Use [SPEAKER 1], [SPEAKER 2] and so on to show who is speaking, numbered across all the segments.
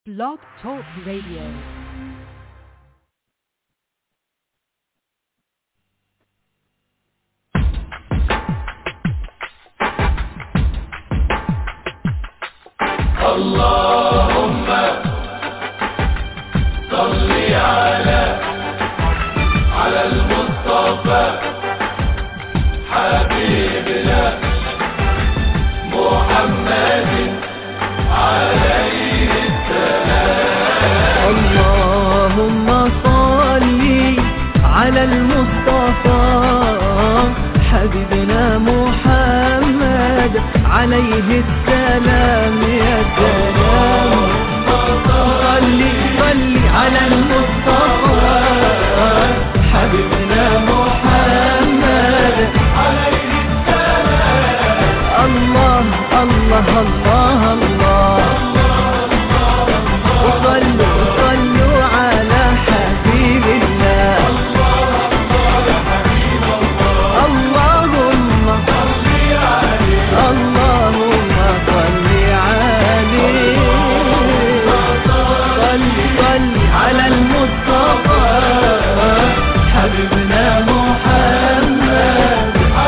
[SPEAKER 1] Blog Talk Radio.
[SPEAKER 2] اللهم صل على على المصطفى حبيبنا محمد عليه
[SPEAKER 3] اللهم صل على المصطفى حبيبنا محمد عليه السلام يا سلام صل صل على المصطفى حبيبنا محمد عليه السلام الله الله الله الله وصلوا وصلوا على حبيب الله اللهم اللهم صل عليه صل صل على المصطفى حبيبنا محمد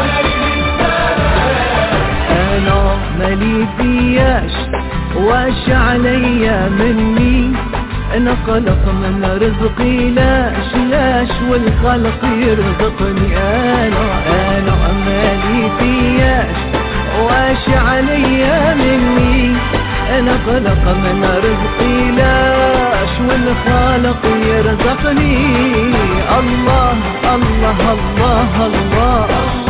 [SPEAKER 3] انا مالي فياش واش عليا مني انا خلق من رزقي لاش لاش والخلق يرزقني انا انا مالي فياش واش عليا مني انا خلق من رزقي لاش والخالق يرزقني الله الله الله, الله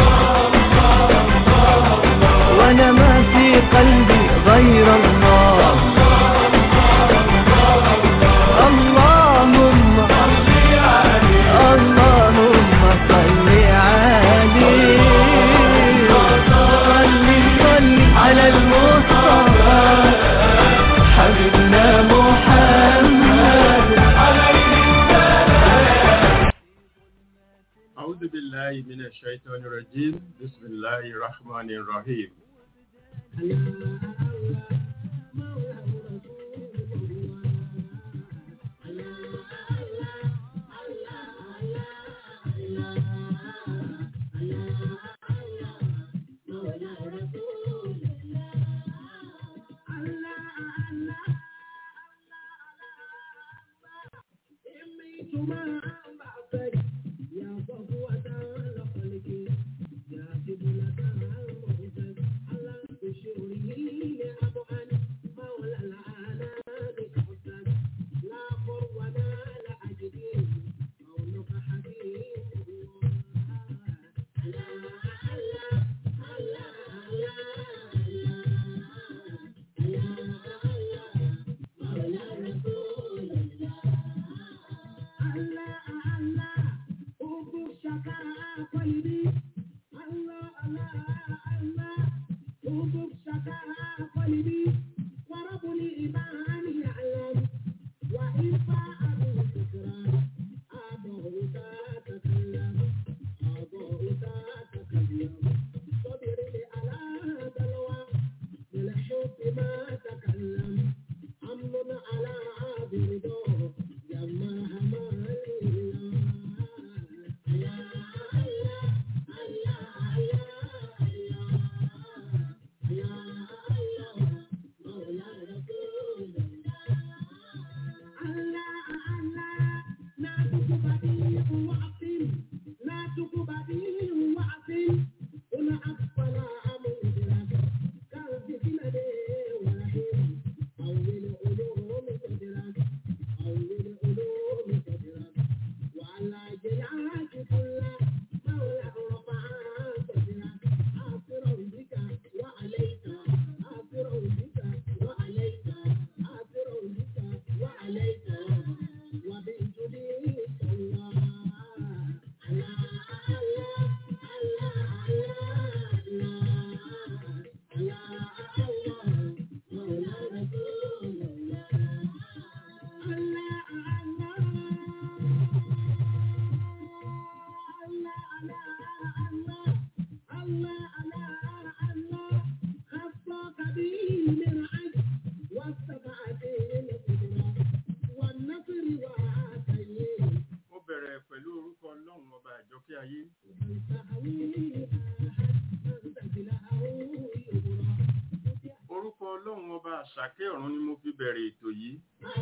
[SPEAKER 3] وانا ما في قلبي غير الله اللهم اللهم صل عليه صل صل على المصطفى حبيبنا محمد
[SPEAKER 2] أعوذ بالله من الشيطان الرجيم بسم الله الرحمن الرحيم àṣàkẹ́ ọ̀run ni mo fi bẹ̀rẹ̀ ètò yìí.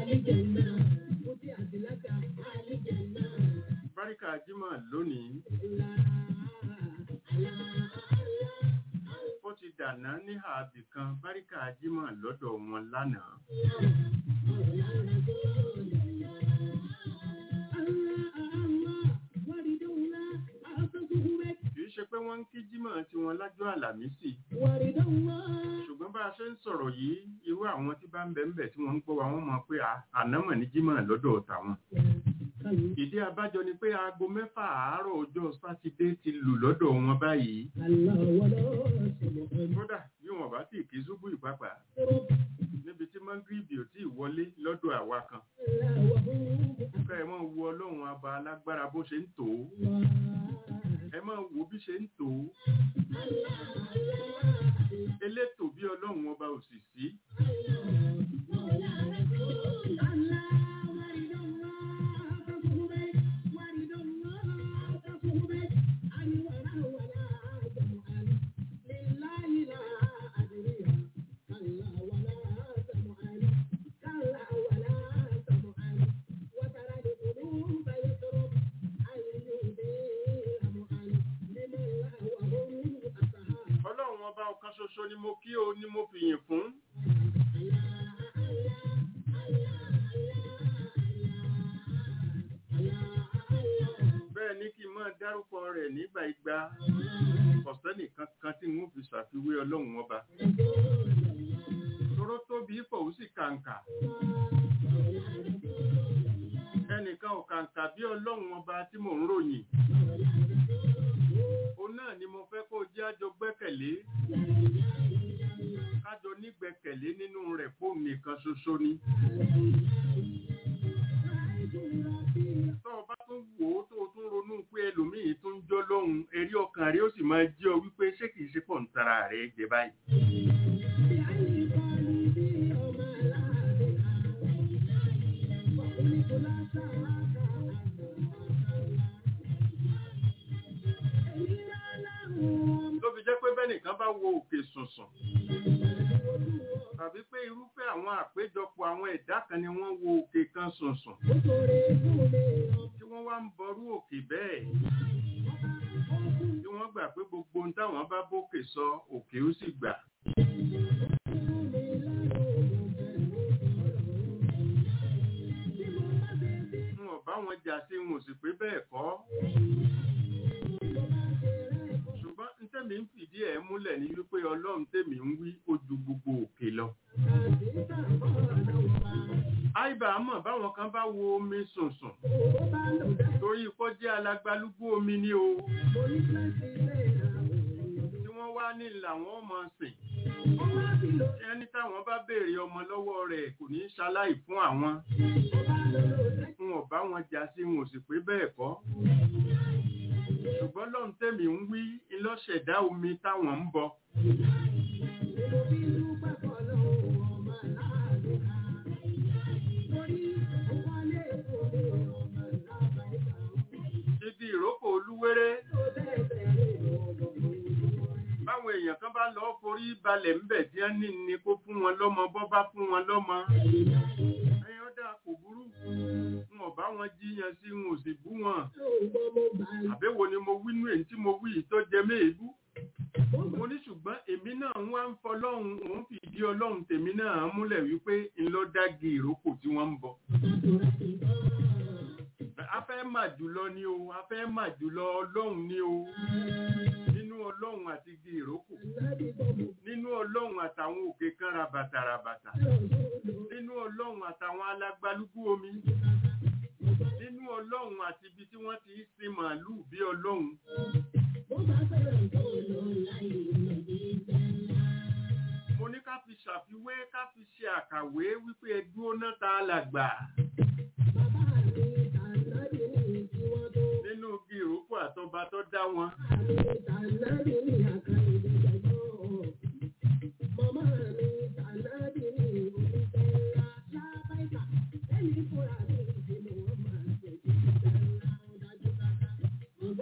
[SPEAKER 2] Báríkà Jímọ̀ lónìí, ó ti dàná ní ààbì kan Báríkà Jímọ̀ lọ́dọ̀ wọn lánàá. Kì í ṣe pé wọ́n ń kí Jímọ̀ tí wọ́n lájọ́ àlàmísì. Ṣùgbọ́n bá a ṣe ń sọ̀rọ̀ yìí, irú àwọn tí bá ń bẹ̀ ń bẹ̀ tí wọ́n ń gbọ́ wa wọ́n mọ̀ pé à- ànámọ̀ ní Jímọ̀ lọ́dọ̀ tàwọn. Ìdí abájọ ni pé aago mẹ́fà àárọ̀ ọjọ́ Sátidé ti lù lọ́dọ̀ wọn báyìí. Kódà bí wọn bá sì kí ṣubú ìpápá níbi tí mọ́ngírìbì ò tí ì wọlé lọ́dọ̀ àwa kan. Ká ẹ máa wo Ọlọ́run aba alágbára bó ṣe ń tò ó. Ẹ máa wo bí ṣe ń tò ó. Elétò bí Ọlọ́run ọba ò sì sí. Ọlọ́run ọba ọ̀kan ṣoṣo ni mo kí o ni mo fi yìn fún. Bẹ́ẹ̀ ni kí n máa dárúkọ rẹ̀ nígbà igba. Ọ̀sẹ́nì kankan tí wọ́n fi ṣàfiwé Ọlọ́run ọba. Toró tóbi pọ̀ ó sì kàǹkà. Ẹnìkan ò kàǹkà bí Ọlọ́run ọba tí mò ń ròyìn. Òun náà ni mo fẹ́ kó jẹ́ àjọ gbẹ́kẹ̀lé. Kájọ nígbẹ́kẹ̀lé nínú rẹ̀ fóun nìkan ṣoṣo ni. Tọ́ ọ bá tún wò ó tó o tún ronú pé ẹlòmíì tún jọ́ lọ́hùn, erí ọkàn rẹ̀ ó sì máa jẹ́ ọ wípé ṣé kìí ṣe pọ̀ ń tara rẹ̀ jẹ báyìí. Ló fi jẹ́ pé bẹ́nìkan bá wo òkè sùnsùn. Tàbí pé irúfẹ́ àwọn àpéjọpọ̀ àwọn ẹ̀dá kan ni wọ́n wo òkè kan sùnsùn. Tí wọ́n wá ń bọrú òkè bẹ́ẹ̀. Tí wọ́n gbà pé gbogbo ohun táwọn bá bókè sọ òkè ó sì gbà. N ò bá wọn jà sí n ò sì pé bẹ́ẹ̀ kọ́. Ṣùgbọ́n n tẹ́mi ń fìdí ẹ̀ múlẹ̀ ní wípé Ọlọ́run tèmi ń wí ó ju gbogbo òkè lọ. Àìbá mọ̀ báwọn kan bá wo omi sùnsùn. Torí ikọ́ jẹ́ alagbalúgbú omi ní o. Tí wọ́n wá ní làwọn ọmọ sìn. Ẹni táwọn bá béèrè ọmọ lọ́wọ́ rẹ̀ kò ní ṣaláì fún àwọn. N ò bá wọn jà sí n ò sì pé bẹ́ẹ̀ kọ́. Ṣùgbọ́n lọ́n tèmi ń wí ilọ́ṣẹ̀dá omi táwọn ń bọ. Ibi ìrókò olúwéré. Báwọn èèyàn kan bá lọ forí balẹ̀ ńbẹ̀ tí wọ́n ní ni kó fún wọn lọ́mọ bọ́ bá fún wọn lọ́mọ. Ẹyin ọ̀dà kò burú. N ò bá wọn jíyan sí n ò sì bú wọn. Àbẹ́wò ni mo wí nú èyí tí mo wí yìí tó jẹ méèbú. Mo ní ṣùgbọ́n èmi náà ń wá ń fọlọ́run òun fìdí ọlọ́run tèmi náà múlẹ̀ wípé ńlọ dági ìrókò tí wọ́n ń bọ. A fẹ́ mà jùlọ ni o, a fẹ́ mà jùlọ ọlọ́run ni o. Nínú ọlọ́run àti igi ìrókò. Nínú ọlọ́run àtàwọn òkè kan rabata rabata. Nínú ọlọ́run àtàwọn alágbálúgbú omi. Nínú ọlọ́run àti ibi tí wọ́n ti ń sin màálù bí ọlọ́run. Mo ní ká fi ṣàfiwé ká fi ṣe àkàwé wípé ẹdúró náà ta alàgbà. Nínú igi ìrókò àtọba tó dá wọn.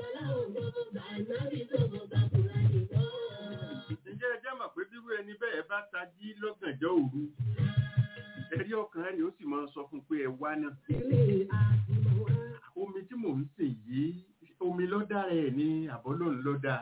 [SPEAKER 2] Ǹjẹ́ ẹ jẹ́ mọ̀ pé bírú ẹni bẹ́ẹ̀ bá bá tají lọ́gànjọ́ òru ẹ̀rí ọkàn rẹ̀ ó sì máa sọ fún pé ẹ wá náà omi tí mò ń sìn yìí omi ló dára ẹ̀ ní àbọ́lọ́run ló dáa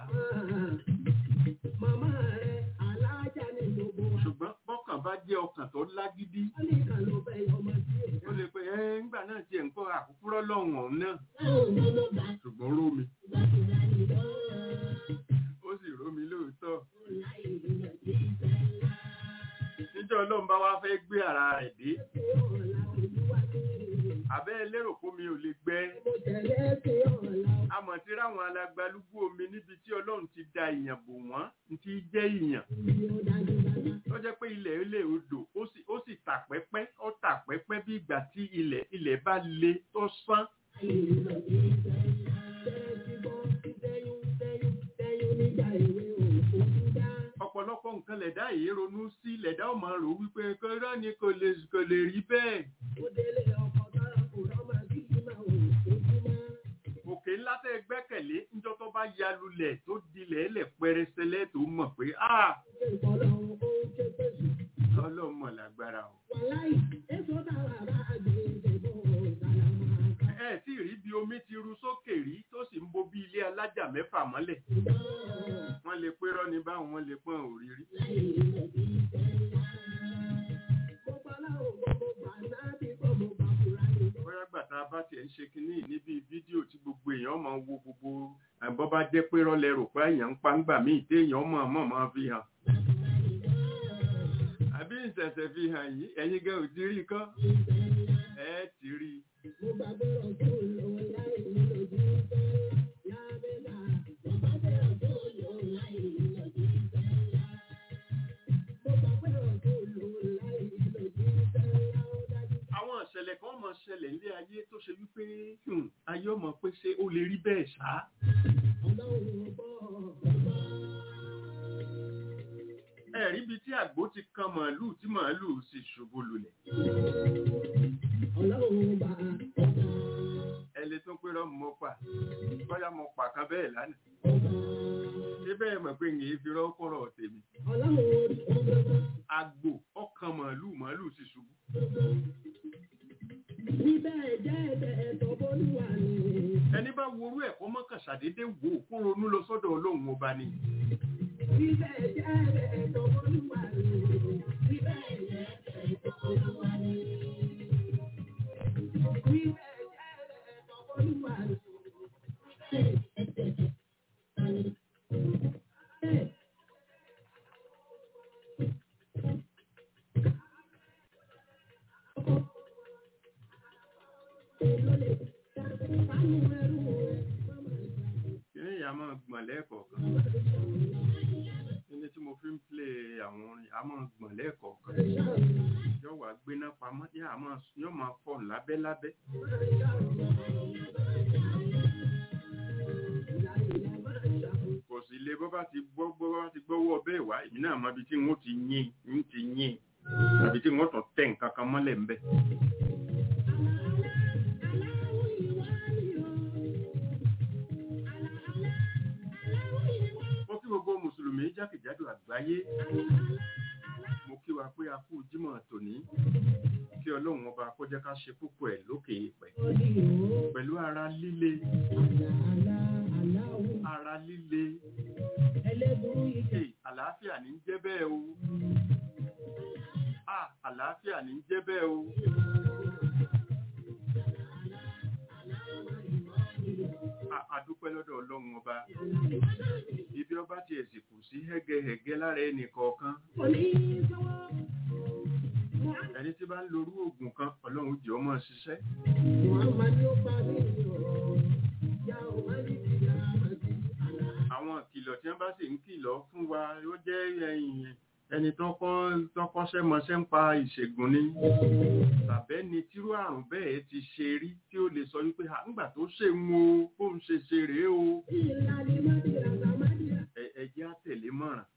[SPEAKER 1] Màmá rẹ̀ alájà ní gbogbo wa.
[SPEAKER 2] ṣùgbọ́n bọ́kàn bá jẹ́ ọkàn tó lágídí
[SPEAKER 1] Wọ́n ní kan ló bẹ ọmọ sí ẹ̀dá.
[SPEAKER 2] ó lè pe ẹ ńgbà náà tiẹ̀ ń kọ́ àkúkúrọ́ lọ́hùn ọ̀hún náà
[SPEAKER 1] Báwo ni ló bá
[SPEAKER 2] ṣùgbọ́n rómi
[SPEAKER 1] gbàdúrà nìyọ́?
[SPEAKER 2] ó sì rómi lóòótọ́
[SPEAKER 1] Láì ìrìnà sí ìfẹ́ ńlá.
[SPEAKER 2] níjọ́ ọlọ́run bá wá fẹ́ gbé ara rẹ̀ dé
[SPEAKER 1] Ṣé ọ̀la olúwa ti rí?
[SPEAKER 2] àbẹ́ lérò kómi ò lè gbẹ́
[SPEAKER 1] Mo tẹ̀lé ṣe ọ̀la
[SPEAKER 2] àmọ́ tí ráwọn alagbalúgbú omi níbi tí ọlọ́run ti da ìyàn bò wọ́n ní ti jẹ́ ìyàn
[SPEAKER 1] òní ó dájú dájú.
[SPEAKER 2] tó jẹ́ pé ilẹ̀ ilé odò ó sì ó sì tà pẹ́pẹ́ ó tà pẹ́pẹ́ bí ìgbà tí ilẹ̀ ilẹ̀ bá le tó sán
[SPEAKER 1] Láì ìrìnà sí ìfẹ́ ńlá. Bẹ́ẹ̀ ti gbọ́ tẹ́yún tẹ́yún tẹ́yún nígbà ìwé òkú dá.
[SPEAKER 2] ọ̀pọ̀lọpọ̀ nǹkan lẹ̀dá yìí ronú sí lẹ̀dá ò máa rò wípé kọ́rọ́ ni kò lè kò lè rí bẹ́ẹ̀
[SPEAKER 1] Ó délé ọkọ̀ tọ́ra kò rọ́mà bí ìmọ̀ òkúmọ́.
[SPEAKER 2] òkè ńlá tẹ́ gbẹ́kẹ̀lé níjọ́ tó bá ya lulẹ̀ tó dilẹ̀ ẹlẹ̀ pẹrẹsẹlẹ̀ tó mọ̀ pé ah
[SPEAKER 1] Ṣé ìfọ̀lọ́run ó ń ké pèsè?
[SPEAKER 2] ọlọ́run mọ̀ lágbára o
[SPEAKER 1] Wàláì, èso táwa bá àgbèrè bọ̀ sàlámà ká.
[SPEAKER 2] ẹ tí rí bí omi ti ru sókè rí tó sì ń bo bí ilé alájà mẹ́fà mọ́lẹ̀ wọ́n lè pé rọ́ni báwọn wọ́n lè pọ́n òrírí bóyá gbàtà bá tiẹ̀ ń ṣe kínní níbi fídíò tí gbogbo èèyàn máa ń wo gbogbo àbọ̀ bá jẹ́ pé rọ́lẹ̀ rò pé èèyàn ń pa ń gbà míì téèyàn mọ̀ mọ̀ máa fi hàn àbí ìṣẹ̀ṣẹ̀ fi hàn yìí ẹ̀yin gan ò ti rí kọ́ ẹ ti rí i àwọn ìṣẹ̀lẹ̀ kan mọ̀ ṣẹlẹ̀ ilé ayé tó ṣe wípé hmm, ayé ọmọ pé ṣé ó lè rí bẹ́ẹ̀ ṣá ẹ̀rí ibi tí àgbo ti kan màálù tí màálù sì ṣubú lulẹ̀
[SPEAKER 1] Ọlọ́run bá
[SPEAKER 2] ẹni tó pé rọ́ọ̀mù mọ́ pa bóyá mo pa kan bẹ́ẹ̀ lánàá ṣé bẹ́ẹ̀ mọ̀ pé yìí fi rọ́ọ̀kọ̀rọ̀ tèmi
[SPEAKER 1] Ọlọ́run orí ọgbọ́n.
[SPEAKER 2] àgbò ọkàn màálù màálù sì ṣubú
[SPEAKER 1] Bíbẹ̀ jẹ́ ẹ̀bẹ̀ ẹ̀tọ́ bólúwa ni.
[SPEAKER 2] ẹni bá worú ẹ̀kọ́ mọ́kàn ṣàdédé wò ó kó ronú lọ sọ́dọ̀ ọlọ́run ọba ni
[SPEAKER 1] Bíbẹ̀ jẹ́ ẹ̀bẹ̀ ẹ̀tọ́ bólúwa ni. Bíbẹ̀ jẹ́ ẹ̀bẹ̀ ẹ̀tọ́ bólúwa ni. Bíbẹ̀ jẹ́ ẹ̀bẹ̀ ẹ̀tọ́ bólúwa ni.
[SPEAKER 2] kíní ìyá máa gbọ̀n lẹ́ẹ̀kọ̀ọ̀kan kíní tí mo fi ń plé àwọn orin a máa gbọ̀n lẹ́ẹ̀kọ̀ọ̀kan yóò wá gbéná pamọ́ yóò máa yóò máa fọ̀ lábẹ́lábẹ́ kò sí ilé bó bá ti gbọ́ bó bá ti gbọ́wọ́ bẹ́ẹ̀ wá èmi náà mọ ibi tí wọ́n ti yín ń ti yín àbí tí wọ́n tún tẹ̀ nǹkan kan mọ́lẹ̀ ńbẹ̀. mo kí gbogbo mùsùlùmí jákèjádò àgbáyé mo kí wa pé a kú jímọ̀ tòní kí ọlọ́run ọba kó jẹ́ ká ṣe púpọ̀ ẹ̀ lókè ìpẹ́ pẹ̀lú ara líle ara líle Hey, àlàáfíà ní ń jẹ́ bẹ́ẹ̀ o ah àlàáfíà ní ń jẹ́ bẹ́ẹ̀ o A- àdúpẹ́ lọ́dọ̀ ọlọ́run ọba ibi ọba ti ẹ̀sìn kù sí hẹ́gẹ́hẹ́gẹ́ lára ẹnì kọ̀ọ̀kan ẹni tí bá ń lorú oògùn kan ọlọ́run jẹ́ ọmọ ṣiṣẹ́ àwọn ìkìlọ̀ tí wọ́n bá sì ń kìlọ̀ fún wa ó jẹ́ ẹ̀yìn ẹni tó kọ́ tó kọ́ṣẹ́ mọṣẹ́ ń pa ìṣègùn ni tàbẹ́ ni tírú àrùn bẹ́ẹ̀ ti ṣe rí tí ó lè sọ wípé "À, ńgbà tó ṣe ń wo bóun ṣe ṣe rèé o Ẹ- ẹ jẹ́ á tẹ̀lé mọ̀ràn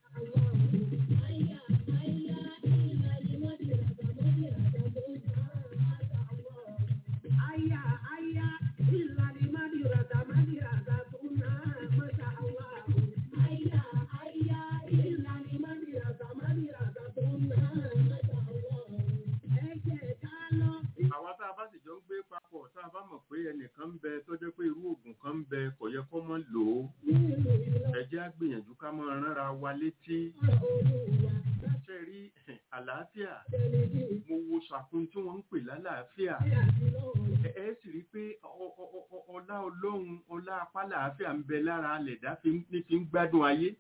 [SPEAKER 2] lálàáfíà ẹ ẹ sì rí i pé ọ- ọ- ọ- ọ- ọlá ọlọ́run ọlá apálàáfíà ń bẹ lára alẹ̀dá fi ń- ní fi ń gbádùn ayé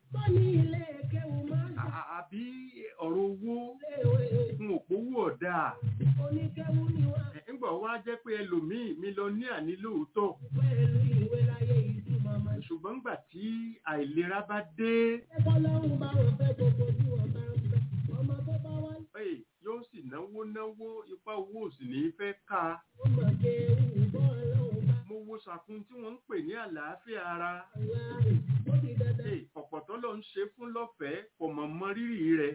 [SPEAKER 2] À- à- àbí ọ̀rọ̀ owó ń òpówó ọ̀dà ẹ̀ ńgbà wá jẹ́ pé ẹlòmíì mílíọ̀nìà ní lóòótọ́ ṣùgbọ́n ńgbà tí àìlera bá dé ẹ̀, yóò sì náwó náwó ipá owó ò sì ní í fẹ́ ká mo wo sàkún tí wọ́n ń pè ní àlàáfíà ara ẹ̀, ọ̀pọ̀ tó lọ ń ṣe fún lọ́fẹ̀ẹ́ kò mọ̀ mọ rírì rẹ̀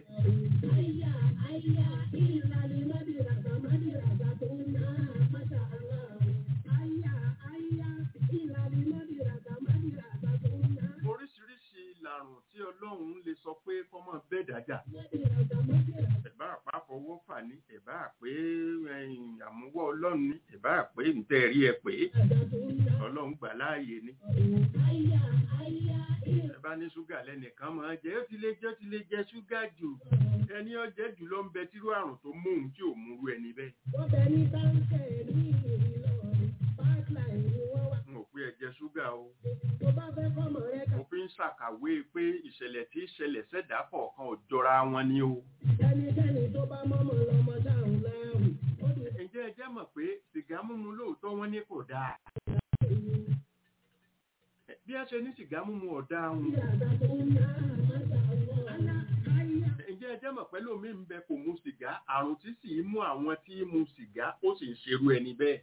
[SPEAKER 2] oríṣiríṣi làrùn tí ọlọ́run lè sọ pé kọ́mọ bẹ́ẹ̀ dájà ẹ̀bá àpá fọwọ́ fà ní ẹ̀bá àpé ẹ̀yìn àmúwọ́ ọlọ́run ní ẹ̀bá àpé ǹtẹ́ rí ẹ pé ọlọ́run gbà láàyè ni ẹ̀bá ní ṣúgà lẹ́nìkan máa jẹ́ ó ti lè jẹ́ ó ti lè jẹ ṣúgà jù ẹni ọjẹ́ jù lọ ń bẹ tírú àrùn tó mú òun tí ò mú rú ẹni bẹ́ẹ̀ n ò pé ẹ jẹ ṣúgà o mo fi ń ṣàkàwé pé ìṣẹ̀lẹ̀ tí ìṣẹ̀lẹ̀ ṣẹ̀dá kọ̀ọ̀kan ò jọra wọn ni o ǹjẹ́ ẹ jẹ́ mọ̀ pé sìgá mímu lóòótọ́ wọn ní kò dáa bí a ṣe ní sìgá mímu ọ̀dá wọn ǹjẹ́ ẹ jẹ́ mọ̀ pé lómi ń bẹ kò mu sìgá àrùn tí sì ń mú àwọn tí ń mu sìgá ó sì ń ṣerú ẹni bẹ́ẹ̀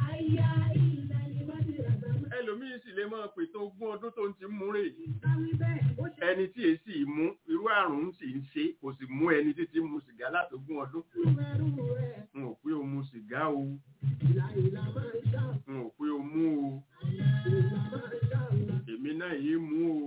[SPEAKER 2] ẹlòmíín sì lè máa pètò ogún ọdún tó ń ti mú rè ẹni tí èsì mú irú àrùn sì ń ṣe kò sì mú ẹni tí ti mu sìgá látogún ọdún n ò pé o mu sìgá o n ò pé o mú o èmi náà yìí mú o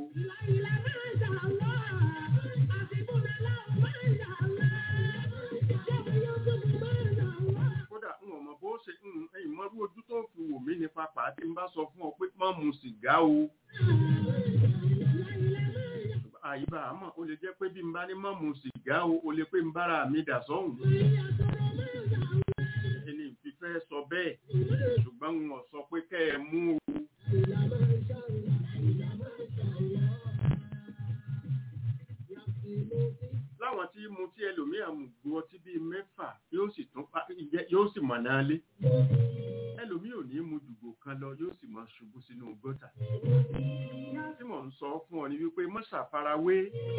[SPEAKER 2] kódà n ò mọ bó ṣe ń ẹyìn mọ́rú ojú tó fi wò mí ní papà tí n bá sọ fún ọ pé má mu sìgá o àyíbá àmọ́ ó lè jẹ́ pé bí n bá ní má mu sìgá o ó lè pé n bára mi dà sọ́hùn ẹni ìfifẹ́ sọ bẹ́ẹ̀ ṣùgbọ́n n ò sọ pé kẹ́ ẹ mú o. láwọn tí mu tí ẹlòmíà mú gbọ́ ọtí bíi mẹ́fà yóò sì tún pa ìjẹ́- yóò sì mọ̀ náà lé ẹlòmíì ò ní mu dùgbò kan lọ yóò sì mọ ṣubú sínú gọ́tà tí mò ń sọ fún ọ ni wípé mọ́ ṣàfarawé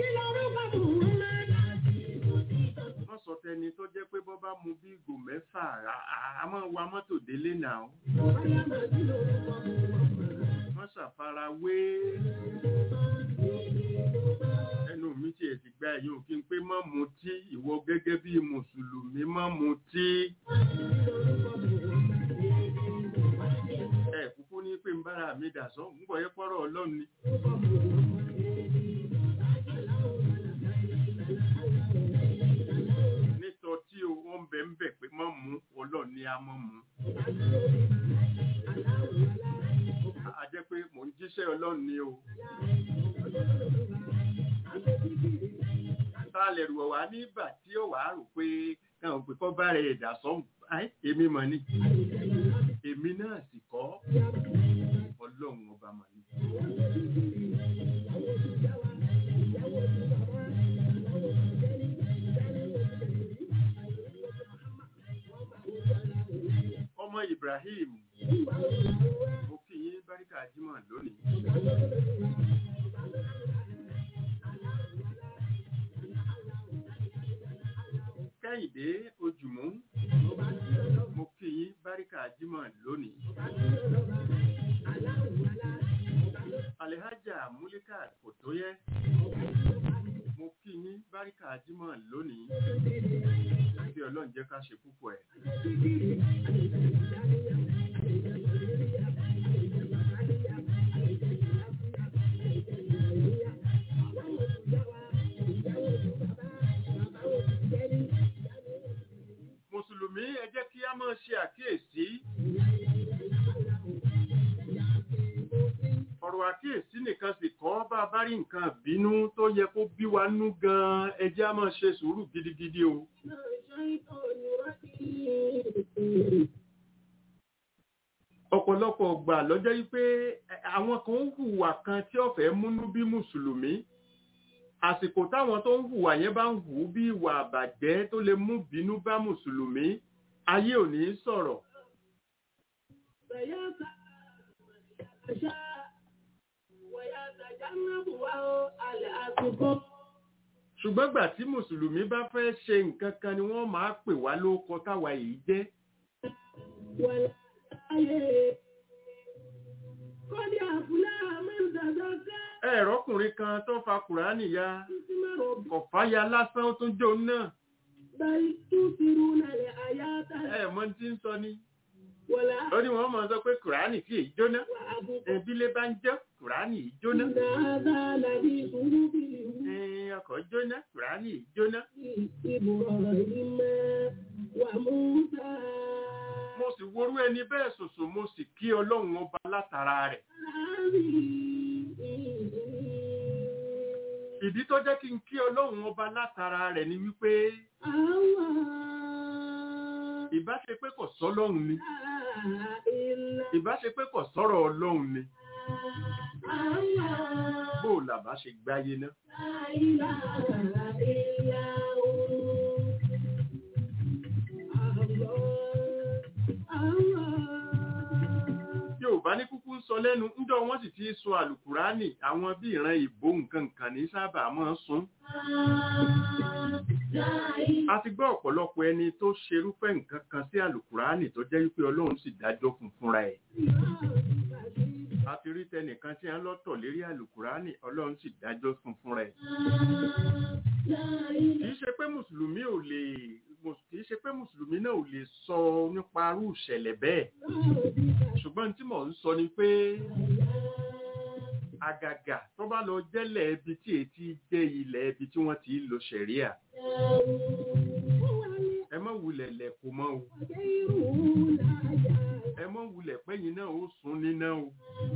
[SPEAKER 2] wọ́n sọ tẹni tó jẹ́ pé bọ́ bá mu bí ìgò mẹ́fà á- á- a máa wa mọ́tò délé náà wọ́n ṣàfarawé ẹnu mi tiẹ̀ ti gba ẹ̀yìn òfin pé má mutí ìwọ gẹ́gẹ́ bí mùsùlùmí má mutí. ẹ kúkú ní pé ń bára mi dà sọ ń bọ̀ yẹ pọ́rọ̀ ọlọ́run ni. nítọ́ tí o wọ́n bẹ̀ ń bẹ̀ pé má mú ọlọ́run ni a mọ́ mú. a jẹ́ pé mò ń jíṣẹ́ ọlọ́run ni o. tá a lè rù ọ̀wá nígbà tí ó wàá rò pé káwọn pé kọ́ bá rẹ̀ ẹ̀dà sọ́hùn Ai, èmi mọ̀ ni èmi náà sì kọ́ ọlọ́run ọba mọ̀ ni. ọmọ Ibrahim mo kí yín báríkà jímọ̀ lónìí. kẹ́hìndé ojúmọ́ mo kí yín báríkà jímọ̀ lónìí. Alhaja Múlíkà kò tó yẹ. Mo kí yín báríkà jímọ̀ lónìí. Bí ọlọ́run jẹ́ ká ṣe púpọ̀ ẹ̀. Mùsùlùmí ẹ jẹ́ kí á máa ṣe àkíyèsí. Ọ̀rọ̀ àkíyèsí nìkan sì kọ́ bá a bá rí nǹkan bínú tó yẹ kó bí wa nú gan-an ẹ jẹ́ á máa ṣe sùúrù gidigidi o. ọ̀pọ̀lọpọ̀ gbà lọ́jọ́ yí pé ẹ- àwọn kan ń hùwà kan tí ó fẹ́ múnú bí mùsùlùmí àsìkò táwọn tó ń hùwà yẹn bá ń hù ú bí ìwà àbàjẹ́ tó lè mú bínú bá mùsùlùmí ayé ò ní sọ̀rọ̀ ṣùgbọ́n gbà tí mùsùlùmí bá fẹ́ ṣe nǹkan kan ni wọ́n máa pè wá lóko táwa yìí jẹ́ ẹ̀rọkùnrin kan tó fa kùránì ya kọ̀fáya lásán ó tún jó náà ẹ̀ mọ̀ tí ń sọ ni ó ní wọ́n mọ̀ sọ pé kùránì kì í jóná ẹbílé bá ń jẹ́ kùránì yìí jóná ẹ̀ẹ́n, ọkọ̀ jóná kùránì yìí jóná mo sì worú ẹni bẹ́ẹ̀ ṣoṣo mo sì kí ọlọ́run ọba látara rẹ̀ ìdí tó jẹ́ kí n kí ọlọ́run ọba látara rẹ̀ ni wípé ìbá ṣe pé kò sọ́lọ́run ni ìbá ṣe pé kò sọ̀rọ̀ ọlọ́run ni bó o làbá ṣe gbáyé náà Yorùbá ní kúkú ń sọ lẹ́nu ńjọ́ wọ́n sì ti sọ àlùkùránì àwọn bí ìran ìbò nǹkan nǹkan ní sábà máa ń sún. A ti gbọ́ ọ̀pọ̀lọpọ̀ ẹni tó ṣerúfẹ́ nǹkan kan sí àlùkùránì tó jẹ́ wípé Ọlọ́run sì dájọ́ fún fúnra ẹ̀. A ti rí tẹnìkan tí a ń lọ́tọ̀ lérí àlùkùránì Ọlọ́run sì dájọ́ fún fúnra ẹ̀. Kìí ṣe pé Mùsùlùmí ò lè kìí ṣe pé Mùsùlùmí náà ò lè sọ nípa irú ìṣẹ̀lẹ̀ bẹ́ẹ̀ ṣùgbọ́n tí mò ń sọ ni pé àgàgà tó bá lọ jẹ́lẹ̀ ibi tí ètí jẹ́ ilẹ̀ ibi tí wọ́n ti lo ṣẹ̀ríà ẹ má wulẹ̀ lẹ̀kùn mọ́ o ẹ má wulẹ̀ pẹ́yìn náà ó sún níná o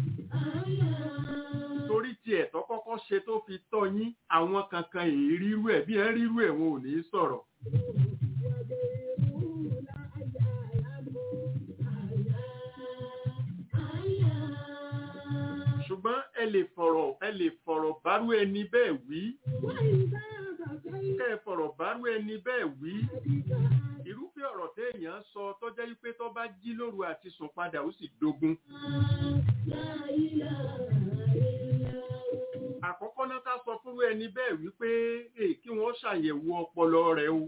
[SPEAKER 2] torí tí ẹ̀tọ́ kọ́kọ́ ṣe tó fi tọ́ yín àwọn kankan èyí rírú ẹ̀ bí ẹ rírú ẹ̀ wọn ò ní sọ̀rọ̀ ṣùgbọ́n ẹ lè fọ̀rọ̀ ẹ lè fọ̀rọ̀ bárú ẹni bẹ́ẹ̀ wí kẹ́ ẹ fọ̀rọ̀ bárú ẹni bẹ́ẹ̀ wí irúfẹ́ ọ̀rọ̀ téèyàn sọ tó jẹ́ wípé tó bá jí lóru àti sùn padà ó sì dogun. àkọ́kọ́ náà ká sọ fúnrú ẹni bẹ́ẹ̀ wípé èè kí wọ́n ṣàyẹ̀wò ọpọlọ rẹ̀ o.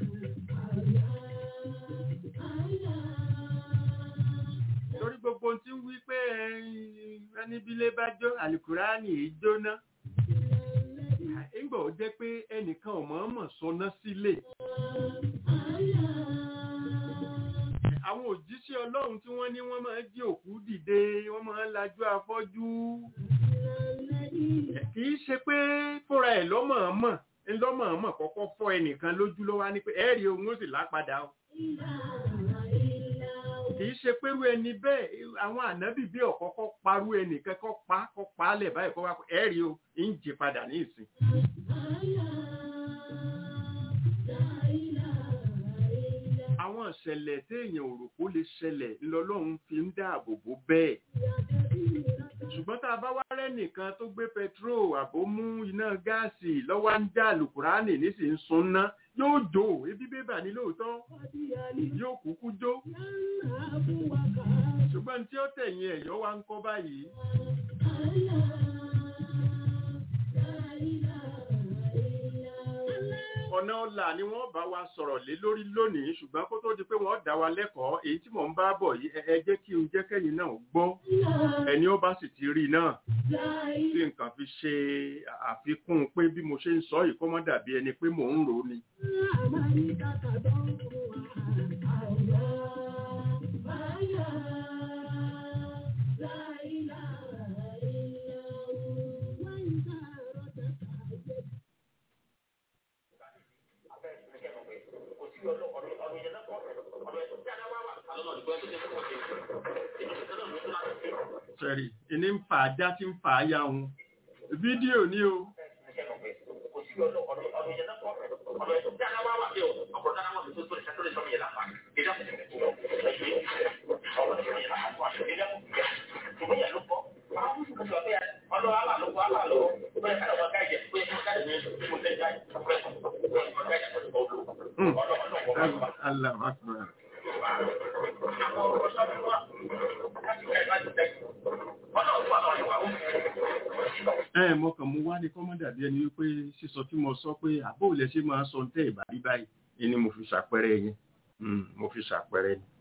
[SPEAKER 2] torí gbogbo ohun tí ń wí pé ẹni bílé bá jó àlùkùránì yìí jóná nígbà ó jẹ́ pé ẹnìkan ò mọ̀ọ́mọ̀ sọná sílẹ̀ àwọn òjíṣẹ́ ọlọ́run tí wọ́n ní wọ́n máa jí òkú dìde wọ́n máa lajú afọ́jú kì í ṣe pé fúnra ẹ̀ lọ́mọ̀ọ́mọ̀ ńlọ́mọ̀ọ́mọ̀ kọ́kọ́ fọ́ ẹnìkan lójú ló wá ní pé ẹ̀rí ohun ó sì lápadà o kì í ṣe pérú ẹni bẹ́ẹ̀ àwọn ànábì bí ọ̀kọ́kọ́ parú ẹnìkan kọ́ pa kọ́ pa á lẹ̀ báyìí kọ́ wá ẹ̀rí o ń jì padà ní ìsìn. àwọn ìṣẹ̀lẹ̀ téèyàn ò rò kó lè ṣẹlẹ̀ lọ́lọ́run fi ń dáàbò bò bẹ́ẹ̀. ṣùgbọ́n tá a bá wá rẹ́nìkan tó gbé pẹtrol àbó mú iná gáàsì lọ́wọ́ ń já lùkùránì nísìnyí sun ná yóò jó ebi bébà ní lóòótọ́ yóò kúkú jó ṣùgbọ́n tí ó tẹ̀yìn ẹ̀yọ́ wa ń kọ́ báyìí. ọ̀nà ọ̀la ni wọ́n bá wa sọ̀rọ̀ lé lórí lónìí ṣùgbọ́n kó tó di pé wọ́n dá wa lẹ́kọ̀ọ́ èyí tí mò ń bá bọ̀ yìí ẹ jẹ́ kí n jẹ́ kẹ́yìn náà gbọ́ ẹni ó bá sì ti rí náà tí nǹkan fi ṣe àfikún pé bí mo ṣe ń sọ yìí kó má dàbí ẹni pé mò ń rò ó ni. sẹ́rí ìní ń fa ajá tí ń fa aya òun fídíò ní o. ẹ mo kàn mú wá ní kọ́mọ́dà bí ẹni wípé sísọ tí mo sọ pé àbó ilẹ̀ ṣe máa sọ tẹ́ ìbàdí báyìí ni mo fi ṣàpẹẹrẹ yẹn Mm, mo fi ṣàpẹẹrẹ ni.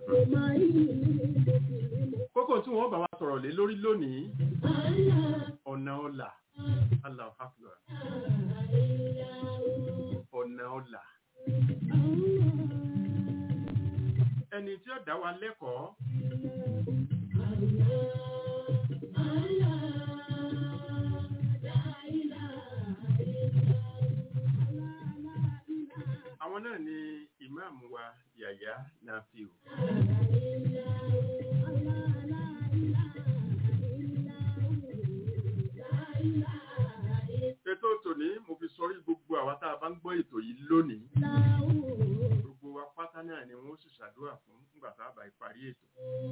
[SPEAKER 2] kókó tí wọ́n bá wa sọ̀rọ̀ lé lórí lónìí ọ̀nà ọ̀la Allahu Akbar ọ̀nà ọ̀la ẹni tí ó dá wa lẹ́kọ̀ọ́ àwọn náà ni ìmáàmù wa Yàyà Nafiu. ètò tòní mo fi sọrí gbogbo àwa tá a bá ń gbọ́ ètò yìí lónìí gbogbo wa pátá náà ni wọ́n sì ṣàdúrà fún nígbà tá a bá parí ètò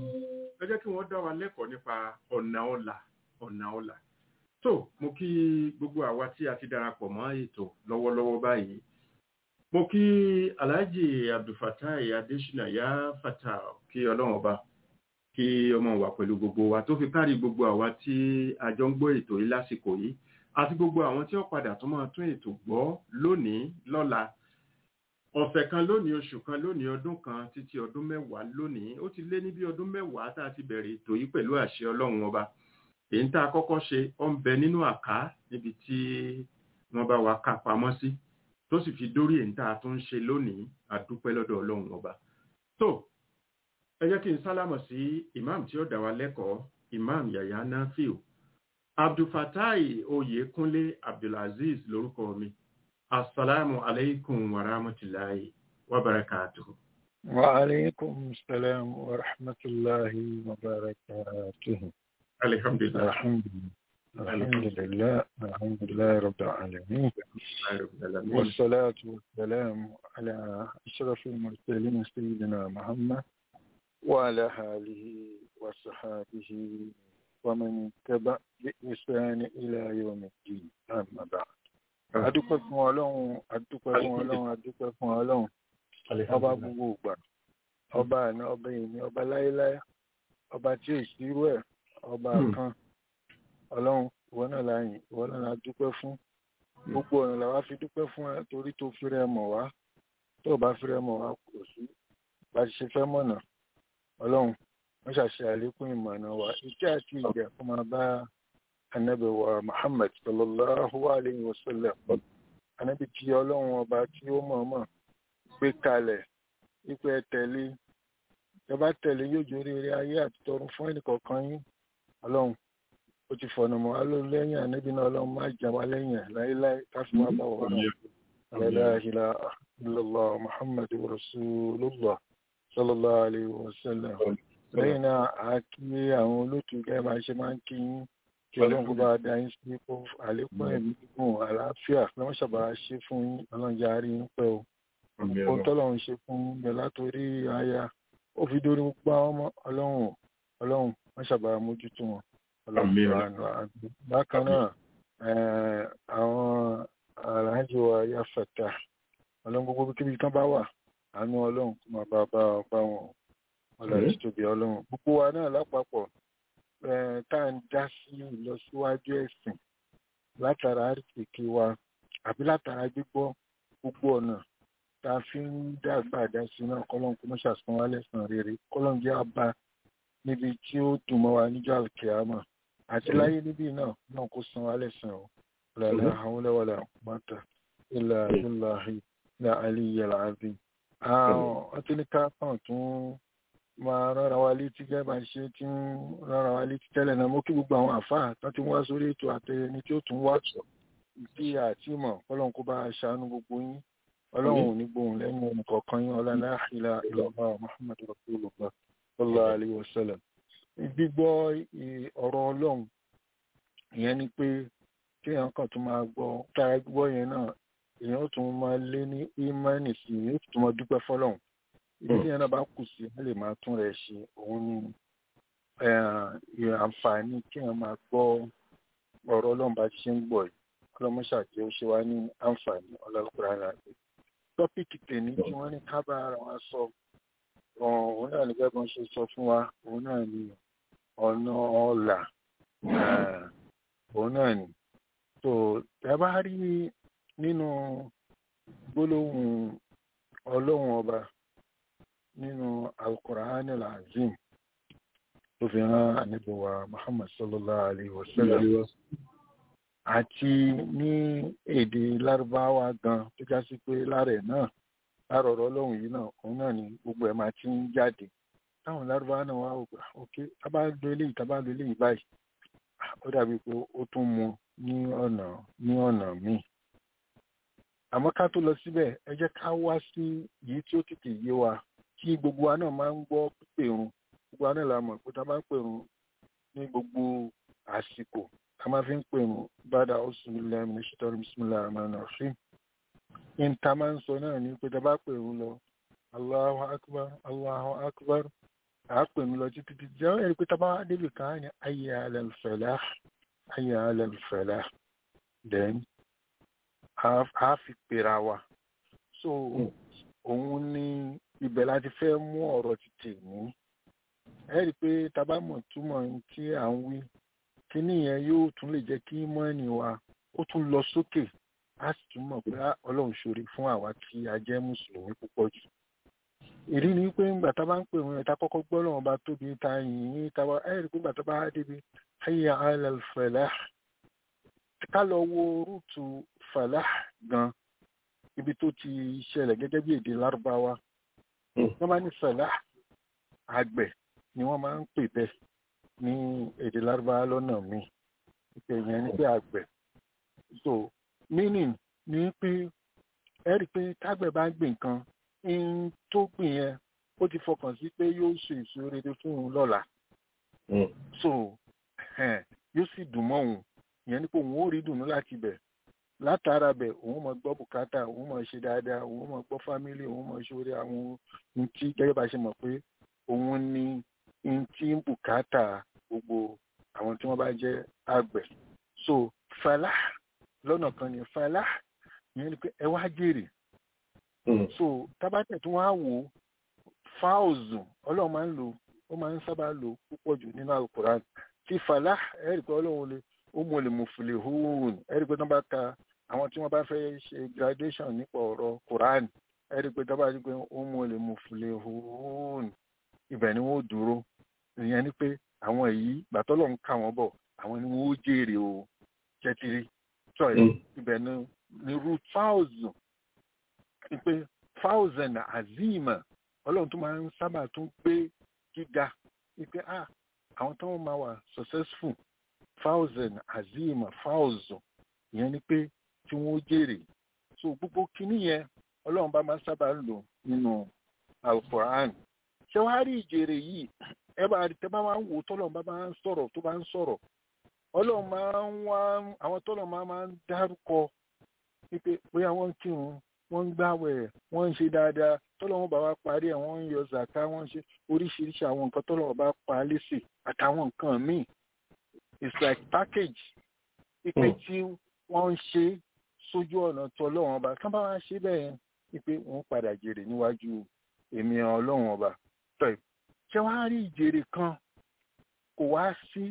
[SPEAKER 2] ẹ jẹ́ kí wọ́n dá wa lẹ́kọ̀ọ́ nípa ọ̀nà ọ̀la ọ̀nà ọ̀la tó mo kí gbogbo àwa tí a ti darapọ̀ mọ́ ètò lọ́wọ́lọ́wọ́ báyìí mo kí alhaji abdulfatai adesina ya fata kí ọlọ́run ọba kí ọmọ wa pẹ̀lú gbogbo wa tó fi kárí gbogbo àwa tí a jọ ń gbọ́ ètò yìí lásìkò yìí àti gbogbo àwọn tí ó padà tó máa tún ètò gbọ́ lónìí lọ́la ọ̀sẹ̀ kan lónìí oṣù kan lónìí ọdún kan títí ọdún mẹ́wàá lónìí ó ti lé ní bí ọdún mẹ́wàá tá a ti bẹ̀rẹ̀ ètò yìí pẹ̀lú àṣẹ ọlọ́run ọba èyí tá a kọ́kọ́ ṣe ó ń bẹ nínú àká níbi tí wọ́n bá wa ká pamọ́ sí tó sì fi dórí èyí tá a tún ń ṣe lónìí àdúpẹ́ lọ́dọ̀ ọlọ́run ọba tó ẹ jẹ́ kí n sálámọ̀ sí imam tí ó dá wa lẹ́kọ̀ọ́ imam yahya nafiu abdulfatai oyekunle abdulaziz lórúkọ mi assalamu alaikum wa rahmatulahi wa barakatuhu.
[SPEAKER 4] wa alaikum salam wa rahmatulahi wa barakatuhu.
[SPEAKER 2] alhamdulilah.
[SPEAKER 4] alhamdulilah alhamdulilah rabbil alamin. والصلاة والسلام على أشرف المرسلين سيدنا محمد وعلى آله وصحابه ومن تبع بإحسان إلى يوم الدين أما بعد adúpẹ́ fún ọlọ́run adúpẹ́ fún ọlọ́run adúpẹ́ fún ọlọ́run ọba gbogbo ìgbà ọba àná ọba ìní ọba láéláé ọba tí ò sírú ẹ̀ ọba kan ọlọ́run ìwọ náà láyìn ìwọ náà la dúpẹ́ fún gbogbo ọ̀nà làwa fi dúpẹ́ fún ẹ torí tó fi rẹ mọ̀ wá tó bá fi rẹ mọ̀ wá kò sí bá ti ṣe fẹ́ mọ̀nà ọlọ́run wọ́n ṣàṣe àlékún ìmọ̀nà wa ìjẹ́ àti ìjẹ́ kó máa bá anabi wa muhammad sallallahu alayhi wa sallam anabi tí ọlọ́run ọba tí ó mọ̀ọ́mọ̀ gbé kalẹ̀ wípé ẹ tẹ̀lé ẹ bá tẹ̀lé yóò jó rere ayé àti tọ̀run fún ẹnìkọ̀ọ̀kan yín ọlọ́run ó ti fọ̀nà mọ́ wa ló lẹ́yìn anabi náà ọlọ́run má jà wá lẹ́yìn ẹ̀ láéláé káfí má bá wà náà la ilaha illallah muhammad rasulullah sallallahu alayhi wa sallam lẹ́yìn náà a kí àwọn olótú gẹ́gẹ́ bá ṣe máa ń kí yín kí ọlọ́run kó bá dá yín sí kó àlékún ẹ̀mí gígùn àlàáfíà kí wọ́n ṣàbà ṣe fún yín ọlọ́run jẹ́ àárín yín pẹ́ o ohun tọ́lọ́run ṣe fún yín bẹ̀ látòrí aya ó fi dórí gbogbo àwọn ọmọ ọlọ́run ọlọ́run wọ́n ṣàbà mójútó wọn ọlọ́run bákan náà àwọn aláàjì wa yá fẹ̀tà ọlọ́run gbogbo kíbi kan bá wà àánú ọlọ́run kó máa bá bá wọn ọlọ́run tóbi ọlọ́run gbogbo wa náà lápapọ̀ tá à ń dá sí ìlọsíwájú ẹ̀sìn látara àríkèké wa àbí látara gbígbọ́ gbogbo ọ̀nà tá a fi ń dàgbà dá sí náà kọ́lọ́n kó mọ́ṣà san wá lẹ́sàn rere kọ́lọ́n jẹ́ àbá níbi tí ó dùn mọ́ wa níjọ́ àlùkìyámà àti láyé níbí náà náà kó san wá lẹ́sàn o lọ́la àwọn lẹ́wọ̀lá mọ́tà ilà ilà ilà aliyu alazim. àwọn ọtí ní ká kàn tún máa rárá wa létí gẹ́gẹ́ bá ṣe tí ń rárá wa létí tẹ́lẹ̀ náà mo kí gbogbo àwọn àfáà tó ti wá sórí ètò àtẹyẹni tí ó tún wá sọ bí àti mọ̀ ọlọ́run kó bá a ṣàánú gbogbo yín ọlọ́run ò ní gbóhùn lẹ́nu ẹnì kọ̀ọ̀kan yín ọlá la ilaha illallah muhammadu rasulullah sallallahu alayhi wa sallam. gbígbọ́ ọ̀rọ̀ ọlọ́run ìyẹn ni pé kéèyàn kan tún máa gbọ́ tára gbọ́ yẹn náà èèyàn tún máa lé ní ímánì sí i yóò tún máa dúpẹ́ fọlọ́run ibi tí yẹn náà bá kù sí wọn lè máa tún rẹ̀ ṣe òun ni àǹfààní kí wọn máa gbọ́ ọ̀rọ̀ Ọlọ́run bá ṣe ń gbọ́ yìí ọlọmọṣà tí ó ṣe wá ní àǹfààní ọlọpàá ara rẹ̀ tọpíkì tèmi tí wọn ní ká bá ara wọn sọ òun náà ní gẹ́gẹ́ bí wọn ṣe sọ fún wa òun náà ní ọ̀nà ọ̀là òun náà ní so ẹ bá rí nínú gbólóhùn ọlọ́run ọba nínú alukur'an alazim tó fi hàn àníbọ̀wá muhammad sallallahu alayhi wa sallam àti ní èdè lárúbáwá gan tó já sí pé lára ẹ̀ náà lára ọ̀rọ̀ ọlọ́run yìí náà òun náà ni gbogbo ẹ̀ máa ti ń jáde táwọn lárúbáwá náà wá ògbà ok tábà lo eléyìí tábà lo eléyìí báyìí ó dàbí pé ó tún mu ní ọ̀nà ní ọ̀nà míì àmọ́ ká tó lọ síbẹ̀ ẹ jẹ́ ká wá sí yìí tí ó tètè yé wa kí gbogbo wa náà máa ń gbọ́ pípèrun gbogbo wa náà la mọ̀ pé tá a bá ń pèrun ní gbogbo àsìkò a máa fi ń pèrun bàdà ọ̀sùnmílẹ̀ mínísítọ́rì bísímìlà àmàlà fíìm ní ta máa ń sọ náà ní pé tá a bá pèrun lọ Allahu akbar Allahu akbar à á pèrun lọ títí títí jẹ́ ẹ̀rí pé tá a bá débi kan á ní ayé alẹ́ falah ayé alẹ́ falah then a fi pèrà wa so òun ní ibẹ̀ láti fẹ́ mú ọ̀rọ̀ títì ní ẹ rí i pé tabamọ̀ túmọ̀ tí à ń wí kíní yẹn yóò tún lè jẹ́ kí mọ́ẹ̀nì wa ó tún lọ sókè á sì tún mọ̀ pé ọlọ́run ṣoore fún àwa tí a jẹ́ mùsùlùmí púpọ̀ jù ìdí ni pé ńgbà tá a bá ń pè wọn ta kọ́kọ́ gbọ́ lọ́wọ́ bá tóbi ta yìnyín ta wá ẹ rí i pé ńgbà tá a bá débi hayya ala al-falah ká lọ wo rúùtù falah gan ibi tó ti ṣẹlẹ̀ gẹ́gẹ́ bí èdè lárúbáwá wọ́n máa ní falah àgbẹ̀ ni wọ́n máa ń pè bẹ́ẹ̀ ní èdè lárúbáwá lọ́nà míì ìpè yẹn ní pé àgbẹ̀ so meaning ni pé ẹ rí i pé tágbẹ̀ bá ń gbìn nǹkan ń tó gbìn yẹn ó ti fọkàn sí pé yóò ṣe èso rere fún òun lọ́la so yóò sì dùn mọ́ òun ìyẹn ni pé òun ó rí dùnú láti bẹ̀ látara bẹ̀ òun mọ̀ gbọ́ bùkátà òun mọ̀ ṣe dáadáa òun mọ̀ gbọ́ fámílì òun mọ̀ ṣoore àwọn ohun tí gẹ́gẹ́ bá ṣe mọ̀ pé òun ni ohun tí ń bùkátà gbogbo àwọn tí wọ́n bá jẹ́ àgbẹ̀ so fàlà lọ́nà kan ni fàlà ìyẹn ni pé ẹ wá jèrè so tábàtẹ̀ tí wọ́n á wò fáwọ̀zù ọlọ́run máa ń lò ó máa ń sábà lò púpọ̀ jù nínú alukoran tí fàlà ẹ̀rì pé ọlọ́run lè ó mú olè mùfìlẹ̀ hóòn ẹ̀rí pé tán bá ka àwọn tí wọ́n bá fẹ́ ṣe graduation nípa ọ̀rọ̀ Quran ẹ̀rí pé tán bá rí pé ó mú olè mùfìlẹ̀ hóòn ibẹ̀ ni wọ́n dúró ìyẹn ni pé àwọn èyí gbàtọ́lọ̀ ń kà wọ́n bọ̀ àwọn ni wọ́n ó jèrè o jẹ́tìrí sọ ibẹ̀ ni ni root thousand ni pé thousand azima ọlọ́run tó máa ń sábà tún gbé gíga ni pé ah àwọn tó máa wà successful thousand azima thousand ìyẹn ni pé tí wọ́n jèrè so gbogbo kinní yẹn ọlọ́run bá máa sábà lò nínú alukoran ṣé wàá rí ìjèrè yìí ẹ bá rí tẹ bá máa ń wò tọ́lọ́run bá máa ń sọ̀rọ̀ tó bá ń sọ̀rọ̀ ọlọ́run máa ń wá àwọn tọ́lọ́run máa máa ń dárúkọ wípé bóyá wọ́n ń kírun wọ́n ń gbàwẹ̀ wọ́n ń ṣe dáadáa tọ́lọ́run bá wá parí ẹ̀ wọ́n ń yọ zàká wọ́n ń ṣe oríṣiríṣi àwọn nǹkan tọ́lọ́run bá pa á lésì àtàwọn nǹkan míì it's like package ipe tí wọ́n ń ṣe sójú ọ̀nà tó ọlọ́run ọba kán bá wá ṣe bẹ́ẹ̀ yẹn ipe wọ́n padà jèrè níwájú èmi ọlọ́run ọba tọ́ ṣé wàá rí ìjèrè kan kò wá sí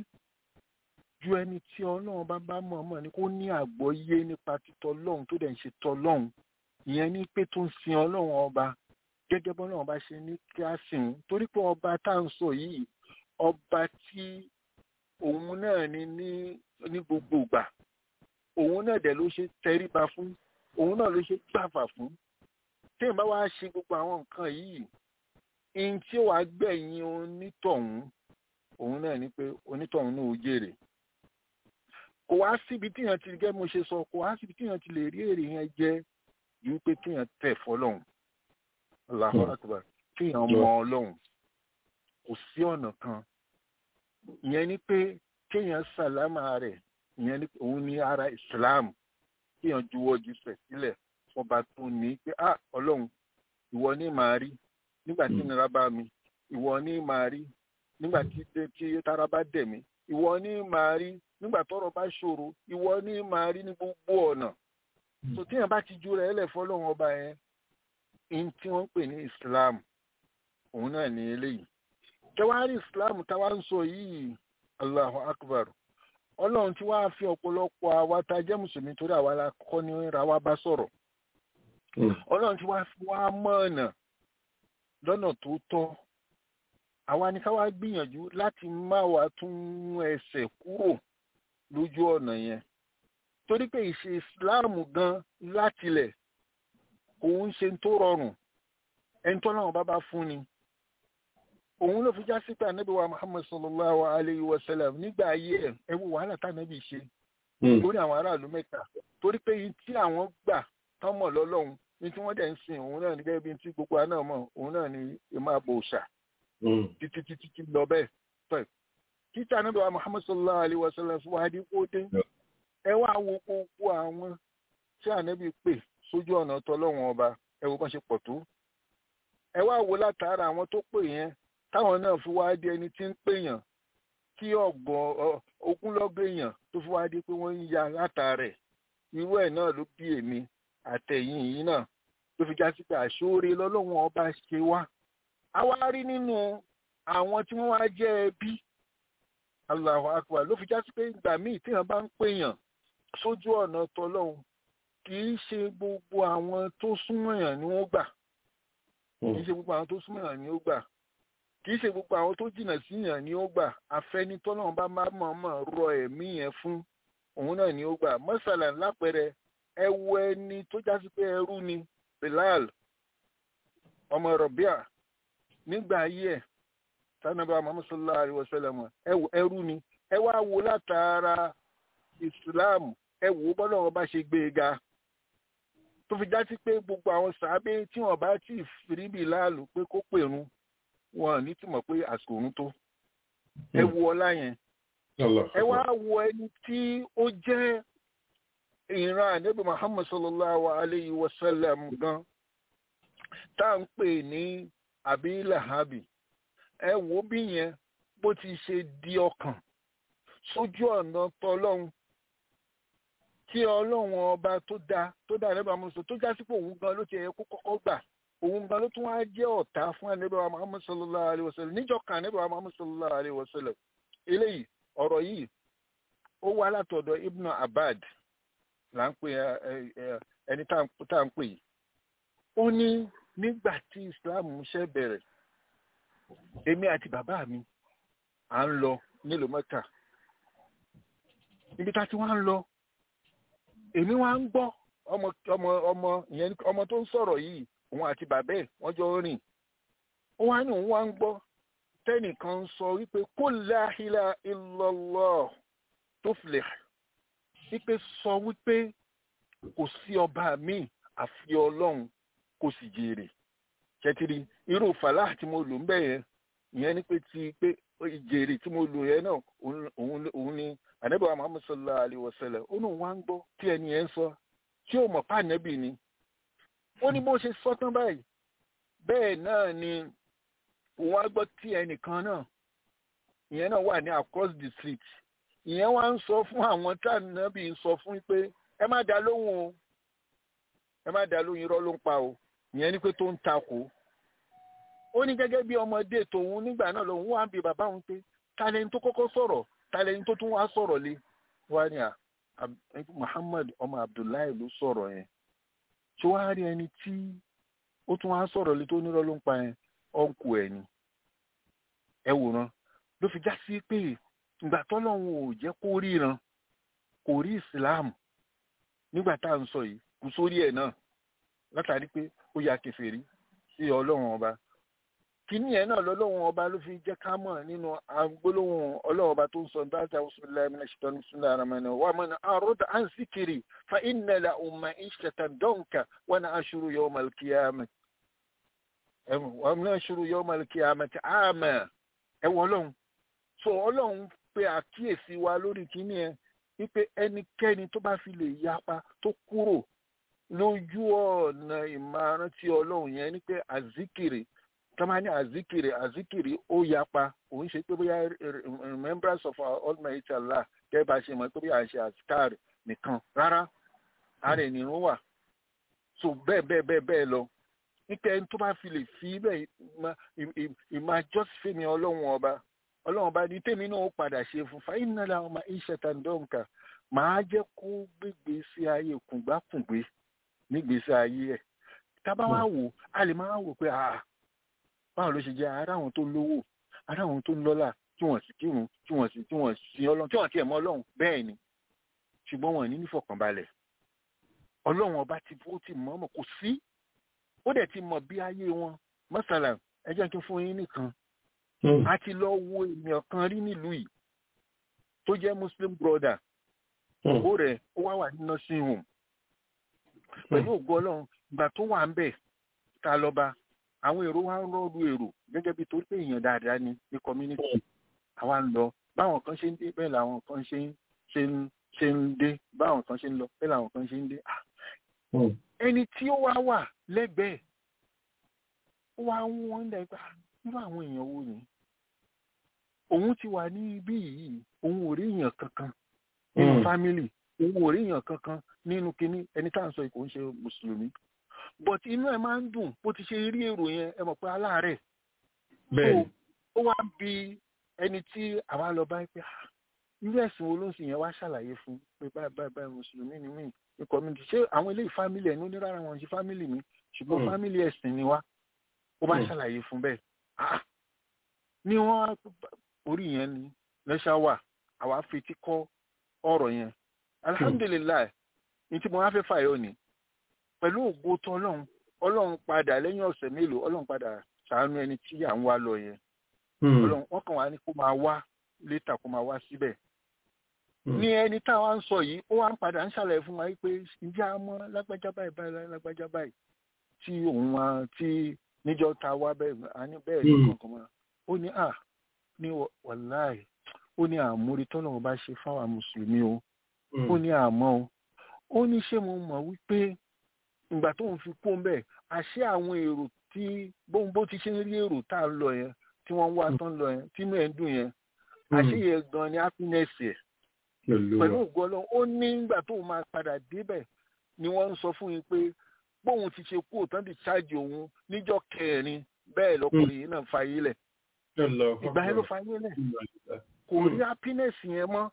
[SPEAKER 4] ju ẹni tí ọlọ́run bá bá mọ̀ mọ̀ ni kó ní àgbọ́yé nípa títọ́ ọlọ́run tó dẹ̀ ń ṣe tọ́ ọlọ́run ìyẹn ní pé tó ń sin ọlọ́run ọba gẹ́gẹ́ bọ́ ọlọ́run bá ṣe ní kí á sìn torí pé ọba tá à ń sọ yìí ọba tí òun náà ni ní ní gbogbo ìgbà òun náà dẹ̀ ló ṣe tẹríba fún òun náà ló ṣe gbàfà fún téèyàn bá wá ṣe gbogbo àwọn nǹkan yìí ihun tí ó wàá gbẹ̀yìn onítọ̀hún òun náà ni pé onítọ̀hún náà ó jèrè kò wá síbi tíyàn ti gẹ́ mo ṣe sọ kò wá síbi tíyàn ti lè rí èrè yẹn jẹ ju pé tíyàn tẹ̀ fọlọ́hún Allahu Akbar tíyàn mọ ọlọ́hún kò sí ọ̀nà kan ìyẹn ni pé kéèyàn sàlámà rẹ̀ ìyẹn ni òun ní ara Islam kéèyàn juwọ́ ju sẹ̀ sílẹ̀ fọba tó ní pé ah ọlọ́run ìwọ ní màá rí nígbà tí nira bá mi ìwọ ní màá rí nígbà tí tí tara bá dẹ̀ mí ìwọ ní màá rí nígbà tọ́rọ̀ bá ṣòro ìwọ ní màá rí ní gbogbo ọ̀nà tó tíyàn bá ti ju rẹ̀ ẹlẹ̀ fọlọ́run ọba yẹn in tí wọ́n ń pè ní Islam òun náà ní eléyìí kẹwàá rí Islam táwa ń sọ yìí Allahu Akbar ọlọ́run tí wàá fi ọ̀pọ̀lọpọ̀ àwa tá a jẹ́ mùsùlùmí torí àwa la kọ́ ní ra wa bá sọ̀rọ̀ ọlọ́run tí wàá fi wá mọ́ ọ̀nà lọ́nà tó tọ́ àwa ni ká wá gbìyànjú láti má wa tún mú ẹsẹ̀ kúrò lójú ọ̀nà yẹn torí pé ìṣe ìsìláàmù gan látilẹ̀ òun ṣe tó rọrùn ẹni tó náà bá bá fún ni òun ló fi já sí pé ànábì wa muhammad sallallahu alayhi wa sallam nígbà ayé ẹ ẹ wo wàhálà tánábì ṣe lórí àwọn aráàlú mẹ́ta torí pé yìí tí àwọn gbà tán mọ̀ lọ́lọ́run ní tí wọ́n dẹ̀ ń sin òun náà ní gẹ́gẹ́ bí tí gbogbo àná mọ̀ òun náà ní ìmọ̀ àbò òòṣà títí títí tí lọ bẹ́ẹ̀ tọ́ títí ànábì wa muhammad sallallahu alayhi wa sallam fún wa dé kó dé ẹ wá wo gbogbo àwọn tí ànábì pè sójú ọ̀nà tọ́lọ́wọ́n ọba ẹ wo bá ṣe pọ̀ tó ẹ wá wo látara àwọn tó pè yẹn táwọn náà fi wá di ẹni tí ń pèèyàn kí ọgbọ̀n ogúnlọ́gbọ̀n èèyàn tó fi wá di pé wọ́n ń ya látàrẹ̀ irú ẹ̀ náà ló bí èmi àtẹ̀yìn yìí náà ló fi já sí pé àṣóore lọ́lọ́wọ́n ọba ṣe wá a wá rí nínú àwọn tí wọ́n wá jẹ́ ẹbí Allahu Akbar ló fi já sí pé ìgbà míì téèyàn bá ń pèèyàn sójú ọ̀nà tọlọ́hun kì í ṣe gbogbo àwọn tó súnmọ́ èèyàn ni wọ́n gbà kì í ṣe gbogbo àwọn tó súnmọ́ èèyàn ni ó gbà kì í ṣe gbogbo àwọn tó jìnnà sí yàn ni ó gbà àfẹnitọ́nà bá má mọ̀ọ́mọ̀ rọ ẹ̀mí yẹn fún òun náà ni ó gbà mọ́sálà lápẹẹrẹ ẹ wo ẹni tó jásí pé ẹrú ni Bilal ọmọ Rọ̀bíà nígbà ayé ẹ̀ sanaba Muhammad sallallahu alaihi wasallam ẹrú ni ẹ wá wo látara Islam ẹ wò ó bọ́lá wọn bá ṣe gbé e ga tó fi jásí pé gbogbo àwọn sàábé tí wọn bá tí ì fi Bilal pé kó pèrún wọn ní tí mọ̀ pé àsìkò òun tó ẹ wo ọlá yẹn ẹ wá wo ẹni tí ó jẹ́ ìran ànábì Muhammad sallallahu alayhi wa sallam gan tá à ń pè ní Abi Lahabi ẹ wo bí yẹn bó ti ṣe di ọkàn sójú ọ̀nà tọlọ́hun tí ọlọ́run ọba tó dá tó dá ànábì Muhammad tó já sí pé òun gan ló ti yẹ kó kọ́kọ́ gbà òun gan ló tún wá jẹ́ ọ̀tá fún ànábẹ́wà muhammad sallallahu alayhi wa sallam níjọ́ kan ànábẹ́wà muhammad sallallahu alayhi wa sallam eléyìí ọ̀rọ̀ yìí ó wá látọ̀dọ̀ ibn abad là ń pè ẹni tá à ń pè yìí ó ní nígbà tí islam ṣe bẹ̀rẹ̀ èmi àti bàbá mi à ń lọ nílùú mẹ́ta níbi tá a ti wá ń lọ èmi wá ń gbọ́ ọmọ ọmọ ọmọ ìyẹn ọmọ tó ń sọ̀rọ̀ yìí òun àti bàbá ẹ̀ wọ́n jọ rìn ó wá ní òun wá ń gbọ́ tẹ́nìkan ń sọ wípé kó la ilaha illallah tó filẹ̀ wípé sọ wípé kò sí ọba míì àfi ọlọ́run kò sì jèrè ṣètìrì irú fàlà tí mo lò ń bẹ̀ yẹn ìyẹn ni pé ti pé ìjèrè tí mo lò yẹn náà òun ni ànábì Muhammad sallallahu alaihi wasallam ó ní òun wá ń gbọ́ tí ẹni yẹn ń sọ tí ó mọ̀ pàǹdẹ́bì ni ó ní bó ṣe sọ tán báyìí bẹ́ẹ̀ náà ni òun á gbọ́ tí ẹnìkan náà ìyẹn náà wà ní across the street ìyẹn wá ń sọ fún àwọn tànàbí ń sọ fún pé ẹ má dá lóhùn o ẹ má dá lóhùn irọ́ ló ń pa o ìyẹn ni pé tó ń takò ó ní gẹ́gẹ́ bí ọmọdé tòun nígbà náà lòun wá ń bi bàbá òun pé talẹ́ni tó kọ́kọ́ sọ̀rọ̀ talẹ́ni tó tún wá sọ̀rọ̀ lé wá ní à Muhammad ọmọ Abdullahi ló sọ̀rọ̀ yẹn tí wọ́n á rí ẹni tí ó tún wá sọ̀rọ̀ lé tó nírọ́ ló ń pa yẹn ọ̀nkù ẹ̀ ni ẹ wòran ló fi já sí pé ìgbà tọ́lọ́run ò jẹ́ kó ríran kò rí ìsìláàmù nígbà tá à ń sọ yìí kù sórí ẹ̀ náà látàrí pé ó ya kèfèrí sí ọlọ́run ọba kíní ẹ̀ náà lọ́lọ́run ọba ló fi jẹ́ ká mọ̀ nínú agbólóhùn ọlọ́run ọba tó ń sọ dáadáa bisimilayi mina ṣètò bisimilayi aramani wa man arada an zikiri fa inna lahu ma'ishatan danka wa nahshuru yawmal qiyamah wa nahshuru yawmal qiyamati a'ma ẹ wọ ọlọ́run so ọlọ́run pe àkíyèsí wa lórí kíní ẹ wípé ẹnikẹ́ni tó bá fi lè yapa tó kúrò lójú ọ̀nà ìmọ̀ràn tí ọlọ́run yẹn ni pé àzíkiri tọ́mọ ní àzíkiri àzíkiri ó yapa òun ṣe pé bóyá remembrance of our almighty Allah gẹ́gẹ́ bá ṣe mọ̀ pé bí à ń ṣe àzíkàrì nìkan rárá ara ènìyàn wà so bẹ́ẹ̀ bẹ́ẹ̀ bẹ́ẹ̀ bẹ́ẹ̀ lọ nípa ẹni tó bá fi lè fi bẹ́ẹ̀ ìmọ̀ jọ́sífẹ́ mi ọlọ́run ọba ọlọ́run bá ní tèmi náà ó padà ṣe fún fàyín náà làwọn ọmọ iṣẹ́ tàǹdọ̀ǹkà màá jẹ́ kó gbégbé sí ayé kùngbákùngbé nígbèsí ayé ẹ̀ tábà wá wò a lè máa wò pé ah báwo ló ṣe jẹ́ ara àwọn tó lówó ara àwọn tó lọ́lá tí wọ́n sì kírun tí wọ́n sì tí wọ́n sì ọlọ́run tí wọ́n tiẹ̀ mọ́ ọlọ́run bẹ́ẹ̀ ni ṣùgbọ́n wọn ní nífọ̀kànbalẹ̀ ọlọ́run ọba ti ó ti mọ̀ ọmọ kò sí ó dẹ̀ ti mọ̀ bí ayé wọn mọ́sálà ẹ jẹ́ kí n fún yín nìkan a ti lọ wo ènìyàn kan rí nílùú yìí tó jẹ́ muslim brother ó rẹ̀ ó wá wà ní nursing home pẹ̀lú ògo ọlọ́run ìgbà tó wà ń bẹ̀ ta lọ́ba àwọn èrò wa ń rọ́ọ̀lù èrò gẹ́gẹ́ bí torí pé èèyàn dáadáa ni ní community àwa ń lọ báwọn kan ṣe ń dé bẹ́ẹ̀ làwọn kan ṣe ń ṣe ń ṣe ń dé báwọn kan ṣe ń lọ bẹ́ẹ̀ làwọn kan ṣe ń dé ẹni tí ó wá wà lẹ́gbẹ̀ẹ́ ó wá ń wọ́n dẹ̀ gbà nínú àwọn èèyàn wo ni òun ti wà ní ibí yìí òun ò rí èèyàn kankan nínú fámìlì òun ò rí èèyàn kankan nínú kinní ẹni tá à ń sọ kò ń ṣe mùsùlùmí but inú ẹ máa ń dùn bó ti ṣe rí èrò yẹn ẹ mọ̀ pé aláàárẹ̀ so ó wá bí ẹni tí àwa lọ bá pé irú ẹ̀sìn wo ló ń sìn yẹn wá ṣàlàyé fún pé báyìí báyìí báyìí mùsùlùmí ni mí ní community ṣé àwọn eléyìí fámìlì ẹ̀ ní onírárá wọn ṣe fámìlì mi ṣùgbọ́n fámìlì ẹ̀sìn ni wá ó bá ṣàlàyé fún bẹ́ẹ̀ ní wọ́n orí yẹn ni lẹ́ṣà wà àwa fetí kọ́ ọ̀rọ̀ yẹn alhamdulilayi ní tí mo wá fẹ́ fàyọ ni pẹ̀lú ògbó tó ọlọ́run ọlọ́run padà lẹ́yìn ọ̀sẹ̀ mélòó ọlọ́run padà ṣàánú ẹni tí à ń wá lọ yẹn ọlọ́run wọ́n kàn wá ní kó máa wá létà kó máa wá síbẹ̀ ní ẹni táwa ń sọ yìí ó wá ń padà ń ṣàlàyé fún wa pé ǹjẹ́ a mọ̀ lágbájá báyìí báyìí lágbájá báyìí tí òun wá tí níjọ́ ta wá bẹ́ẹ̀ a ní bẹ́ẹ̀ ní kankan mọ́ ó ní à ní wàláì ó ní àmúrí tọ́lọ́run bá ṣe fáwọn mùsùlùmí o ó ní àmọ́ o ó ní ṣé mo mọ̀ wípé ìgbà tó ń fi kó ń bẹ̀ àṣé àwọn èrò tí bóun bó ti ṣe ń rí èrò tá a lọ yẹn tí wọ́n ń wá tán lọ yẹn tí inú ẹ̀ ń dùn yẹn àṣé yẹn gan ni happiness ẹ̀ pẹ̀lú ògo Ọlọ́run ó ní ìgbà tó máa padà débẹ̀ ni wọ́n ń sọ fún yín pé bóun ti ṣe kú òtán ti ṣáàjì òun níjọ́ kẹrin bẹ́ẹ̀ lọkùnrin yìí náà fàyè lẹ̀ ìgbà yẹn ló fàyè lẹ̀ kò rí happiness yẹn mọ́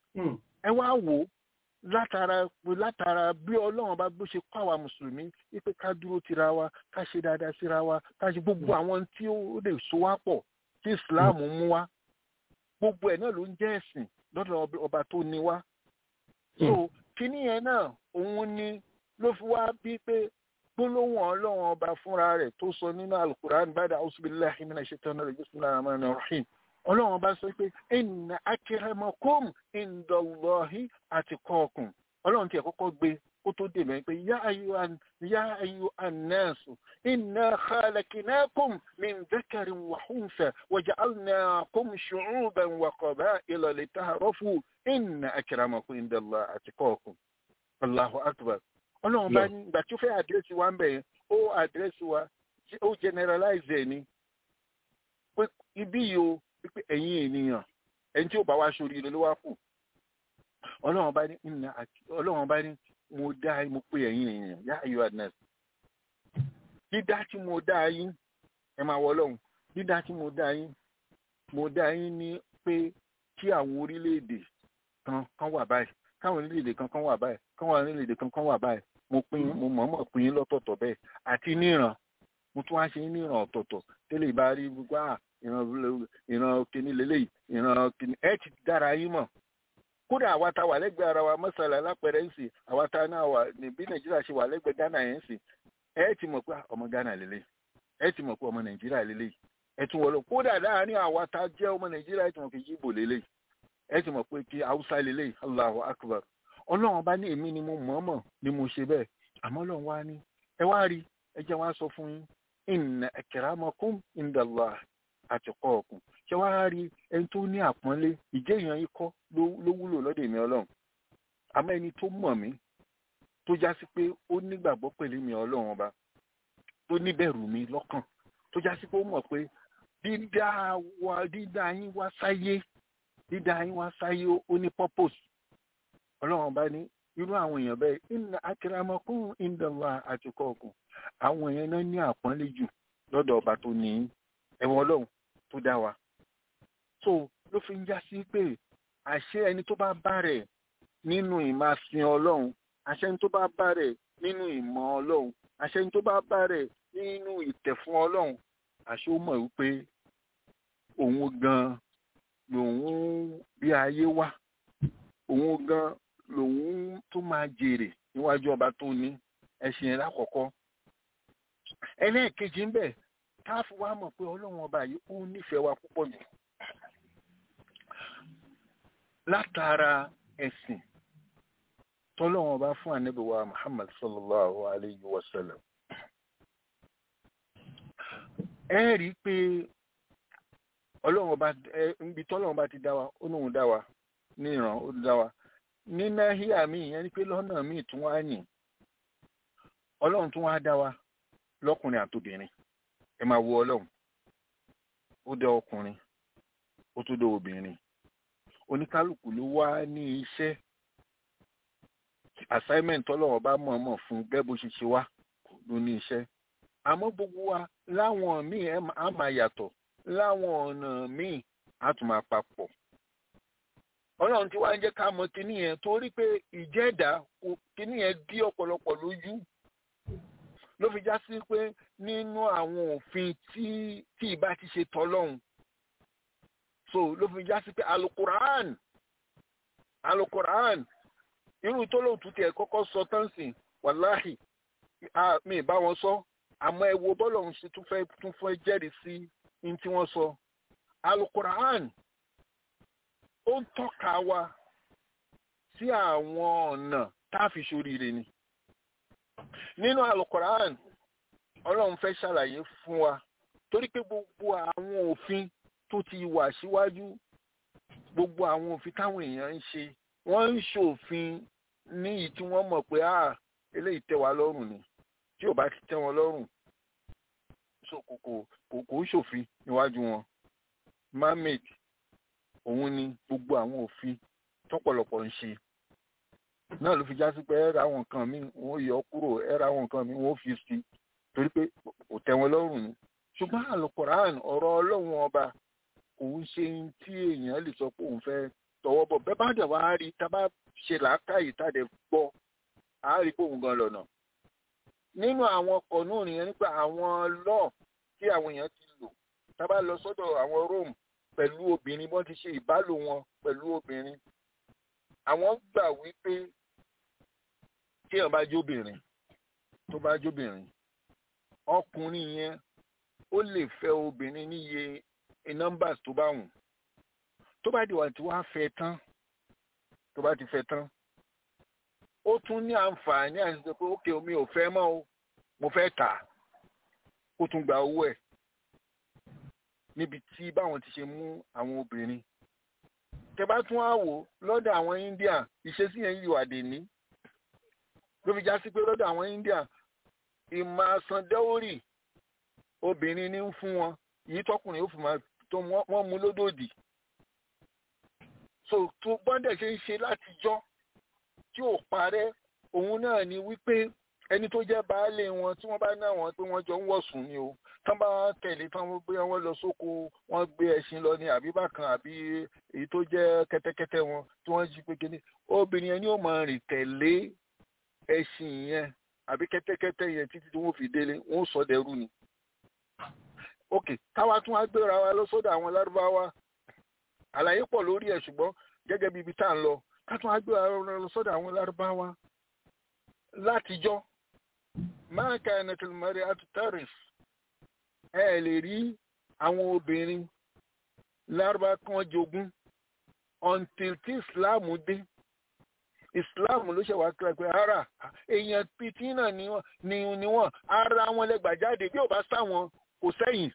[SPEAKER 4] ẹ wá wò ó látara látara bí ọlọ́run bá gbó ṣe kọ́ àwa mùsùlùmí wípé ká dúró tira wa ká ṣe dáadáa síra wa ká ṣe gbogbo àwọn tí ó lè so wá pọ̀ tí islam mú wá gbogbo ẹ̀ náà ló ń jẹ́ ẹ̀sìn lọ́dọ̀ ọba tó ní wá. so kíní yẹn náà òun ni ló fi wá bí pé gbólóhùn ọlọ́run ọba fúnra rẹ̀ tó sọ nínú alukur'an bada auzubillahi minash shaitani rajim bismillahir rahmanir rahim ọlọ́run bá sọ pé inna akramakum indallahi atqakum ọlọ́run tí ẹ̀ kọ́kọ́ gbé kó tó dè mẹ́rin pé yá ayyuhan nasu inna khalaqnakum min dhakarin wa untha wa ja'alnakum shu'uban wa qaba'ila lita'arafu inna akramakum indallahi atqakum Allahu akbar ọlọ́run bá ní ìgbà tí ó fẹ́ àdírẹ́sì wa ń bẹ̀ yẹn ó àdírẹ́sì wa ó generalize ẹ̀ ni pé ibí yìí o pípé ẹ̀yin ènìyàn ẹni tí ó bá wá sórí ilé ló wá kù ọlọ́run bá ní ìnà ọlọ́run bá ní mo dá mo pé ẹ̀yin ènìyàn yá ayọ̀ adness dídá tí mo dá yín ẹ máa wọ ọlọ́run dídá tí mo dá yín mo dá yín ní pé kí àwọn orílẹ̀-èdè kan kan wà báyìí káwọn orílẹ̀-èdè kan kan wà báyìí káwọn orílẹ̀-èdè kan kan wà báyìí mo pín mo mọ̀ọ́mọ̀ pín yín lọ́tọ̀ọ̀tọ̀ bẹ́ẹ̀ àti níran mo tún wá ṣe ní ìran ọ̀tọ̀ọ̀tọ̀ tẹ́lẹ̀ bá rí gbogbo à ìran ìran kìíní lélẹ́yìí ìran kìíní ẹ ti dára yín mọ̀ kódà àwa ta wà lẹ́gbẹ̀ẹ́ ara wa mọ́sálà lápẹ̀rẹ̀ ń sìn àwa ta náà wà bí nàìjíríà ṣe wà lẹ́gbẹ̀ẹ́ ghana yẹn ń sìn ẹ ti mọ̀ pé ọmọ ghana lélẹ́yìí ẹ ti mọ̀ pé ọmọ nàìjíríà lélẹ́yìí ẹ tún wọlé kódà láàárín àwa ta jẹ́ ọmọ nàìjíríà ẹ ti mọ̀ pé yíbò lélẹ́yìí ẹ ti mọ̀ pé kí haúsá lélẹ́yìí allahu akbar ọlọ́run bá ní èmi ni mo mọ̀ọ́mọ̀ ni mo ṣe bẹ́ẹ̀ àmọ́ ọlọ́run wá ní ẹ wá rí ẹ jẹ́ wá sọ fún yín inna akramakum indallah atqakum ṣé wá rí ẹni tó ní àpọ́nlé ìjẹ́ èèyàn yìí kọ́ ló wúlò lọ́dọ̀ èmi ọlọ́run àmọ́ ẹni tó mọ̀ mí tó já sí pé ó nígbàgbọ́ pẹ̀lú mi ọlọ́run ọba tó níbẹ̀rù mi lọ́kàn tó já sí pé ó mọ̀ pé dídá wa dídá yín wá sáyé dídá yín wá sáyé ó ní purpose ọlọ́run ọba ní irú àwọn èèyàn bẹ́ẹ̀ inna akramakum indallah atqakum àwọn èèyàn náà ní àpọ́nlé jù lọ́dọ̀ ọba tó ní ẹ̀wọ̀n ọlọ́run tó dá wa so ló fi ń já sí pé àṣẹ ẹni tó bá bá rẹ̀ nínú ìmásin ọlọ́run àṣẹ ẹni tó bá bá rẹ̀ nínú ìmọ̀ ọlọ́run àṣẹ ẹni tó bá bá rẹ̀ nínú ìtẹ̀fún ọlọ́run àṣẹ ó mọ̀ wípé òun gan lòun bí ayé wá òun gan lòun tó máa jèrè níwájú ọba tó ní ẹṣin ẹ̀ lákọ̀ọ́kọ́ ẹlẹ́ẹ̀kejì ń bẹ̀ káàfù wa mọ̀ pé ọlọ́run ọba yìí ó nífẹ̀ẹ́ wa púpọ̀ jù látara ẹ̀sìn tọ́lọ́run ọba fún ànábì wa Muhammad sallallahu alayhi wa sallam ẹ rí i pé ọlọ́run ọba ẹ níbi tọ́lọ́run ọba ti dá wa ó lóun dá wa ní ìran ó dá wa ní náhíà míì yẹn ni pé lọ́nà míì tún wá yìn ọlọ́run tún wá dá wa lọ́kùnrin àtobìnrin ẹ máa wo ọlọ́run ó dá ọkùnrin ó tún dá obìnrin oníkálukú ló wá ní iṣẹ́ assignment ọlọ́run bá mọ̀ọ́mọ̀ fún bẹ́ẹ̀ bó ṣe ṣe wá ló ní iṣẹ́ àmọ́ gbogbo wa láwọn míì á máa yàtọ̀ láwọn ọ̀nà míì á tún máa papọ̀ ọlọ́run tí wàá jẹ́ ká mọ̀ kíní yẹn torí pé ìjẹ́dá kíní yẹn dí ọ̀pọ̀lọpọ̀ lójú ló fi já sí pé nínú àwọn òfin tí tí ìbá ti ṣe tọ́lọ́hún so ló fi já sí pé alukuraan alukuraan irú tó lóun tún tiẹ̀ kọ́kọ́ sọ tán sí wàláhì mi ì bá wọn sọ àmọ́ ẹ wo bọ́lọ̀ ń ṣe tún fẹ́ tún fẹ́ jẹ́rìí sí ní tí wọ́n sọ alukuraan ó ń tọ́ka wa sí àwọn ọ̀nà tá a fi ṣoríire ni nínú alukoran ọlọ́run fẹ́ ṣàlàyé fún wa torí pé gbogbo àwọn òfin tó ti wà síwájú gbogbo àwọn òfin táwọn èèyàn ń ṣe wọ́n ń ṣòfin ní ìyí tí wọ́n mọ̀ pé ah eléyìí tẹ́ wa lọ́rùn ni tí ò bá ti tẹ́ wọn lọ́rùn so kò kò kò kò ń ṣòfin níwájú wọn mermaid òun ni gbogbo àwọn òfin tọ́pọ̀lọpọ̀ ń ṣe náà ló fi já sí pé ẹ ra àwọn nǹkan míì wọn yọ kúrò ẹ ra àwọn nǹkan míì wọn fi sí torí pé kò tẹ́ wọn lọ́rùn ni ṣùgbọ́n àlùkòrán ọ̀rọ̀ ọlọ́run ọba òun ṣe ń tí èèyàn lè sọ pé òun fẹ́ tọwọ́ bọ̀ bẹ́ẹ̀ bá dẹ̀ wá rí tá bá ṣe làákàyè tá dẹ̀ gbọ́ á rí pé òun gan lọ́nà nínú àwọn ọkọ̀ náà nìyẹn nípa àwọn lọ́ọ̀ tí àwọn èèyàn ti lò tá bá lọ sọ́dọ̀ àwọn Rome pẹ̀lú obìnrin bọ́n ti ṣe ìbálò wọn pẹ̀lú obìnrin àwọn gbà wípé tí èèyàn bá jóbìnrin tó bá jóbìnrin ọkùnrin yẹn ó lè fẹ́ obìnrin níye numbers tó bá wù tó bá di wà tí wàá fẹ́ tán tó bá ti fẹ́ tán ó tún ní àǹfààní àti sọ pé ókè omi ò fẹ́ mọ́ o mo fẹ́ tà ó tún gba owó ẹ̀ níbi tí báwọn ti ṣe mú àwọn obìnrin tẹ́bá tún á wò lọ́dọ̀ àwọn India ìṣesí yẹn yìí wà dé ní ló fi já sí pé lọ́dọ̀ àwọn India ìmọ̀ àsandẹ́wórì obìnrin ní ń fún wọn yìí tọkùnrin ó fi máa tó wọ́n mú lódòdì so tó bọ́ndẹ̀ ṣe ń ṣe látijọ́ tí ò parẹ́ òun náà ni wípé ẹni tó jẹ́ baálé wọn tí wọ́n bá ná wọn pé wọ́n jọ ń wọ̀sùn ni o tán bá tẹ̀lé tán wọ́n gbé wọn lọ sóko wọ́n gbé ẹṣin lọ ní àbí bákan àbí èyí tó jẹ́ kẹ́tẹ́kẹ́tẹ́ wọn tí wọ́n jí pé kíní obìnrin yẹn ni ó máa rìn tẹ̀lé ẹṣin yẹn àbí kẹ́tẹ́kẹ́tẹ́ yẹn títí tí wọ́n fi délé wọ́n sọ dẹrú ni. ok táwa tún á gbéra wa lọ sọ́dọ̀ àwọn lárúbáwá àlàyé pọ̀ lórí ẹ̀ ṣùgbọ́n gẹ́gẹ́ bí ibi tá à ń lọ ká tún á gbéra wa lọ sọ́dọ̀ àwọn lárúbáwá látijọ́ máa ka ẹnìtìlmọ́rẹ́ àtútàrìs ẹ lè rí àwọn obìnrin lárúbá kan jogún until tí islam dé islam ló ṣe wá kíra pé ara èèyàn pitì náà ni wọ́n ara wọn lẹ́gbàá jáde bí ò bá sáwọn kò sẹ́yìn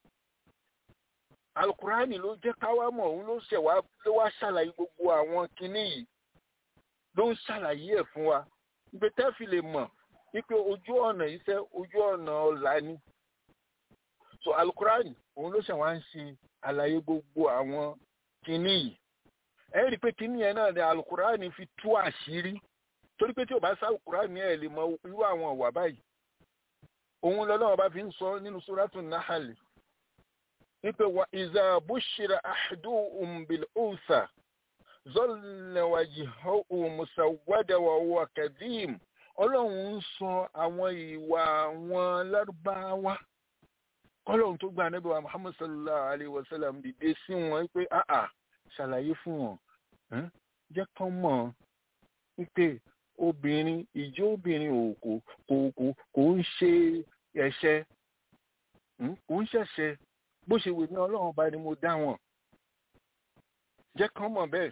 [SPEAKER 4] alukurani ló jẹ́ káwá mọ̀ òun ló ṣe wá ló wá ṣàlàyé gbogbo àwọn kinní yìí ló ń ṣàlàyé ẹ̀ fún wa ibi tẹ́ fi lè mọ̀ wípé ojú ọ̀nà iṣẹ́ ojú ọ̀nà ọ̀la ni so alukurani òun ló ṣe wá ń ṣe àlàyé gbogbo àwọn kinní yìí ẹ rí i pé kinní yẹn náà ni alukurani fi tú àṣírí torí pé tí o bá sá alukurani ẹ lè mọ irú àwọn ọ̀wà báyìí òun lọ́lọ́wọ́ bá fi ń sọ nínú suratu nahali wípé wa ìzà bushira ahaduhum bil unsa zalla wajhuhu musawwada wa huwa kadhim ọlọ́run ń sọ àwọn ìwà àwọn lárúbáwá ọlọ́run tó gba ànábì wa muhammad sallallahu alayhi wa sallam dìde sí wọn pé àà ṣàlàyé fún wọn jẹ́ kán mọ̀ wípé obìnrin ìjọ obìnrin ò kò kò kò kò ń ṣe ẹ̀ṣẹ̀ kò ń ṣẹ̀ṣẹ̀ bó ṣe wè ní ọlọ́run ọba ni mo dá wọn jẹ́ kán mọ̀ bẹ́ẹ̀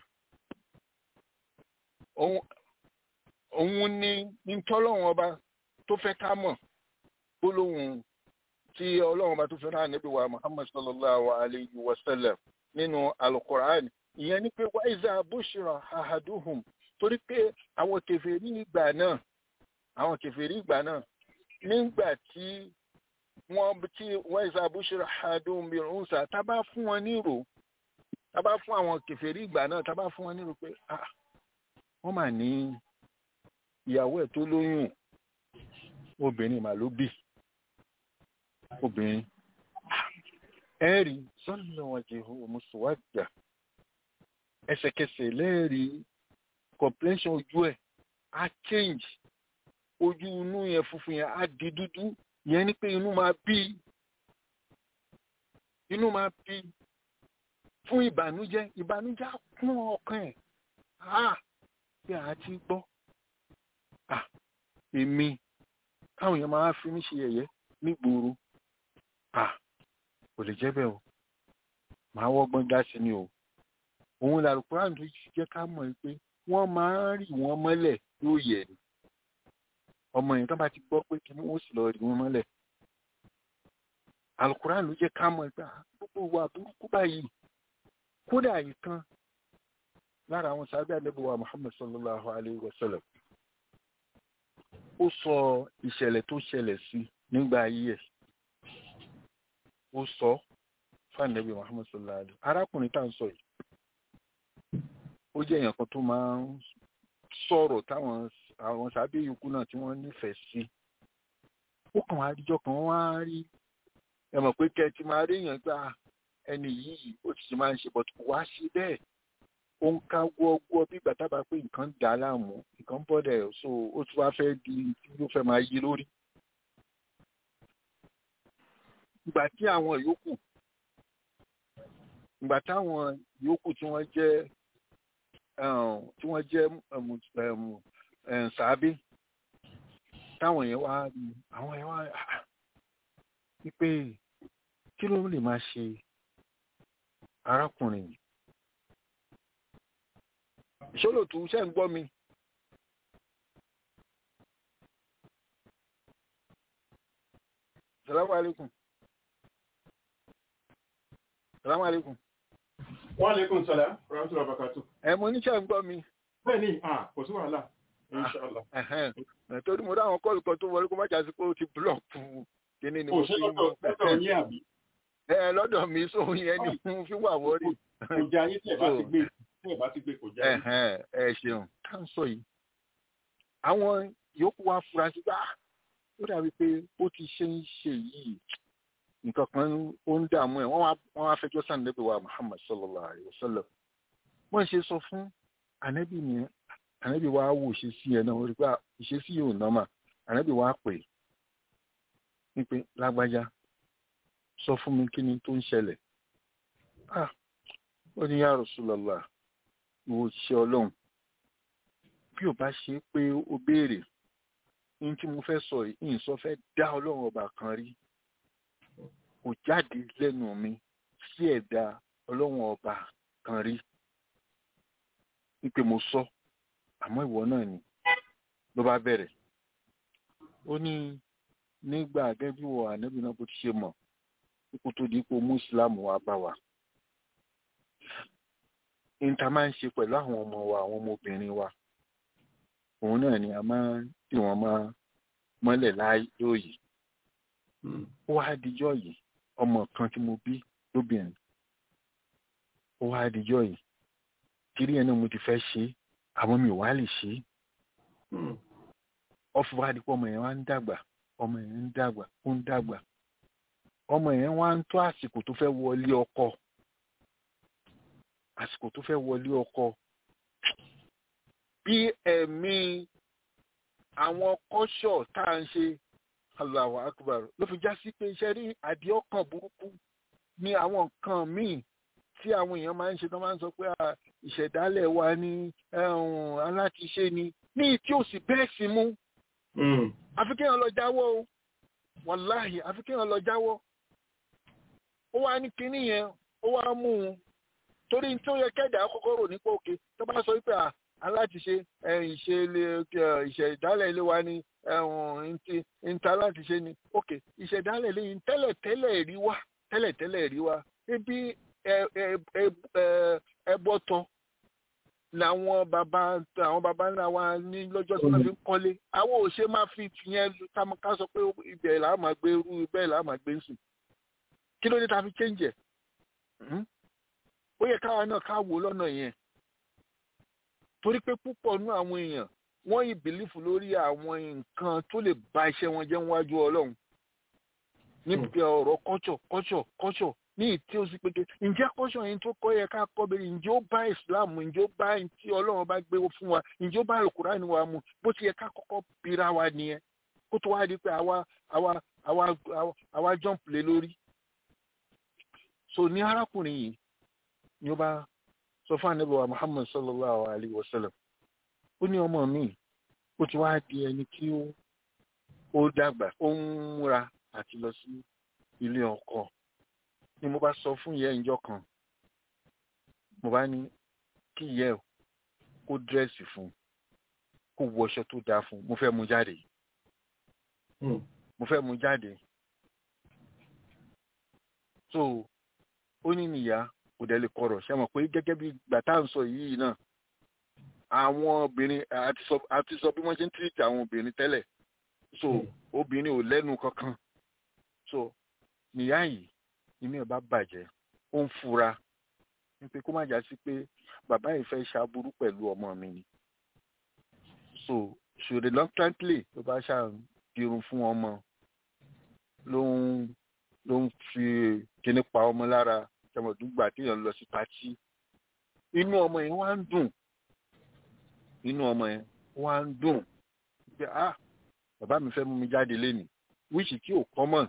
[SPEAKER 4] òun ni ntọ́lọ́run ọba tó fẹ́ ká mọ̀ gbólóhùn tí ọlọ́run ọba tó fẹ́ náà níbi wa muhammad sallallahu alayhi wa sallam nínú alukur'an ìyẹn ni pé wáìzà bushra ahaduhum torí pé àwọn kèfèrí ìgbà náà àwọn kèfèrí ìgbà náà nígbà tí wọ́n tí wáìzà bushra ahaduhum bil unsa tá bá fún wọn nírò tá bá fún àwọn kèfèrí ìgbà náà tá bá fún wọn nírò pé ah wọ́n mà ní ìyàwó ẹ̀ tó lóyún obìnrin mà ló bì obìnrin ẹ̀rí sọ́nà wọn jẹ́ mùsùlùmí ẹsẹ̀kẹsẹ̀ lẹ́ẹ̀rí complexion ojú ẹ̀ á change ojú inú yẹn funfun yẹn á di dúdú yẹn ni pé inú máa bí inú máa bí fún ìbànújẹ́ ìbànújẹ́ á kún ọkàn ẹ̀ á bí a ti gbọ́ à èmi káwọn èèyàn máa fi mí ṣe yẹ̀yẹ́ nígboro à kò lè jẹ́ bẹ́ẹ̀ o màá wọ́gbọ́n dá sí ni o òun làlùkùrán tó jẹ́ ká mọ̀ pé wọ́n máa ń rì wọ́n mọ́lẹ̀ yóò yẹ̀ ni ọmọ yẹn tó bá ti gbọ́ pé kí wọ́n sì lọ rì wọ́n mọ́lẹ̀ àlùkùrán ló jẹ́ ká mọ̀ pé gbogbo wa burúkú báyìí kódà yìí kan lára àwọn sábẹ́ àlẹ́bùwà Muhammad sallallahu alayhi wa sallam ó sọ ìṣẹ̀lẹ̀ tó ṣẹlẹ̀ sí nígbà ayé ẹ̀ ó sọ fún àlẹ́bí Muhammad sallallahu alayhi wa sallam arákùnrin tá à ń sọ yìí ó jẹ́ èèyàn kan tó máa ń sọ̀rọ̀ táwọn àwọn sábẹ́ yòókù náà tí wọ́n nífẹ̀ẹ́ sí ó kàn wá àdíjọ́ kan wá rí ẹ mọ̀ pé kẹ́ ẹ ti máa rí èèyàn gbà ẹni yìí ó ti ṣe máa ń ṣe bọ̀ wá sí bẹ́ẹ̀ ó ń ká gbọ́gbọ́ bí ìgbà tábà pé nǹkan dà á láàmú nǹkan bọ́dẹ̀ so ó tún wá fẹ́ di tí ó fẹ́ máa yí lórí. ìgbà tí àwọn yòókù ìgbà táwọn yòókù tí wọ́n jẹ́ tí wọ́n jẹ́ sàábé táwọn yẹn wá àwọn yẹn wá wípé kí ló lè máa ṣe arákùnrin yìí ìṣòlòtú ṣe ń gbọ́ mi. salamu alaikum. salamu alaikum.
[SPEAKER 2] wa alaikum salam rahmatullahi wa barakatuh.
[SPEAKER 4] ẹ mo ní ṣe ń gbọ́ mi.
[SPEAKER 2] bẹ́ẹ̀ni ah kò sí wàhálà inshallah.
[SPEAKER 4] torí mo dáhùn kọ́ọ̀lù kan tó wọlé kó má jásí pé ó ti búlọ̀kù kíní ni mo fi ń
[SPEAKER 2] bọ̀. lọ́dọ̀ yín àbí.
[SPEAKER 4] ẹ lọ́dọ̀ mi sóhun yẹn ni mo fi wà wọ́rí.
[SPEAKER 2] kò jẹ́ ayé tí ẹ̀ bá ti gbé tí ẹ̀ bá ti gbé kò jẹ́ ayé.
[SPEAKER 4] ẹ ṣeun ká ń sọ yìí àwọn yòókù wa fura sí bá ó dàbí pé ó ti ṣe ń ṣe yìí nǹkan kan ó ń dààmú ẹ wọ́n wá fẹjọ́ sàn níbi wa Muhammad sallallahu alayhi wa sallam wọ́n ṣe sọ fún ànábì ni ànábì wa wò ṣe sí ẹ náà wọ́n rí pé ìṣesí yóò nọ́mà ànábì wa pè é pé lágbájá sọ fún mi kí ni tó ń ṣẹlẹ̀ ah ó ní ya Rasulullah ìwò ṣe ọlọ́run bí ò bá ṣe pé ó béèrè ní tí mo fẹ́ sọ yìí sọ fẹ́ dá ọlọ́run ọba kan rí kò jáde lẹ́nu mi sí ẹ̀dá ọlọ́run ọba kan rí wípé mo sọ àmọ́ ìwọ náà ni ló bá bẹ̀rẹ̀ ó ní nígbà gẹ́gẹ́ bí wọ ànábì náà bó ti ṣe mọ̀ kó tó di ipò mùsùlùmù wa bá wa níta máa ń ṣe pẹ̀lú àwọn ọmọ wa àwọn ọmọbìnrin wa òun náà ni a máa ń tì wọ́n máa mọ́lẹ̀ láyòyè ó wá dijọ́ yìí ọmọ kan tí mo bí lóbìnrin ó wá dijọ́ yìí kiri ẹ̀ náà mo ti fẹ́ ṣe é àwọn mi ò wá lè ṣe é ọfọ wa di pé ọmọ yẹn wá ń dàgbà ọmọ yẹn ń dàgbà ó ń dàgbà ọmọ yẹn wá ń tó àsìkò tó fẹ́ wọlé ọkọ àsìkò tó fẹ́ wọlé ọkọ bí ẹ̀mí àwọn kọ́ṣọ̀ tá à ń ṣe Allahu Akbar ló fi já sí pé iṣẹ́ rí àdìọ́kàn burúkú ní àwọn nǹkan míì tí àwọn èèyàn máa ń ṣe tó máa ń sọ pé ìṣẹ̀dálẹ̀ wa ní alátiṣe ni ní tí ò sì bẹ́ẹ̀ sí mú àfi kéèyàn lọ jáwọ́ o wàláhì àfi kéèyàn lọ jáwọ́ ó wá ní kinní yẹn ó wá mú un torí tí ó yẹ kẹ́dà kọ́kọ́ rò nípa òkè tó bá sọ wípé alátiṣe ìṣẹ̀dálẹ̀ ilé wa ní ìta alátiṣe ni òkè ìṣẹ̀dálẹ̀ ilé yìí tẹ́lẹ̀ tẹ́lẹ̀ rí wá tẹ́lẹ̀ tẹ́lẹ̀ rí wá ebi ẹbọtọ làwọn bàbá àwọn bàbá ńlá wa ní lọ́jọ́ tí wọ́n fi ń kọ́lé àwọn ò ṣe máa fi tìyẹn ká sọ pé ibẹ̀ là á máa gbé irú bẹ́ẹ̀ là á máa gbé ń sùn kí ló dé ta fi change ẹ̀ ó yẹ káwa náà ká wò lọ́nà yẹn torí pé púpọ̀ nú àwọn èèyàn wọ́n yìí bìlífù lórí àwọn nǹkan tó lè ba iṣẹ́ wọn jẹ́ níwájú ọlọ́run níbi ọ̀rọ̀ kọ́ṣọ̀ kọ́ṣọ̀ kọ́ṣọ̀ ní ìtí ó sì pété ǹjẹ́ kọ́ṣọ̀ yẹn tó kọ́ yẹ ká kọ́ bẹ̀rẹ̀ ǹjẹ́ ó bá islam ǹjẹ́ ó bá tí ọlọ́run bá gbé fún wa ǹjẹ́ ó bá alukur'an wa mu bó ti yẹ ká kọ́kọ́ bira wa nìyẹn kó tó wá di pé àwa àwa àwa àwa jump lé lórí. so ní arákùnrin yìí ni ó bá sọ fún ànábì wa muhammad sallallahu alayhi wa sallam ó ní ọmọ mi ó ti wá di ẹni tí ó dàgbà ó ń múra àti lọ sí ilé ọkọ ni mo bá sọ fún ìyá ìjọ kan mo bá ní kí ìyá ẹ kó dírẹ́sì fún kó wọṣọ tó dáa fún mo fẹ́ mú jáde mo fẹ́ mú jáde so ó ní nìyá kò dẹ̀ lè kọ̀rọ̀ ṣe mọ̀ pé gẹ́gẹ́ bí gbàtà ń sọ yìí náà àwọn obìnrin àti sọ bí wọ́n ṣe ń tírìtì àwọn obìnrin tẹ́lẹ̀ so obìnrin ò lẹ́nu kankan so nìyá yìí inú ẹ̀ bá bàjẹ́ ó ń fura wípé kó má já sí pé bàbá yìí fẹ́ ṣàbúrú pẹ̀lú ọmọ mi ni so so reluctantly ló bá ṣàdirun fún ọmọ ló ń ló ń fi kíní pa ọmọ lára tẹmọdúgba téèyàn lọ sí pátí inú ọmọ yẹn wá ń dùn inú ọmọ yẹn wá ń dùn pé ah bàbá mi fẹ́ mú mi jáde lénìí wíṣì tí ò common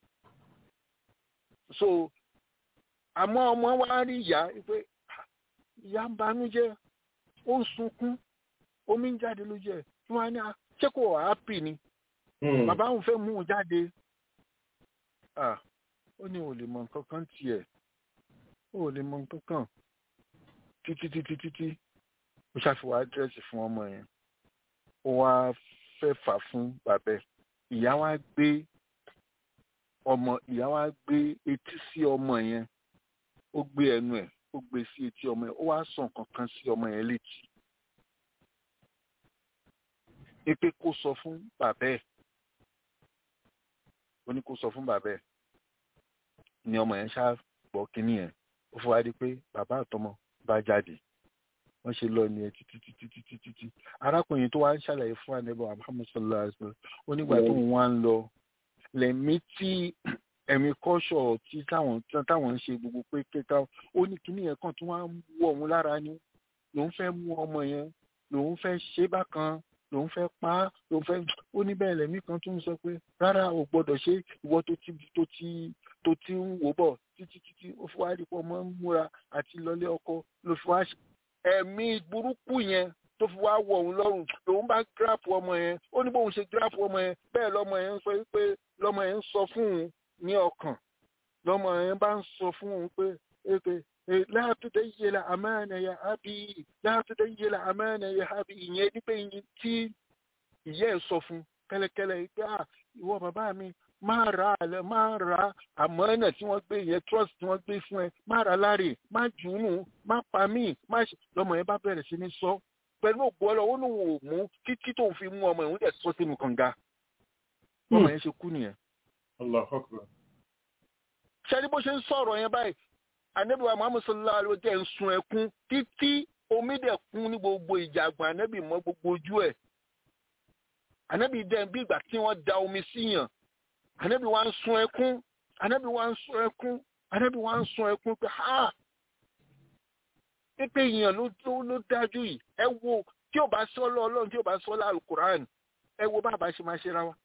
[SPEAKER 4] so àmọ́ ọmọ wa rí ìyá pé ìyá ń banújẹ́ ó ń sunkún omi ń jáde lójú ẹ̀ tí wọ́n á ní ṣé kò happy ni bàbá òun fẹ́ mú un jáde ó ní ò lè mọ nǹkan kan tiẹ̀ ó lè mọ nǹkan kan títí títí títí ó ṣàfihàn àdírẹ́sì fún ọmọ yẹn ó wá fẹ́ fà fún bàbá ìyá wa gbé ọmọ ìyá wa gbé etí sí ọmọ yẹn ó gbé ẹnu ẹ̀ ó gbé sí etí ọmọ yẹn ó wá sọ nǹkan kan sí ọmọ yẹn létí pé kó sọ fún bàbá ẹ̀ ó ní kó sọ fún bàbá ẹ̀ ni ọmọ yẹn ṣáà gbọ́ kínní yẹn ó fọwọ́ adé pé bàbá àtọmọ bá jáde wọ́n ṣe lọ ní ẹ títí títí títí títí arákùnrin tó wá ń ṣàlàyé fún ànẹ́bọ̀ Muhammad sallallahu alaihi wa sallam ó nígbà tó ń wá ń lọ lẹ́mí tí ẹ̀mí kọ́ṣọ̀ tí táwọn táwọn ń ṣe gbogbo pé kéka ó ní kíní yẹn kàn tí wọ́n á wọ̀ òun lára ni lòun fẹ́ mú ọmọ yẹn lòun fẹ́ ṣe bákan lòun fẹ́ pa á lòun fẹ́ ó ní bẹ́ẹ̀ lẹ́mí kan tún sọ pé rárá o gbọ́dọ̀ ṣe ìwọ tó ti tó ti tó ti ń wò bọ̀ títí títí ó fi wá rí pọ̀ mọ́ ń múra àti lọlé ọkọ ló fi wá ẹ̀mí burúkú yẹn tó fi wá wọ òun lọ́rùn lòun bá gíráàpù ọmọ yẹn ó ní bóun ṣe gíráàpù ọmọ yẹn bẹ́ẹ̀ lọ́mọ yẹn ń sọ pé lọ́mọ yẹn ń sọ fún òun ní ọkàn lọ́mọ yẹn bá ń sọ fún òun pé èpè láàtúndé yé la àmánà ya ábí láàtúndé yé la àmánà ya ábí ìyẹn ní pé tí ìyá ẹ̀ sọ fún kẹ́lẹ́kẹ́lẹ́ pé à ìwọ bàbá mi máa ra àlẹ máa ra àmọ́nà tí wọ́n gbé yẹn trust tí wọ́n gbé fún ẹ máa ra láre má jùúnù má pa mí má ṣe lọ́mọ yẹn bá bẹ̀rẹ̀ sí ní sọ pẹ̀lú ògbó ọlọ́wọ́ ní òun ò mú títí tóun fi mú ọmọ ìhun dẹ̀ sọ sínú kànga ọmọ yẹn ṣe kú nìyẹn. ṣẹ́ni bó ṣe ń sọ̀rọ̀ yẹn báyìí anabi wa muhammad sallallahu alaihi wa sallam ń sun ẹkún títí omi dẹ̀ kún ní gbogbo ìjàgbọ̀n anabi mọ́ gbogbo ojú ẹ̀ anabi dẹ̀ bí ìgbà tí wọ́n da omi síyàn anabi wa ń sun ẹkún anábì wa ń sọ ẹkún anábì wa ń sọ ẹkún pé ha pípé èèyàn ló ló dájú yìí ẹ wo tí ò bá sọ lọ ọlọ́run tí ò bá sọ lọ alukur'an ẹ wo bá a bá ṣe máa ṣe ra wa.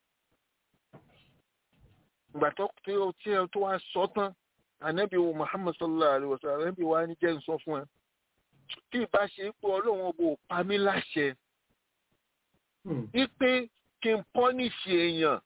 [SPEAKER 4] ìgbà tó tí ó tí ó tó wá sọ tán anábì wo muhammad sallallahu alayhi wa sallam anábì wa ní jẹ́ ń sọ fún ẹ tí ì bá ṣe pé ọlọ́run ọgbọ pa mí láṣẹ wípé kí n pọ́nìṣì èèyàn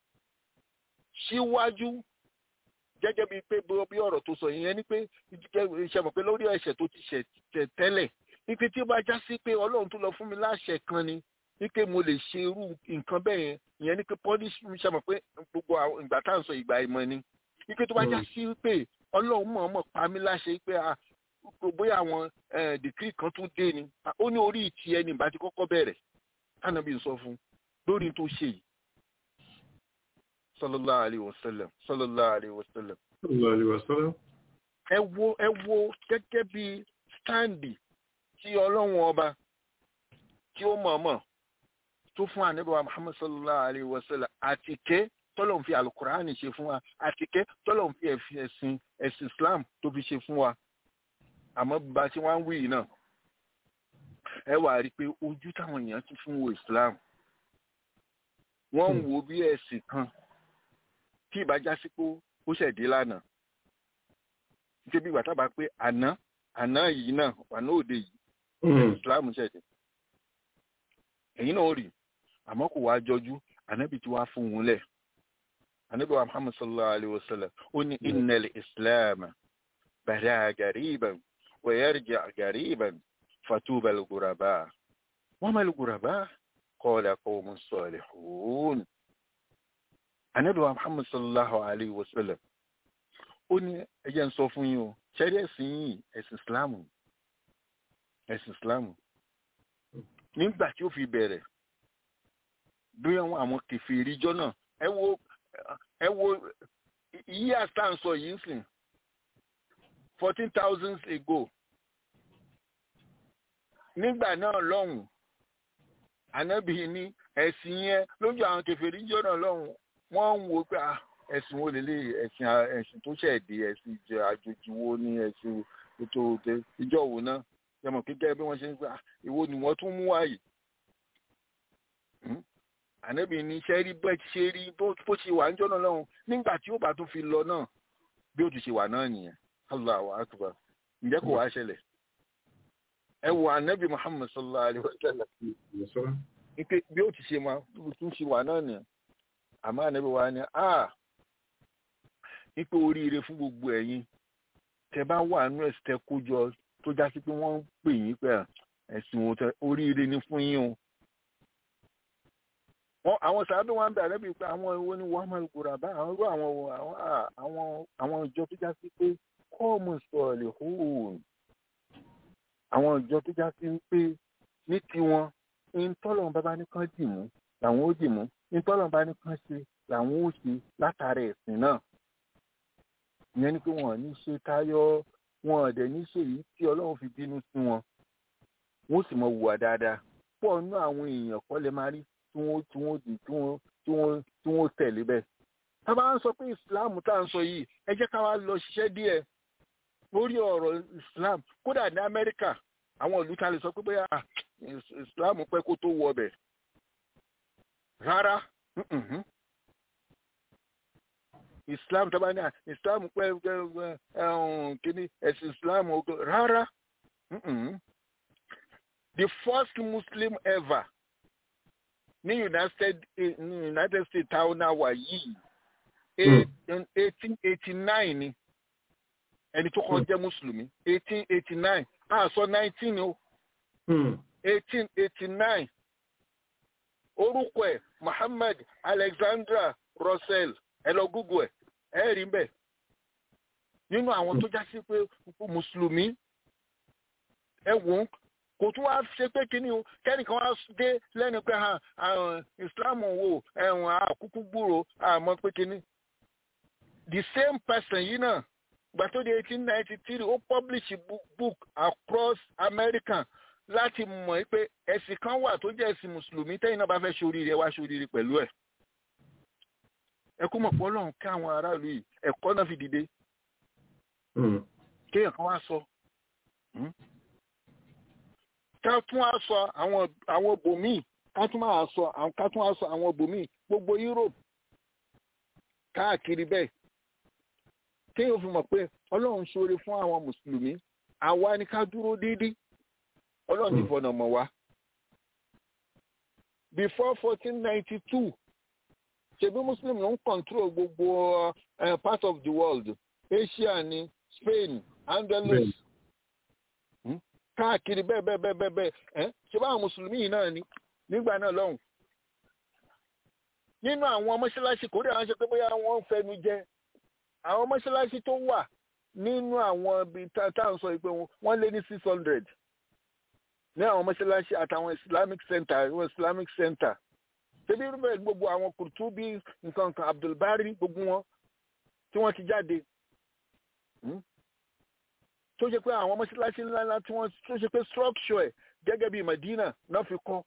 [SPEAKER 4] síwájú gẹ́gẹ́ bíi pé bí ọ̀rọ̀ tó sọ yẹn ni pé ṣe mọ̀ pé lórí ẹ̀ṣẹ̀ tó ti ṣẹ̀ tẹ́lẹ̀ wípé tí ó bá já sí pé ọlọ́run tó lọ fún mi láṣẹ kan ni wípé mo lè ṣe irú nǹkan bẹ́ẹ̀ yẹn ìyẹn ni pé pọ́nìṣì ṣe mọ̀ pé gbogbo ìgbà tá à ń sọ ìgbà ìmọ̀ ni wípé tó bá já sí pé ọlọ́run mọ̀ọ́mọ̀ pa mí láṣẹ pé bóyá àwọn dìkírì kan tún dé ni ó ní orí ìtì ẹni ìbá ti kọ́kọ́ bẹ̀rẹ̀ tánàbí sọ fún lórí tó ṣe yìí sallallahu alayhi wa sallam sallallahu alayhi wa sallam.
[SPEAKER 2] sallallahu alayhi wa sallam.
[SPEAKER 4] ẹ wo ẹ wo gẹ́gẹ́ bí stáǹdì tí ọlọ́run ọba tí ó mọ̀ọ́mọ̀ tó fún ànábìwá muhammad sallallahu alayhi wa sallam àtìkẹ́ tọ́lọ̀ ń fi alukur'ani ṣe fún wa àtìkẹ́ tọ́lọ̀ ń fi ẹ̀sìn ẹ̀sìn islam tó fi ṣe fún wa àmọ́ bá a ṣe wá ń wí yìí náà ẹ wà rí i pé ojú táwọn èèyàn ti fún wo islam wọ́n ń wo bí ẹ̀sìn kan tí ìbájá sí pé ó ṣẹ̀dé lánàá nítorí bí ìgbà tábà pé àná àná yìí náà àná òde yìí islam ṣẹ̀dé ẹ̀yin náà rí àmọ́ kò wá jọjú ànábì tí wàá fún un lẹ̀ ànábì wa muhammad sallallahu alayhi wa sallam ó ní innal islam bada gariban wa yarja gariban fatuba al-ghuraba wa ma al-ghuraba qala qawmun salihun ànábì wa muhammad sallallahu alayhi wa sallam ó ní ẹ jẹ́ n sọ fún yín o ṣẹ́rí ẹ̀sìn yìí ẹ̀sìn islamu ẹ̀sìn islamu nígbà tí ó fi bẹ̀rẹ̀ bí àwọn àwọn kẹfìrí jọ náà ẹ wo ẹ wo yí àtàǹsọ yìí ń sìn fourteen thousand ago nígbà náà lọ́hùn ànábì ní ẹ̀sìn yẹn lójú àwọn kẹfìrí jọ náà lọ́hùn wọ́n ń wo pé ẹ̀sìn wo lélẹ̀ ẹ̀sìn ẹ̀sìn tó ṣẹ̀dé ẹ̀sìn ìjọ àjòjì wo ní ẹ̀sìn ètò ìjọ wo náà yẹmọ kíkẹ́ bí wọ́n ṣe ń gbà ìwo ni wọ́n tún mú wáyé ànábì ní iṣẹ́ rí bẹ́ẹ̀ ti ṣe rí bó ṣe wà ń jọ́nà lọ́hùn nígbà tí ó bá tún fi lọ náà bí ó ti ṣe wà náà nìyẹn Allahu akbar ǹjẹ́ kò wá ṣẹlẹ̀ ẹ wo ànábì Muhammad sallallahu alayhi wa sallam ipe bí ó ti ṣe máa tún ṣe wà náà nìyẹn àmọ́ ànábì wa ni a ipe oríire fún gbogbo ẹ̀yin tẹ bá wà nínú ẹ̀sìn tẹ kó jọ tó já sí pé wọ́n ń pè yín pé ẹ̀sìn òtẹ oríire ni fún yín o àwọn sàábẹ̀ wọn bẹ àrẹ́bí pé àwọn ìwọ ni wọ́n máa gbòòrò àbá àwọn irú àwọn àwọn àwọn ìjọ tó já sí pé kọ́ọ̀mù sọ̀rọ̀ hóòn àwọn ìjọ tó já sí pé ní tiwọn ìtọ́lọ̀ bàbá nìkan dì mú làwọn ó dì mú ìtọ́lọ̀ bá nìkan ṣe làwọn ó ṣe látara ẹ̀sìn náà ìyẹn ni pé wọn ò ní ṣe táyọ̀ wọn ò dẹ̀ ní ṣe èyí tí ọlọ́run fi bínú sí wọn wọn ó sì mọ wùwà dáadáa pọ̀ nínú àwọn èèyàn kọ́ lè máa rí tí wọ́n tí wọ́n di tí wọ́n tí wọ́n tí wọ́n tẹ̀lé bẹ́ẹ̀. tá a bá ń sọ pé islam tá à ń sọ yìí ẹ jẹ́ ká wá lọ ṣiṣẹ́ díẹ̀ lórí ọ̀rọ̀ islam kódà ní amẹ́ríkà àwọn ìlú ta lè sọ pé bóyá islam pẹ́ kó tó wọ ọbẹ̀ rárá islam tó bá ní islam pẹ́ kíní ẹ̀sìn islam rárá the first muslim ever ní united ní united states táwọn náà wà yìí eighteen eighty nine ni ẹni tó kọ́ jẹ́ mùsùlùmí eighteen eighty nine a sọ nineteen o eighteen eighty nine orúkọ ẹ̀ muhammad alexandra russell ẹ lọ google ẹ ẹ rí bẹ́ẹ̀ nínú àwọn tó já sí pé mùsùlùmí ẹ wò ó kò tún wá ṣe pé kíní o kẹ́nìkan wá dé lẹ́nu pé islam wo ẹ̀wọ̀n àkúkú gbúrò àmọ́ pé kíní. the same person yìí náà gbà tó di eighteen ninety three ó publish book, book across America láti mọ̀ pé ẹ̀sìn kan wà tó jẹ́ ẹ̀sìn mùsùlùmí tẹ́yìn náà bá fẹ́ ṣoríire wá ṣoríire pẹ̀lú ẹ̀. ẹ kó mọ̀ pé ọlọ́run ká àwọn aráàlú yìí ẹ̀kọ́ náà fi dìde kéèyàn kan wá sọ ká tún wá sọ àwọn àwọn bòmíì ká tún wá sọ ká tún wá sọ àwọn bòmíì gbogbo Europe káàkiri bẹ́ẹ̀ kéèyàn fi mọ̀ pé ọlọ́run ṣoore fún àwọn mùsùlùmí àwa ni ká dúró déédéé ọlọ́run ti fọ̀nà mọ̀ wá. before fourteen ninety two ṣebí muslim ló ń control gbogbo uh, part of the world Asia ni Spain Andalus káàkiri bẹ́ẹ̀ bẹ́ẹ̀ bẹ́ẹ̀ bẹ́ẹ̀ bẹ́ẹ̀ ṣe bá àwọn mùsùlùmí yìí náà ni nígbà náà lọ́hùn. nínú àwọn mọ́ṣáláṣí kò rí àwọn ṣe pé bóyá wọ́n ń fẹnu jẹ àwọn mọ́ṣáláṣí tó wà nínú àwọn ibi tá à ń sọ pé wọ́n lé ní six hundred ní àwọn mọ́ṣáláṣí àtàwọn islamic center àwọn islamic center ṣebí rúbẹ̀ gbogbo àwọn kùrùtùbí nǹkan kan abdulbari gbogbo wọn tí wọ́n ti jáde tó ṣe pé àwọn mọ́ṣáláṣí ńláńlá tí wọ́n tó ṣe pé structure ẹ̀ gẹ́gẹ́ bí Medina náà fi kọ́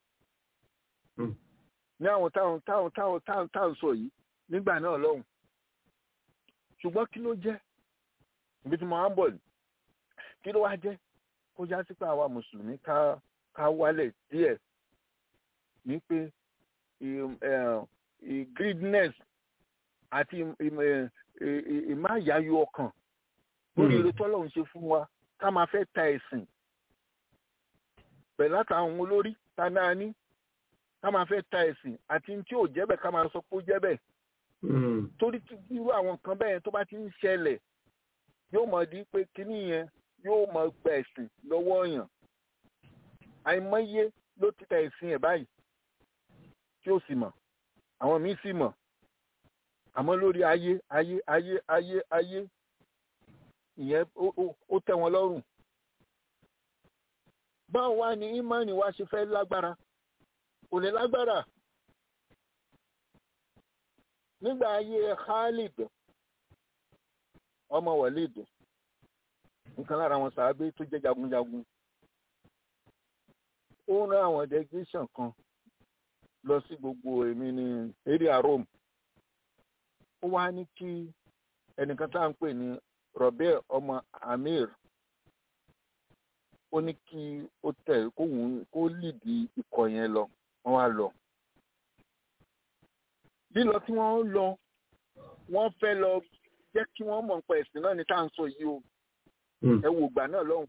[SPEAKER 4] ní àwọn táwọn táwọn táwọn táwọn táwọn sọ yìí nígbà náà lọ́hùn ṣùgbọ́n kí ló jẹ́ ibi tí mo máa ń bọ̀ kí ló wá jẹ́ kó já sí pé àwa mùsùlùmí ká ká wálẹ̀ díẹ̀ ní pé greediness àti ìmáyáyọ ọkàn lórí ire tọ́lọ́run ṣe fún wa ká máa fẹ́ ta ẹ̀sìn pẹ̀lú àtàwọn olórí ta náà ní ká máa fẹ́ ta ẹ̀sìn àti tí ò jẹ́ bẹ́ẹ̀ ká máa sọ pé ó jẹ́ bẹ́ẹ̀ torí irú àwọn nǹkan bẹ́ẹ̀ tó bá ti ń ṣẹlẹ̀ yóò mọ̀ di pé kíní yẹn yóò mọ̀ gba ẹ̀sìn lọ́wọ́ èèyàn àìmọye ló ti ta ẹ̀sìn ẹ̀ báyìí tí ó sì mọ̀ àwọn míì sì mọ̀ àmọ́ lórí ayé ayé ayé ayé ayé ìyẹn ó tẹ́ wọn lọ́rùn báwo wá ní ìmánì wa ṣe fẹ́ lágbára kò lè lágbára nígbà ayé Khalid ọmọ Walid nǹkan lára àwọn sàábé tó jẹ́ jagunjagun ó rán àwọn delegation kan lọ sí gbogbo èmi ní area Rome ó wá ní kí ẹnìkan tá à ń pè ní Robert ọmọ Amir ó ní kí ó tẹ̀ kóhun kó lìdí ikọ̀ yẹn lọ wọ́n wá lọ lílọ tí wọ́n lọ wọ́n fẹ́ lọ jẹ́ kí wọ́n mọ̀ nípa ẹ̀sìn náà ní tá à ń sọ yìí o ẹ wò gbà náà lọ́hùn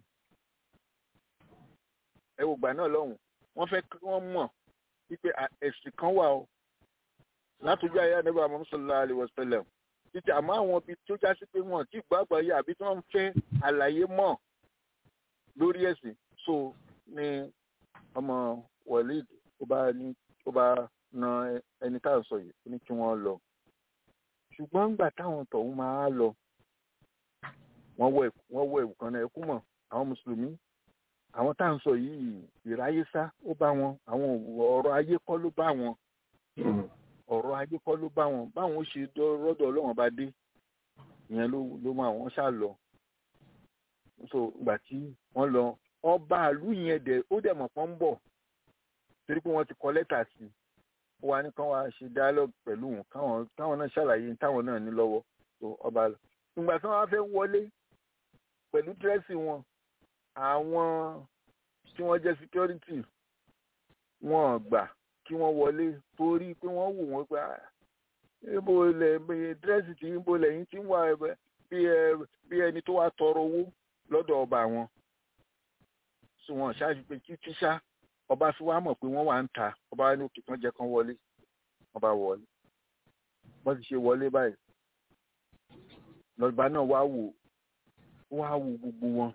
[SPEAKER 4] ẹ wò gbà náà lọ́hùn wọ́n fẹ́ kí wọ́n mọ̀ wípé ẹ̀sìn kan wà o látọjú ayé àdébà Muhammad sallallahu alaihi wasallam títí àmọ́ àwọn ibi tó já sí pé wọ́n ti gbàgbọ́ yé àbí tí wọ́n ń fẹ́ àlàyé mọ̀ lórí ẹ̀sìn so ní ọmọ Walid ó bá ní ó bá na ẹni tá à ń sọ yìí ó ní kí wọ́n lọ ṣùgbọ́n ńgbà táwọn tọ̀hún máa lọ wọ́n wọ wọ́n wọ ẹ̀wù kan náà ẹkú mọ̀ àwọn mùsùlùmí àwọn tá à ń sọ yìí ìráyésá ó bá wọn àwọn ọ̀rọ̀ ayé kọ́ ló bá wọn ọ̀rọ̀ ayé kọ́ ló bá wọn báwọn ó ṣe rọ́dọ̀ ọlọ́wọ́n bá dé ìyẹn ló ló mọ àwọn ṣá lọ so ìgbà tí wọ́n lọ ọba àlú yẹn dẹ̀ ó dẹ̀ mọ̀ pọ́n ń bọ̀ torí pé wọ́n ti kọ lẹ́tà sí i wá ní kán wá ṣe dialogue pẹ̀lú wọn káwọn káwọn náà ṣàlàyé táwọn náà ní lọ́wọ́ tó ọba lọ. ìgbà tí wọ́n wá fẹ́ wọlé pẹ̀lú dírẹ́sì wọn àwọn tí wọ́n jẹ́ security wọn gbà kí wọ́n wọlé torí pé wọ́n wò wọ́n pé ibo ilẹ̀ dírẹ́sì tí ibo lẹ́yìn tí ń wà bí ẹni tó wá tọrọ owó lọ́dọ̀ ọba wọn. sọ wọn ṣáàjú pé kí tíṣà ọba fi wá mọ̀ pé wọ́n wà ń ta ọba wa ní òkè kan jẹ́ kan wọlé ọba wọlé wọ́n ti ṣe wọlé báyìí lọ́ba náà wá wò wá wò gbogbo wọn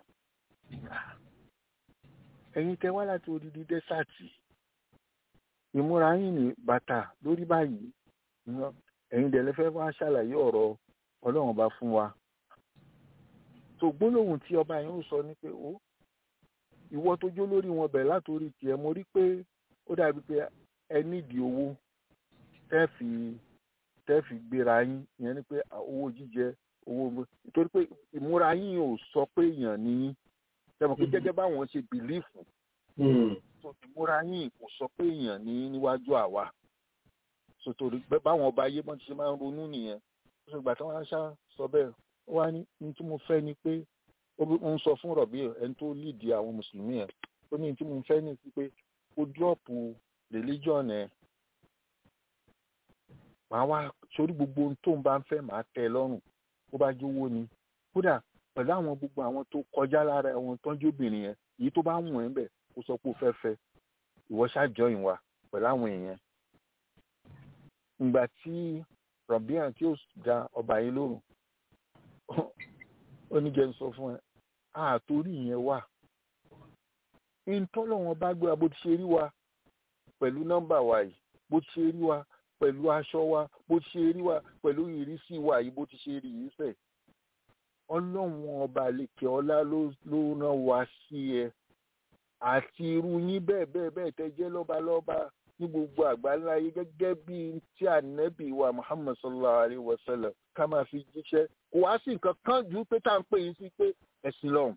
[SPEAKER 4] ẹ̀yin tẹ́ wá láti odidi dẹ́sàtì ìmúra yín ní bàtà lórí báyìí ẹ̀yin dẹ̀ lẹ́fẹ́ wá ṣàlàyé ọ̀rọ̀ ọlọ́run ọba fún wa tó gbólóhùn tí ọba yẹn ó sọ ní pé ó ìwọ tó jó lórí wọn bẹ̀rẹ̀ látòrí tiẹ̀ mo rí pé ó dàbí pé ẹ nídìí owó tẹ́ fi tẹ́ fi gbéra yín ìyẹn ni pé owó jíjẹ owó nítorí pé ìmúra yín ò sọ pé èèyàn ní yín tẹ́mọ̀ pé gẹ́gẹ́ báwọn ṣe bìlífù tó ìmúra yín kò sọ pé èèyàn ní níwájú àwa sotori báwọn ọba ayé bọ́n ti ṣe máa ń ronú nìyẹn ó sì gbà tí wọ́n á ṣá sọ bẹ́ẹ̀ ó wá ní ní tí mo fẹ́ ni pé ó ń sọ fún rọ̀bì ẹni tó lídìí àwọn mùsùlùmí yẹn ó ní ní tí mo fẹ́ ní sí pé ó dúrọ̀pù religion ẹ̀ màá wá sórí gbogbo ohun tó ń bá ń fẹ́ màá tẹ́ ẹ lọ́rùn bó bá jówó ni kódà pẹ̀lú àwọn gbogbo àwọn tó kọjá lára àwọn tọ́jú obìnrin yẹn èyí tó bá wù ẹ́ bẹ̀ kó sọ pé ó fẹ́ fẹ́ ìwọ ṣáàjọyìn wa pẹ̀lú àwọn èèyàn ìgbà tí rọ̀bíà tí ó da ọba yìí lórùn ó ní jẹ́ ń sọ fún ẹ àtòrí ìyẹn wà ìtọ́lọ́wọ́n bá gbé wa bó ti ṣe rí wa pẹ̀lú nọ́mbà wa yìí bó ti ṣe rí wa pẹ̀lú aṣọ wa bó ti ṣe rí wa pẹ̀lú ìrísí wa yìí bó ti ṣe rí yìí sẹ̀ ọlọ́run ọba àlekè ọlá ló rán wa sí ẹ àti irú yín bẹ́ẹ̀ bẹ́ẹ̀ bẹ́ẹ̀ tẹ́ jẹ́ lọ́balọ́ba ní gbogbo àgbáńlá yìí gẹ́gẹ́ bí tí ànábì wa muhammad sallallahu alayhi wa sallam ká máa fi jíṣẹ́ kò wá sí nǹkan kan ju pé tá à ń pè yín sí pé ẹ̀sìn lọ́hùn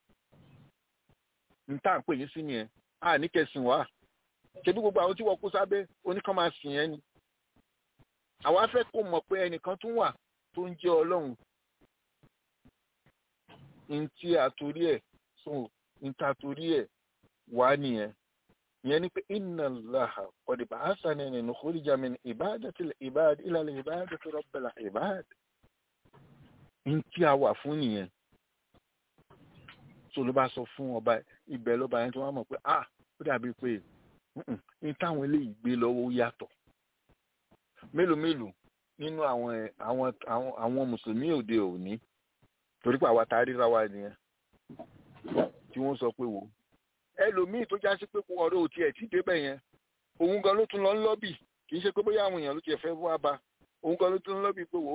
[SPEAKER 4] ní tá à ń pè yín sí nìyẹn a ní kẹsìn wá ṣebí gbogbo àwọn tí wọ́n kó sábẹ́ oníkan máa sìn yẹn ni àwa fẹ́ kó mọ̀ pé ẹnìkan tún wà tó ń jẹ́ ọlọ́run ní tí àtòrí ẹ̀ sùn ní tí àtòrí ẹ̀ wá nìyẹn ìyẹn ni pé inna Allaha qad ba'athani li nukhrija min ibadati al-ibad ila ibadati rabbil ibad ní tí a wà fún nìyẹn tó ló bá sọ fún ọba ibẹ̀ lọ́ba yẹn tó wá mọ̀ pé ah ó dàbí pé ní táwọn eléyìí gbé lọ́wọ́ yàtọ̀ mélòó mélòó nínú àwọn àwọn àwọn àwọn mùsùlùmí òde òní torí pé àwa tá a ríra wa nìyẹn tí wọ́n sọ pé wò ẹlòmíì tó já sí pé kó ọ̀rọ̀ òtí ẹ̀ tí débẹ̀ yẹn òun gan ló tún lọ ń lọ́bì kì í ṣe pé bóyá àwọn èèyàn ló tiẹ̀ fẹ́ wá ba òun gan ló tún lọ ń lọ́bì pé wò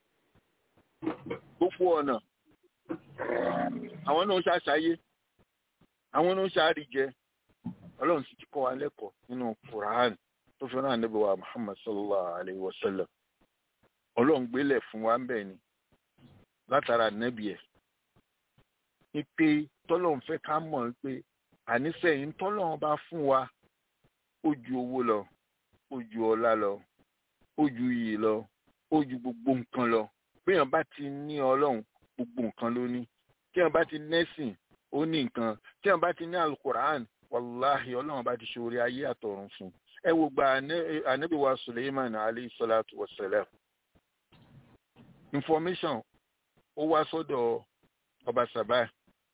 [SPEAKER 4] gbogbo ọ̀nà àwọn náà ń ṣàṣàyé àwọn náà ń ṣàríjẹ ọlọ́run sì ti kọ́ wa lẹ́kọ̀ọ́ nínú Quran tó fi rán ànábì wa Muhammad sallallahu alayhi wa sallam ọlọ́run gbélẹ̀ fún wa ń bẹ̀ ni látara ànábì ẹ̀ ní pé tọ́lọ́run fẹ́ ká mọ̀ pé ànísẹ̀yìn tọ́lọ́run bá fún wa ó ju owó lọ ó ju ọlá lọ ó ju iyì lọ ó ju gbogbo nǹkan lọ béèyàn bá ti ní ọlọ́run gbogbo nǹkan ló ní tí èèyàn bá ti nẹ́sìn ó ní nǹkan tí èèyàn bá ti ní alukur'an wàláhì ọlọ́run bá ti ṣe orí ayé àtọ̀run fún ẹ wo gba anabi wa suleiman alayhi salatu wa salam information ó wá sọ́dọ̀ ọba sàbá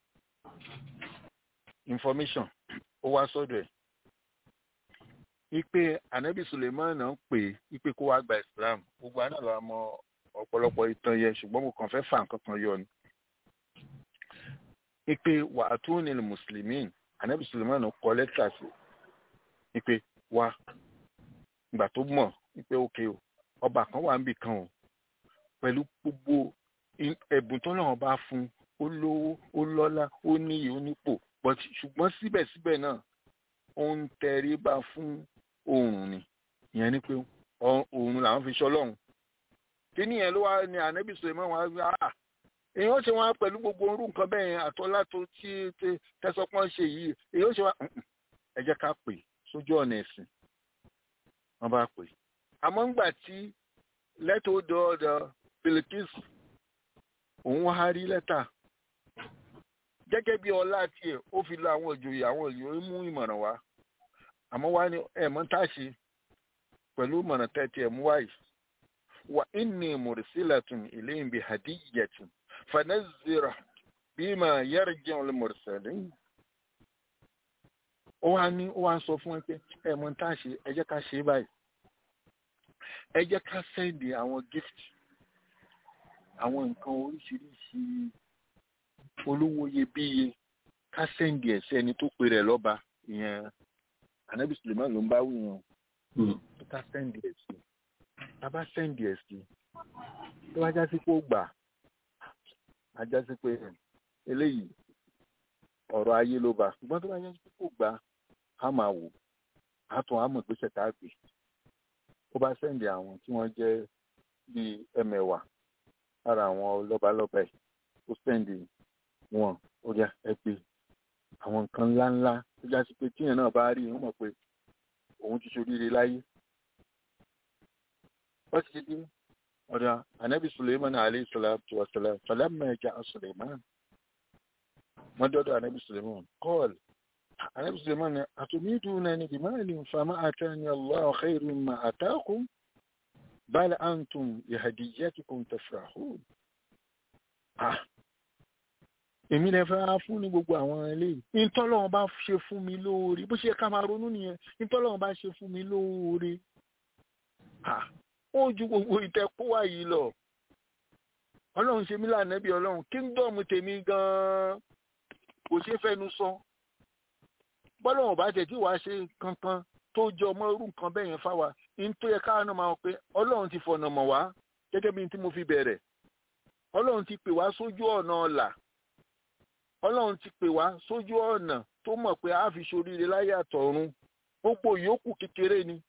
[SPEAKER 4] information ó wá sọ́dọ̀ ẹ̀ ipe anabi suleiman náà pè ipe kó wá gba islam gbogbo àná lọ mọ ọ̀pọ̀lọpọ̀ ìtàn yẹn ṣùgbọ́n mo kàn fẹ́ fà nǹkan kan yọ ni ipe wà á tún ní mùsùlùmí anabi suleiman kọ lẹ́tà sí ipe wá ìgbà tó mọ̀ ipe òkè o ọba kan wà níbì kan o pẹ̀lú gbogbo ẹ̀bùn tó náà bá fún ó lówó ó lọ́lá ó níyì ó nípò but ṣùgbọ́n síbẹ̀síbẹ̀ náà ó ń tẹríba fún oòrùn ni ìyẹn ni pé oòrùn làwọn fi ṣọlọ́run kíní yẹn ló wá ní anabi suleiman wá gbé ah èèyàn ṣe wọn pẹ̀lú gbogbo orú nǹkan bẹ́ẹ̀ yẹn àtọ́lá tó tí tẹ́sọ́pọ́n ṣe yìí èèyàn ṣe wọn ẹ jẹ́ ká pè sójú ọ̀nà ẹ̀sìn wọ́n bá pè àmọ́ ńgbà tí lẹ́tọ̀ ó dọ́ọ̀dọ̀ Bilkis òun wá rí lẹ́tà gẹ́gẹ́ bí ọlá tiẹ̀ ó fi lọ àwọn ìjòyè àwọn ìjòyè mú ìmọ̀ràn wá àmọ́ wá ní ẹ̀mọ́ tá a ṣe pẹ̀lú ìmọ̀ràn tẹ́tí ẹ̀ mú wáyìí wa inni mursilatun ilayhim bi hadiyatin fanazira bima yarji'u al mursalin ó wá ní ó wá sọ fún ẹ pé ẹ mọ tá a ṣe ẹ jẹ́ ká ṣe báyìí ẹ jẹ́ ká sẹ́ndì àwọn gift àwọn nǹkan oríṣiríṣi olówó iyebíye ká sẹ́ndì ẹ̀ sí ẹni tó pe rẹ̀ lọ́ba ìyẹn anabi suleiman ló ń bá wí yẹn ká sẹ́ndì ẹ̀ sí bàbá sẹ́ndì ẹ̀ sí tó wá já sí pé ó gbà á já sí pé eléyìí ọ̀rọ̀ ayé ló bá ṣùgbọ́n tó bá já sí pé kò gbà á máa wò á tún á mọ̀ pé ṣẹ̀tà gbé ó bá sẹ́ndì àwọn tí wọ́n jẹ́ bíi ẹmẹ̀wà lára àwọn lọ́balọ́ba ẹ̀ ó sẹ́ndì wọn ó yá ẹ pé àwọn nǹkan ńláńlá tó já sí pé tíyẹn náà bá rí wọ́n mọ̀ pé òun ti ṣoríire láyé wọ́n ti di ọ̀dà anabi suleiman alayhi salatu wa salam falamma ja'a suleiman wọ́n dọ́dọ̀ anabi suleiman kọ́ọ̀lù anabi suleiman ni atumidunani bimalin fama atani allah khairun ma atakum bal antum bihadiyatikum tafrahun ah èmi lè fẹ́ fún ní gbogbo àwọn eléyìí ìtọ́lọ́wọ́n bá ṣe fún mi lóore bó ṣe ká máa ronú nìyẹn ìtọ́lọ́wọ́n bá ṣe fún mi lóore ó ju gbogbo ìtẹ́kọ́ wá yìí lọ ọlọ́run ṣe mí lànàbí ọlọ́run kíngdọ̀mù tèmi gan-an kò ṣe fẹnu sọ bọ́lọ́wọ́n bá tẹ̀ tí wàá ṣe kankan tó jẹ ọmọ irú nǹkan bẹ́ẹ̀ yẹn fáwa ní tó yẹ káwọn náà máa pé ọlọ́run ti fọ̀nà mọ̀ wá gẹ́gẹ́ bí tí mo fi bẹ̀rẹ̀ ọlọ́run ti pè wá sójú ọ̀nà ọ̀la ọlọ́run ti pè wá sójú ọ̀nà tó mọ̀ pé a fi ṣoríire láyé àtọ̀run gbogbo yòókù kékeré ni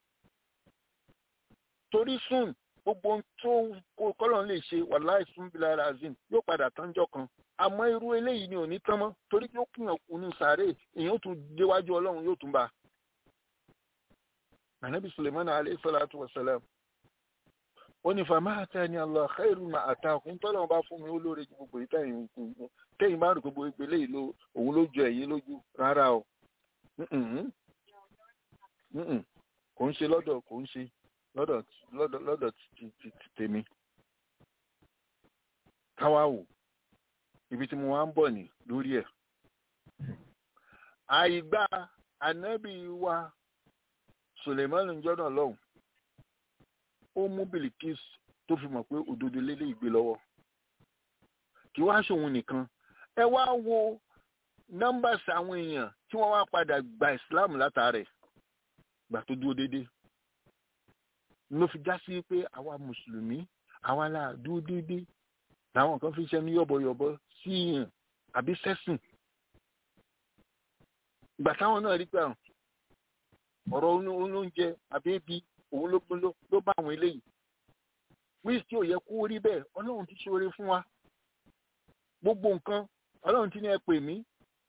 [SPEAKER 4] torí sùn gbogbo ohun tó kọ́lọ́n lè ṣe wàláì sùn bí lára azim yóò padà tánjọ́ kan àmọ́ irú eléyìí ni ò ní tán mọ́ torí yóò kùnà kùnú sàárè èèyàn tún déwájú ọlọ́run yóò tún bá a. Ànábì Suleiman alayhi salatu wa salam ó ní fama atani Allah khairu ma atakum tọ́lọ́run bá fún mi ó lóore ju gbogbo ìtẹ̀yìn tẹ́yìn bá rò gbogbo ìgbélé yìí òun ló jọ ẹ̀yìn lójú rárá o kò ń ṣe lọ́dọ̀ kò ń ṣe lọ́dọ̀ lọ́dọ̀ lọ́dọ̀ ti tèmi káwá wò ibi tí mo wá ń bọ̀ ní lórí ẹ̀ àìgbà ànábì wa Suleiman jọ́nà lọ́hùn ó mú Bilikis tó fi mọ̀ pé òdodo lélẹ̀ ìgbé lọ́wọ́ kí wá ṣòun nìkan ẹ wá wo nọ́mbàsì àwọn èèyàn tí wọ́n wá padà gba Islam látàrẹ̀ gbà tó dúró déédéé ló fi já sí pé àwa mùsùlùmí àwa la dúró déédéé làwọn kan fi ṣẹnu yọ̀bọ̀yọ̀bọ̀ sí yàn àbí sẹ́sìn ìgbà táwọn náà rí pé ọ̀rọ̀ oúnjẹ àbí ebi òun ló ló bá àwọn eléyìí wíìsì tí ò yẹ kó rí bẹ́ẹ̀ ọlọ́run ti ṣoore fún wa gbogbo nǹkan ọlọ́run ti ní ẹ pè mí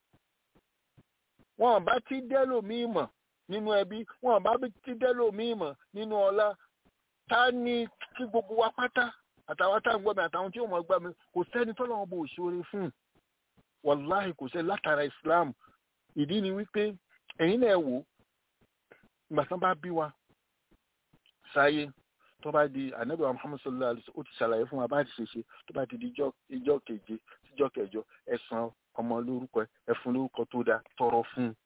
[SPEAKER 4] wọn bá ti dẹ́lòmíì mọ̀ nínú ẹbí wọn bá ti dẹ́lòmíì mọ̀ nínú ọlá ta ni kí gbogbo wa pátá àtàwọn tá à ń gbọ́ mi àtàwọn tí ò mọ̀ gbọ́ mi kò sẹ́ni tọ́lọ́wọ́n bò ṣoore fún wàláhì kò sẹ́ni látara Islam ìdí ni wípé ẹ̀yin náà wò ìgbà tán bá bí wa sáyé tó bá di ànábì wa Muhammad sallallahu alaihi wasallam ó ti ṣàlàyé fún wa bá ti ṣe ṣe tó bá ti di ìjọ keje síjọ kẹjọ ẹ san ọmọ lórúkọ ẹ fún lórúkọ tó dáa tọrọ fún un.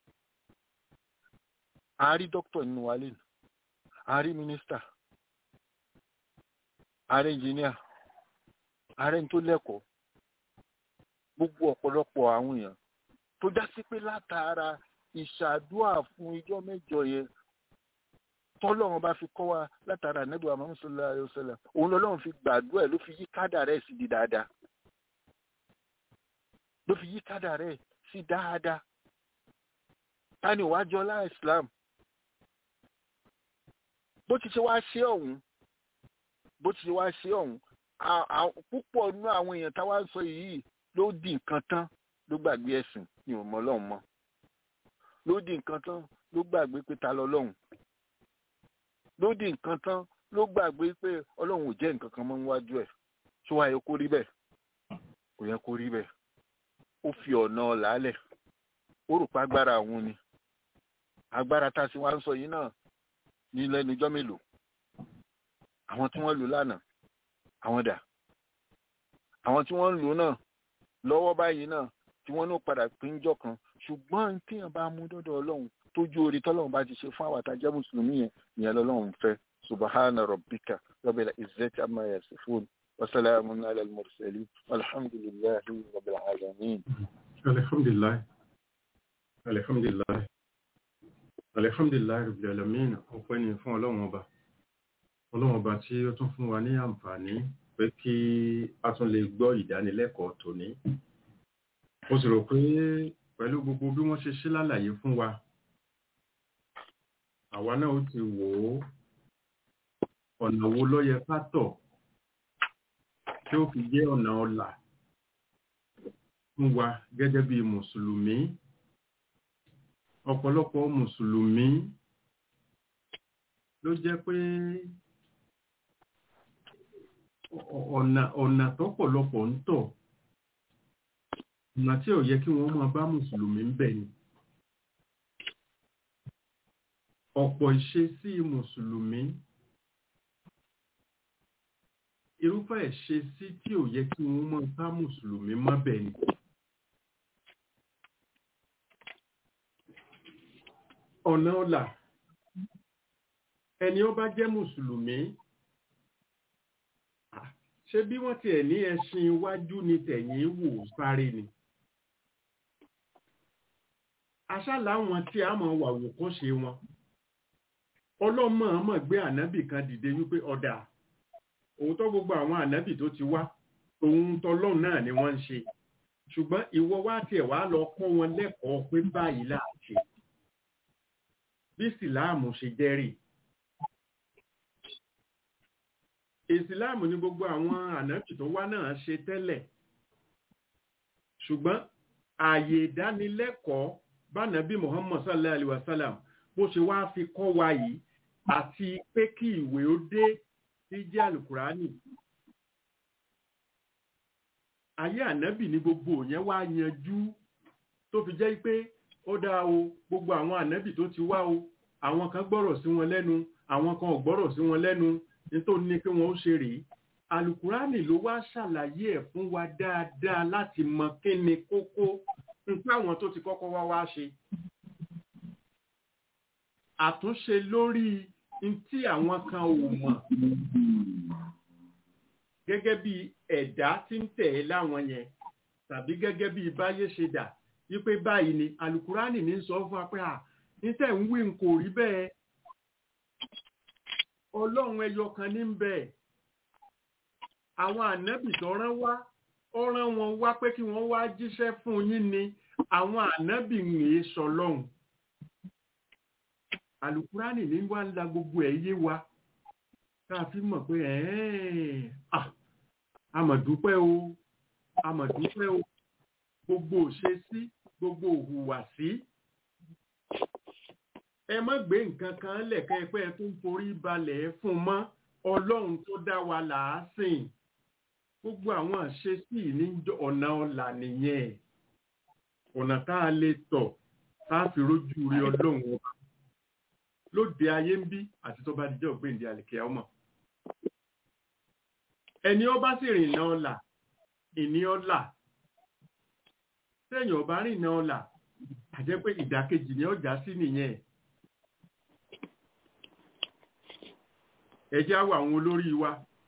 [SPEAKER 4] a rí dókítà nínú wa lẹ́nu a rí mínísítà a rí ẹnjìníà a rí ẹni tó lẹ́kọ̀ọ́ gbogbo ọ̀pọ̀lọpọ̀ àwọn èèyàn tó já sí pé látara ìṣàdúà fún ijọ́ mẹ́jọ yẹn tọ́lọ́run bá fi kọ́ wa látara ànábì wa Muhammad sallallahu alaihi wasallam òun lọ́lọ́run fi gbàdúrà ẹ̀ ló fi yí kádà rẹ̀ sí di dáadáa ló fi yí kádà rẹ̀ sí dáadáa tani wàá jọ lá Islam bó ti ṣe wá ṣe ọ̀hún bó ti ṣe wá ṣe ọ̀hún púpọ̀ nínú àwọn èèyàn táwa ń sọ yìí ló di nǹkan tán ló gbàgbé ẹ̀sìn ní òmò ọlọ́run mọ́ ló di nǹkan tán ló gbàgbé pé ta lọ́lọ́run ló di nǹkan tán ló gbàgbé pé ọlọ́run ò jẹ́ nǹkan kan mọ́ níwájú ẹ̀ tó wáyé kó rí bẹ́ẹ̀ kò yẹ kó rí bẹ́ẹ̀ ó fi ọ̀nà làálẹ̀ ó rò pé agbára òun ni agbára tá a sì wá ń sọ yìí náà ní lẹ́nu ijọ́ mélòó àwọn tí wọ́n lò lánàá àwọn dà àwọn tí wọ́n ń lò náà lọ́wọ́ báyìí náà tí wọ́n ní padà péńjọ́ kan ṣùgbọ́n tíyàn bá mú dọ́dọ̀ ọlọ́run tójú orí tọ́lọ́run bá ti ṣe fún àwọn àtàjẹ́ mùsùlùmí yẹn ìyẹn lọ́lọ́run fẹ́ subahana rabbika rabbil izzati amma yasifun wa salamun ala al-mursalin alhamdulillahi rabbil alamin.
[SPEAKER 2] alhamdulilayi alhamdulilayi alhamdulilayi rabbil alamin ọpẹ́ ni fún ọlọ́run ọba ọlọ́run ọba tí ó tún fún wa ní àǹfààní pé kí a tún lè gbọ́ ìdánilẹ́kọ̀ọ́ tòní mo sì rò pé pẹ̀lú gbogbo bí wọ́n ṣe ṣe lálàyé fún wa àwa náà ó ti wò ó ọ̀nà wo ló yẹ ká tọ̀ tí ó fi jẹ́ ọ̀nà ọ̀la fún wa gẹ́gẹ́ bí mùsùlùmí ọ̀pọ̀lọpọ̀ mùsùlùmí ló jẹ́ pé ọ̀nà ọ̀nà tọ́pọ̀lọpọ̀ ń tọ̀ ọ̀nà tí ò yẹ kí wọ́n máa bá mùsùlùmí ń bẹ̀ ni ọ̀pọ̀ ìṣesí mùsùlùmí irúfẹ́ ìṣesí tí ò yẹ kí wọ́n máa bá mùsùlùmí má bẹ̀ ni. ọ̀nà ọ̀la ẹni ó bá jẹ́ mùsùlùmí ṣé bí wọ́n tiẹ̀ ní ẹṣin iwájú ni tẹ̀yìn wò sáré ni aṣáláwọn tí a mọ̀ wà wò kó ṣe wọn ọlọ́mọ ọmọ gbé ànábì kan dìde wípé ọ̀dà òótọ́ gbogbo àwọn ànábì tó ti wá òun tọlọ́run náà ni wọ́n ń ṣe ṣùgbọ́n ìwọ wá tiẹ̀ wá lọ kọ́ wọn lẹ́kọ̀ọ́ pé báyìí là á ṣe bí ìsìláàmù ṣe jẹ́rìí ìsìláàmù ni gbogbo àwọn ànábì tó wá náà ṣe tẹ́lẹ̀ ṣùgbọ́n ààyè ìdánilẹ́kọ̀ọ́ bánàbí Muhammad sallallahu alaihi wasallam bó ṣe wá fi kọ́ wa yìí àti pé kí ìwé ó dé sí jẹ́ alukurani ayé ànábì ní gbogbo yẹn wá yanjú tó fi jẹ́ pé ó dáa o gbogbo àwọn ànábì tó ti wá o àwọn kan gbọ́rọ̀ sí wọn lẹ́nu àwọn kan ò gbọ́rọ̀ sí wọn lẹ́nu nítorí ní pé wọ́n ó ṣe rèé alukurani ló wá ṣàlàyé ẹ̀ fún wa dáadáa láti mọ kí ni kókó nǹkan àwọn tó ti kọ́kọ́ wá wá ṣe àtúnṣe lórí tí àwọn kan ò mọ̀ gẹ́gẹ́ bí ẹ̀dá tí ń tẹ̀ ẹ́ láwọn yẹn tàbí gẹ́gẹ́ bí báyé ṣe dà wípé báyìí ni alukurani ní sọ fún wa pé à nítẹ̀ ń wí kò rí bẹ́ẹ̀ ọlọ́run ẹyọ kan ní bẹ́ẹ̀ àwọn ànábì tó rán wá ó rán wọn wá pé kí wọ́n wá jíṣẹ́ fún yín ni àwọn ànábì ń rèé sọlọ́run alukurani ní wá ń la gbogbo ẹ̀ yé wa ká fi mọ̀ pé àmọ̀dúpẹ́ o àmọ̀dúpẹ́ o gbogbo òṣesí gbogbo òhùwàsí ẹ má gbé nǹkan kan lẹ̀kẹ́ pé ẹ tún forí balẹ̀ fún mọ́ ọlọ́run tó dá wa làásìn gbogbo àwọn àṣesí ní ọ̀nà ọ̀la nìyẹn ọ̀nà tá a lè tọ̀ tá a fi rójú rí ọlọ́run ọba lóde ayé ń bí àti tó bá dijọ́ gbéǹde àlìkẹ́ ọmọ ẹni ọba sì rìn náà ọ̀la ìní ọ̀la sẹ́yìn ọba rìn náà ọ̀la àjẹ́ pé ìdàkejì ni ọjà sí nìyẹn ẹjẹ́ àwọ̀ àwọn olórí wa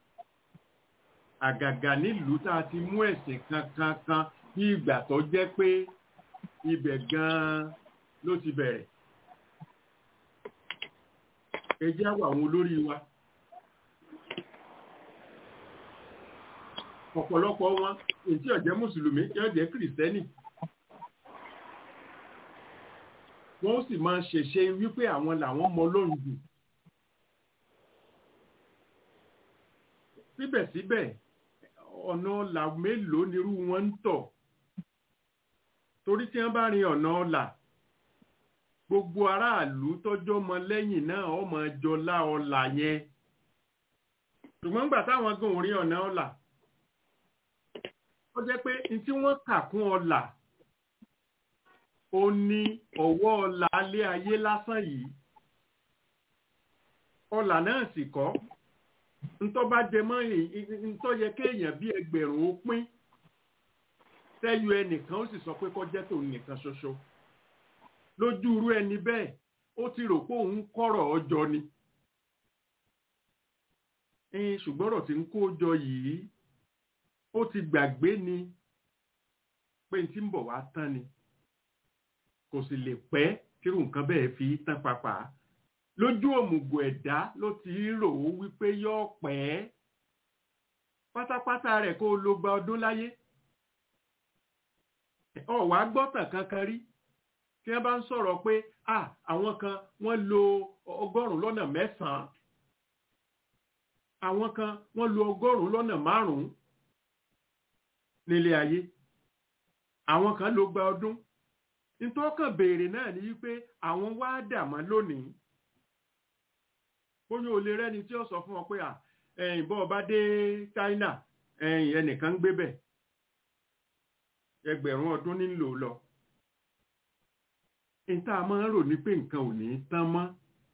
[SPEAKER 2] àgàgà nílùú tá a ti mú ẹ̀sìn kankan kan bí ìgbà tó jẹ́ pé ibẹ̀ gan-an ló ti bẹ̀rẹ̀ ẹjẹ́ àwọ̀ àwọn olórí wa ọ̀pọ̀lọpọ̀ wọn èyí ó jẹ́ mùsùlùmí yóò jẹ́ kìrìsìtẹ́nì wọ́n sì máa ṣèṣe wípé àwọn làwọn mọ Ọlọ́run jù síbẹ̀síbẹ̀ ọ̀nà ọ̀là mélòó nírú wọn ń tọ̀ torí tí wọ́n bá rin ọ̀nà ọ̀là gbogbo aráàlú tọ́jọ́ mọ lẹ́yìn náà ọmọ jọlá ọ̀là yẹn ṣùgbọ́n nígbà táwọn gan ò rí ọ̀nà ọ̀là ó jẹ́ pé ní tí wọ́n kà kún ọ̀là ó ní ọ̀wọ́ ọ̀là alẹ́ ayé lásán yìí ọ̀là náà sì kọ́ ntọ́ bá jẹ mọ́ ntọ́ yẹ kéèyàn bí ẹgbẹ̀rún ó pín tẹ́yọ ẹnìkan ó sì sọ pé kọjẹ́ tòun nìkan ṣoṣo lójú irú ẹni bẹ́ẹ̀ ó ti rò pé òun kọ́rọ̀ ọjọ́ ni ṣùgbọ́n ọ̀rọ̀ tí ń kó jọ yìí ó ti gbàgbé ni pé n tí ń bọ̀ wá tán ni kò sì lè pẹ́ kírun nǹkan bẹ́ẹ̀ fi tán papà lójú òmùgọ̀ ẹ̀dá ló ti rò ó wípé yóò pẹ́ pátápátá rẹ̀ kó ló gba ọdún láyé ọ̀wá gbọ́tàn kankan rí tí wọ́n bá ń sọ̀rọ̀ pé àwọn kan wọ́n lo ọgọ́rùn-ún lọ́nà mẹ́sàn-án àwọn kan wọ́n lo ọgọ́rùn-ún lọ́nà márùn-ún nílé ayé àwọn kan ló gba ọdún nítọ́kàn béèrè náà ni wípé àwọn wá dàmọ́ lónìí bóyá o lè rẹ́ni tí ó sọ fún ọ pé ẹ̀yìn bọ́ ọba dé China ẹ̀yìn ẹnìkan ń gbé bẹ̀ ẹgbẹ̀rún ọdún nílò lọ níta máa ń rò ní pé nǹkan ò ní tán mọ́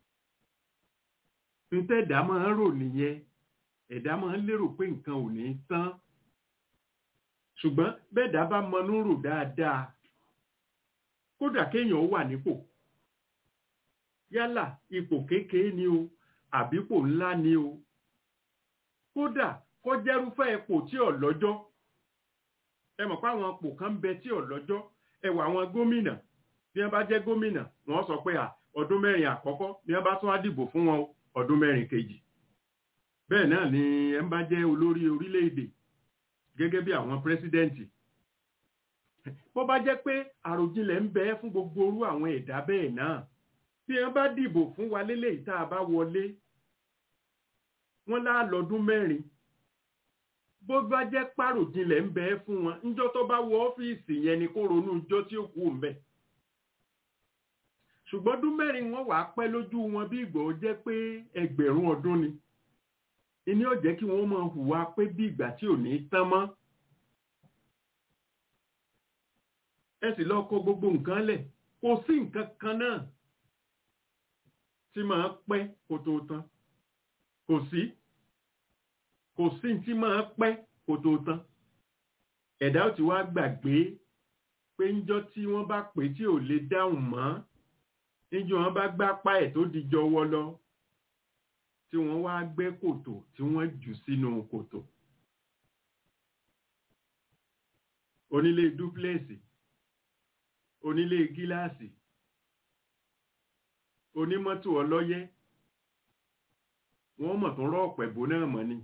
[SPEAKER 2] níta ẹ̀dá máa ń rò nìyẹn ẹ̀dá máa ń lérò pé nǹkan ò ní tán ṣùgbọ́n bẹ́ẹ̀dá bá mọnú rò dáadáa kódà kéèyàn wà nípò yálà ipò kékeré ni o àbípò ńlá ni o kódà kó jẹ́rúfẹ́ ipò tí ò lọ́jọ́ ẹ mọ̀ pé àwọn ipò kan ń bẹ tí ò lọ́jọ́ ẹ wà àwọn gómìnà bí wọ́n bá jẹ́ gómìnà wọ́n sọ pé ọdún mẹ́rin àkọ́kọ́ bí wọ́n bá tún á dìbò fún wọn ọdún mẹ́rin kejì bẹ́ẹ̀ náà ni ẹ ń bá jẹ́ olórí orílẹ̀-èdè gẹ́gẹ́ bí àwọn pírẹ́sídẹ́ǹtì bó bá jẹ́ pé àròjinlẹ̀ ń bẹ fún gbogbo orú àwọn ẹ̀dá bẹ́ẹ̀ náà bí wọ́n bá dìbò fún wa lélẹ̀ tá a bá wọlé wọ́n lá lọ́dún mẹ́rin bó bá jẹ́ pàròjinlẹ̀ ń bẹ fún wọn níjọ́ tó bá wọ ọ́fíìsì yẹn ni kó ronú ijọ́ tí ó kú ń bẹ̀ ṣùgbọ́n ọdún mẹ́rin wọn wàá pẹ́ lójú wọn bí ìgbà ó jẹ́ pé ẹgbẹ̀rún ọdún ni ìní ó jẹ́ kí wọ́n máa hùwà pé bí ìgbà tí ò ní tán mọ́ ẹ sì lọ kó gbogbo nǹkan lẹ̀ kò sí nǹkan kan náà tí máa pẹ́ kó tó tán kò sí kò sí tí máa pẹ́ kó tó tán ẹ̀dá ó ti wá gbàgbé pé ńjọ́ tí wọ́n bá pè tí ò lè dáhùn mọ́ níjọ́ wọn bá gbápá ẹ̀ tó dijọ wọ́ lọ tí wọ́n wá gbẹ́ kòtò tí wọ́n jù sínú kòtò onílé dúpléèsì onílé gíláàsì onímọ́tò ọlọ́yẹ́ wọ́n mọ̀ tó rọ́ pẹ̀bó náà mọ̀ ni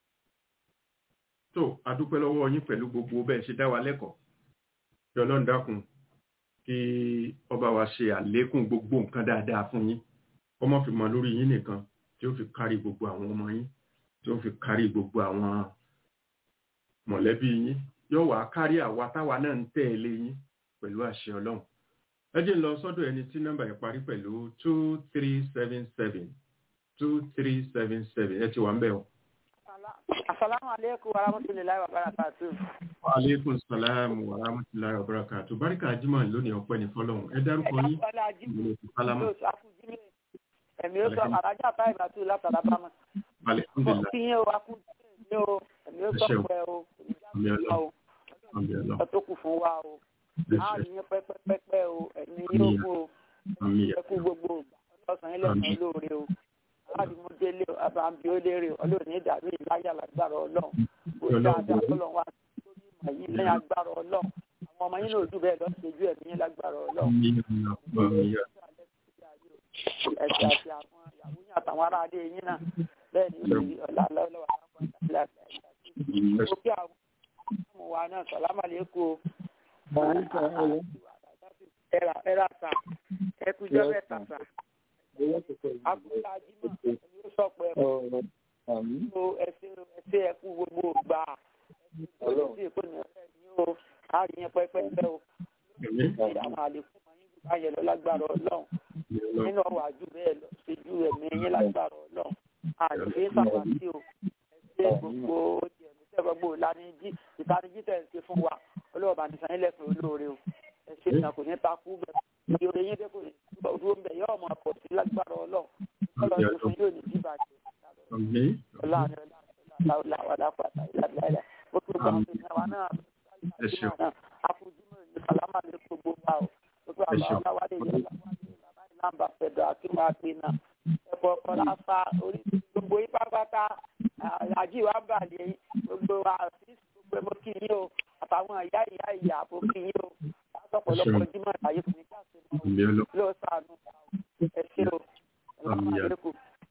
[SPEAKER 2] tó adúpẹ́ lọ́wọ́ yín pẹ̀lú gbogbo bẹ́ẹ̀ ṣe dá wa lẹ́kọ̀ọ́ kí ọlọ́run dákun kí ọba wa ṣe àlékún gbogbo nǹkan dáadáa fún yín ọmọ fi mọ lórí yín nìkan tí ó fi kárí gbogbo àwọn ọmọ yín tí ó fi kárí gbogbo àwọn mọ̀lẹ́bí yín yóò wá kárí àwa táwa náà ń tẹ̀lé yín pẹ̀lú àṣẹ ọlọ́run ẹ jẹ́ ń lọ sọ́dọ̀ ẹni tí nọ́mbà yẹn parí pẹ̀lú two three seven seven two three seven seven ẹ ti wà ń bẹ̀ o.
[SPEAKER 5] Asalaamu aleykum wa rahmatulahi wa barakatu.
[SPEAKER 2] Wa aleykum salaam wa rahmatulahi wa barakatu. Báríkà Jimá lónìí ọpẹ́ ní fọlọ́run. Ẹ dárúkọ yín. Ìlú ti Pálámà.
[SPEAKER 5] Ẹ̀mí ó sọ àrájà báyìí bàtú látara bámọ̀.
[SPEAKER 2] Alhamdulillah.
[SPEAKER 5] Kí yín o, a kú ní o, ẹ̀mí ó sọ pẹ́ o,
[SPEAKER 2] Àmì ọlọ́run. Àmì ọlọ́run.
[SPEAKER 5] ìjà tó kù fún wa o. Á rí yín pẹ́pẹ́pẹ́pẹ́ o, ẹ̀mí yóò kú o,
[SPEAKER 2] Àmì
[SPEAKER 5] ẹ kú gbogbo ọ̀sán yín lẹ́sàn-án lóore o. Aládìmúdélé o, Abàmì ó lérè o, ọlọ́run ní ìdàrú ìláyà lágbára ọlọ́run. Kò dáadáa ọlọ́run wá lórí ìmọ̀ yìí lẹ́yìn agbára ọlọ́run. Àwọn ọmọ yín náà ojú bẹ́ẹ̀ lọ ṣojú ẹ̀mí yín lágbára ọlọ́run.
[SPEAKER 2] Àmì ọlọ́run.
[SPEAKER 5] Ẹ̀sẹ̀ àti àwọn ìyàwó yín àtàwọn aráalé yín náà bẹ́ẹ̀ ni ó rí ọ̀la lọ́wọ́ àwọn àgbàlagbà òkè àwọn ọmọ wa náà sàlámà lẹ́kọ̀ọ́ ẹ̀rà ẹ̀rà sà ẹ̀kújọ́ mẹ́ta sà àkúrà jímọ̀ ẹ̀mí ó sọ̀pọ̀ ẹ̀kú ẹ̀sẹ̀ ẹ̀sẹ̀ ẹ̀kú gbogbo gbà ẹ̀sẹ̀ èkó ní ọ̀rẹ́ ní o àríyàn pẹ́pẹ́pẹ́ o àwọn àlékún máa ń gbà yẹn lọ lágbára ọlọ́run nínú ọwọ́ àjù bẹ́ẹ̀ lọ ṣojú ẹ̀mí yín lágbára ọlọ́run àdìgbé sàbàtì o ẹ̀sẹ̀ gbogbo ẹ̀mí gbogbo ìlànìjí ìtanijí tẹ̀ ń ṣe fún wa ọlọ́ọ̀bà nìsan ilẹ̀ fún olóore o ẹ̀sẹ̀ ìtàn kò ní takú bẹ́ẹ̀ ìyóre yín dé kò ní dúró ń bẹ̀ yọ ọmọ àpọ̀ sí lágbára ọlọ́run ọlọ́run tó fún yóò ní jí bàjẹ́ ọlọ́run ọlọ́run ọlọ́run ó tó gbà pé náà náà àfojúmọ̀ ní sálámà lè gbogbo wa o gbogbo àwọn aláwálé yẹn lámbà fẹ̀dọ̀ akínwá pé náà ẹ̀fọ́ ọ̀la fa orí gbogbo yín pátápátá àjí wa bàlẹ̀ gbogbo wa gbogbo mo kí yín o àtàwọn ìyá ìyá ìyá àbò kí yín o látọ̀pọ̀lọpọ̀ jímọ̀ ìdáyé fún mi kí àṣẹ mọ́ o ló sànù ẹ ṣé o salamu aleykum.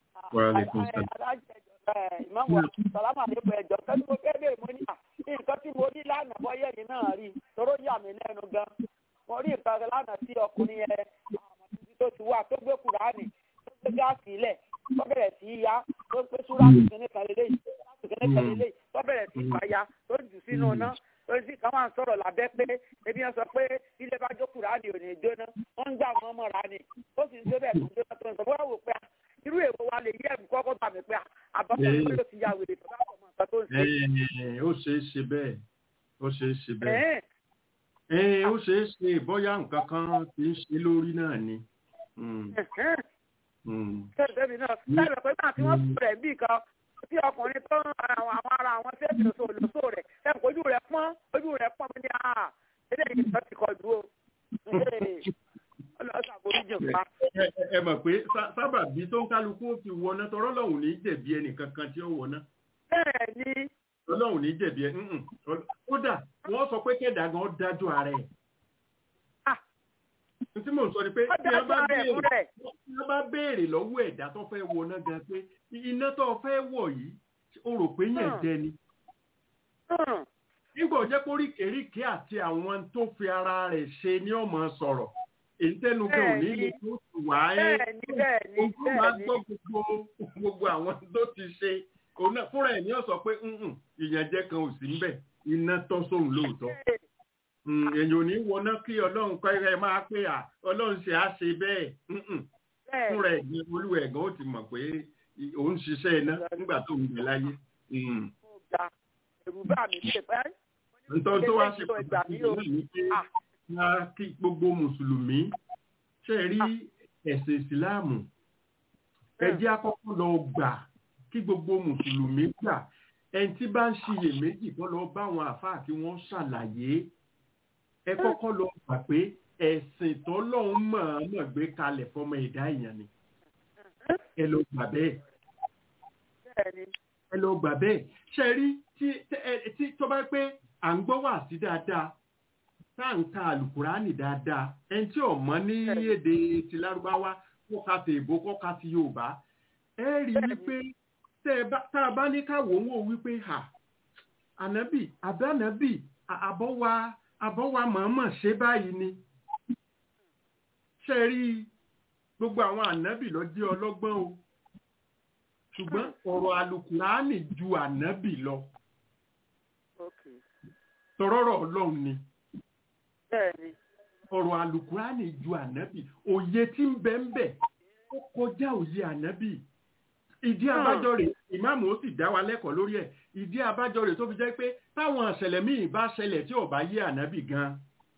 [SPEAKER 5] ìmọ̀wá salamu aleykum ẹ̀jọ̀ kẹ́ni mo fẹ́ bẹ́ẹ̀ mo ní à nǹkan tí mo ní lánàá bọ́yẹ̀ yìí náà rí toró yà mí lẹ́nu gan mo rí nǹkan lánàá tí ọkùnrin yẹn àwọn títí tó ti wà tó gbé kùránì tó gbé gáàsì ilẹ̀ tó bẹ̀rẹ̀ sí í ya tó gbé súrásì kìíní kan lélẹ́yìí súrásì kìíní kan lélẹ́yìí tó bẹ̀rẹ̀ sí í fàya tó jù sínú iná tó sì kàn wá ń sọ̀rọ̀ lábẹ́ pé ebi yẹn sọ pé ilé bá jó kùránì ò ní jóná wọ́n ń gbà wọ́n mọ̀ra ni ó sì ń ṣe bẹ́ẹ̀ tó ń jóná tó ń sọ wọ́n wò pé irú èwo wa lè yẹ ẹ̀bùn kọ́kọ́ bà mí pé àbọ̀kọ̀ ló ti ya wèrè tó bá pọ̀ mọ́ nǹkan tó ń ṣe.
[SPEAKER 2] Ẹ, ó ṣeé ṣe bẹ́ẹ̀ ó ṣeé ṣe bẹ́ẹ̀
[SPEAKER 5] Ẹ̀ẹ́n,
[SPEAKER 2] ẹ ó ṣeé ṣe bóyá nǹkan kan ti ń ṣe lórí náà ni. Mm,
[SPEAKER 5] ẹ̀hẹ́n.
[SPEAKER 2] mm.
[SPEAKER 5] Bẹ́ẹ̀ni náà, láìpẹ́ pé náà tí wọ́n sọ rẹ̀ bí kan tí ọkùnrin tó ń àwọn àwọn ara àwọn fẹ́ẹ̀sì lóso lóso rẹ̀ ẹ̀ kò ojú rẹ̀ pọ́n ojú rẹ̀ pọ́n mi ní à eléyìí tó ti kọ dúró. Ọlọ́sà foríjì pa.
[SPEAKER 2] Ẹ- ẹ- ẹ mọ̀ pé sá- sábàbí tó ń kálukú ó fi wọná tọrọ lọ́hùn ní jẹ̀bi ẹnì kankan tí ó wọná
[SPEAKER 5] Bẹ́ẹ̀ ni
[SPEAKER 2] ọlọ́hùn ní jẹ̀bi ẹ ǹǹ. Ọl- kódà wọ́n sọ pé kẹ́dà gan dájú ara ẹ̀.
[SPEAKER 5] Ah.
[SPEAKER 2] N tí mò ń sọ ni pé
[SPEAKER 5] ó
[SPEAKER 2] bí wọ́n bá
[SPEAKER 5] dájú rẹ̀ fún
[SPEAKER 2] béèrè
[SPEAKER 5] rẹ̀.
[SPEAKER 2] bí wọ́n bá béèrè lọ́wọ́ ẹ̀dá tó fẹ́ wọná gan pé iná tó fẹ́ wọ̀ yìí o rò pé yẹn
[SPEAKER 5] Hmm.
[SPEAKER 2] jẹ ni.
[SPEAKER 5] Hmm.
[SPEAKER 2] nígbà jẹ́ pé oríkèéríkèé àti àwọn tó fi ara rẹ̀ ṣe ni ó máa sọ̀rọ̀ èyí tẹ́nu gan ò ní
[SPEAKER 5] Bẹ́ẹ̀ni.
[SPEAKER 2] lè tó sì wá ẹ́
[SPEAKER 5] Bẹ́ẹ̀ ni bẹ́ẹ̀ ni
[SPEAKER 2] ojú máa
[SPEAKER 5] bẹ́ẹ̀ ni.
[SPEAKER 2] gbọ́ gbogbo gbogbo àwọn tó ti ṣe òun náà fúnra ẹ̀ ní ó sọ pé "Mm-mm, ìyànjẹ kan ò sí ńbẹ̀ iná tọ́ sóhun lóòótọ́ Mm, èèyàn ò ní wọná kí ọlọ́run kọ́ ẹ máa pé à ọlọ́run ṣe á ṣe bẹ́ẹ̀ Mm-mm,
[SPEAKER 5] Bẹ́ẹ̀
[SPEAKER 2] fúnra ẹ̀ ní olúwa ẹ̀gán ó ti mọ̀ pé òun ṣiṣẹ́ iná nígbà tó ń bẹ láyé Mm.
[SPEAKER 5] mo gbà ẹ̀rù bá mi ṣe pẹ́.
[SPEAKER 2] nítorí tó wá ṣe
[SPEAKER 5] Ilé ìjọ ìgbà
[SPEAKER 2] pàtàkì
[SPEAKER 5] mi ò-
[SPEAKER 2] náà ni pé
[SPEAKER 5] Ah.
[SPEAKER 2] wá kí gbogbo mùsùlùmí ṣe rí ẹ̀sìn ìsìláàmù ẹ jẹ́ àkọ́kọ́ lọ gbà kí gbogbo mùsùlùmí gbà ẹni tí bá ń ṣiyèméjì kọ́ lọ bá àwọn àfáà kí wọ́n ṣàlàyé ẹ kọ́kọ́ lọ gbà pé ẹ̀sìn tọ́lọ́hún mọ̀ọ́mọ̀ gbé kalẹ̀ fọmọ ẹ̀dá èèyàn ni ẹ lọ gbà bẹ́ẹ̀
[SPEAKER 5] Bẹ́ẹ̀ ni.
[SPEAKER 2] ẹ lọ gbà bẹ́ẹ̀ ṣe rí tí tẹ- ẹ- tí tó bá pé à ń gbọ́ wà sí dáadáa tá à ń ka àlùkùránì dáadáa ẹni tí ò mọ̀ ní èdè ti lárúbáwá kó ka ti èbó kó ka ti yorùbá ẹ rí i wípé tẹ ẹ bá- tá a bá ní ká wò ó wò wípé hà ànábì àbí ànábì à- àbọ̀wá àbọ̀wá mọ̀ọ́mọ̀ ṣe báyìí ni ṣe rí i gbogbo àwọn ànábì ló jẹ́ ọlọ́gbọ́n o ṣùgbọ́n ọ̀rọ̀ àlùkùránì ju ànábì lọ
[SPEAKER 5] Okay.
[SPEAKER 2] tọrọrọ ọlọ́run ni
[SPEAKER 5] Bẹ́ẹ̀ ni.
[SPEAKER 2] ọ̀rọ̀ àlùkùránì ju ànábì òye tí ń bẹ ń bẹ ó kọjá òye ànábì ìdí abájọ rẹ̀ ìmáàmù ó sì dá wa lẹ́kọ̀ọ́ lórí ẹ̀ ìdí abájọ rẹ̀ tó fi jẹ́ pé táwọn ìṣẹ̀lẹ̀ míì bá ṣẹlẹ̀ tí ò bá yé ànábì gan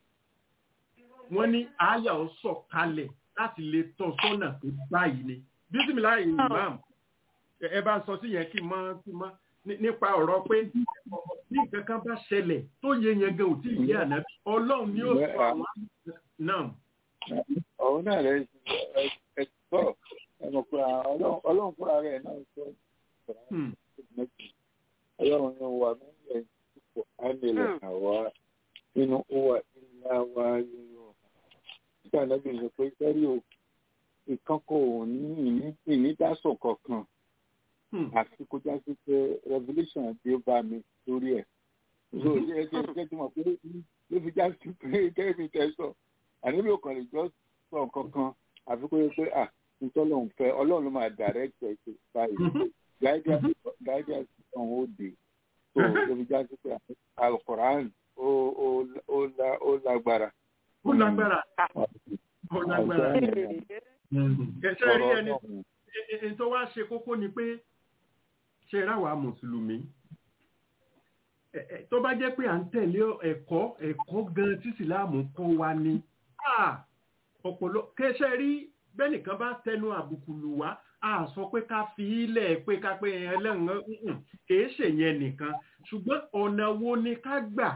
[SPEAKER 2] wọ́n ní àyà ó sọ̀ kalẹ̀ láti lè tọ́ sọ́nà tó báyìí ni bísímìláì ìmáàmù ẹ- ẹ bá ń sọ sí yẹn kí n mọ kí n mọ ní- nípa ọ̀rọ̀ pé bí nǹkan kan bá ṣẹlẹ̀ tó yé yẹn gan ò tí ì yé ànábì ọlọ́run ni ó sọ àwọn náà
[SPEAKER 4] ọ̀hún náà rẹ̀ ẹ sọ ẹnu pé ọlọ́run ọlọ́run fúnra rẹ̀ náà sọ
[SPEAKER 2] Hmm.
[SPEAKER 4] ọlọ́run ní wà nílẹ̀ ipò ánilẹ̀ àwa nínú wà ilá wa yóò nígbà náà bí sọ pé sẹ́rí o ìkánkọ̀ ò ní ìnídásọ̀ kankan
[SPEAKER 2] Hmm.
[SPEAKER 4] àfi kó já sí pé revolution dé bá mi lórí ẹ̀ so ẹ jẹ́ ẹ jẹ́ tí mo pé ló fi já sí pé kẹ́mi tẹ sọ àníbi òkan lè jọ sọ nǹkan kan àfi kó yẹ pé à nítorí òun fẹ́ ọlọ́run ló máa direct ẹ̀ ṣe báyìí guidance guidance ọ̀hún ó dé so ló fi já sí pé alukoran ó ó ó la ó lágbára.
[SPEAKER 2] ó lágbára ó lágbára ẹsẹ rí ẹni ẹ- ẹ- tó wá ṣe kókó ni pé ṣe ráwa mùsùlùmí ẹ- ẹ, tó bá jẹ́ pé à ń tẹ̀lé ẹ̀kọ́ ẹ̀kọ́ gan tí ìsìláàmù kọ́ wa ni ah, ọ̀pọ̀lọ kẹsẹ̀ rí bẹ́nìkan bá tẹnu àbùkù lù wá a sọ pé ká fi ilẹ̀ pé ká pé ẹlẹ́rìn kìí ṣèyẹn nìkan ṣùgbọ́n ọ̀nà wo ni ká gbà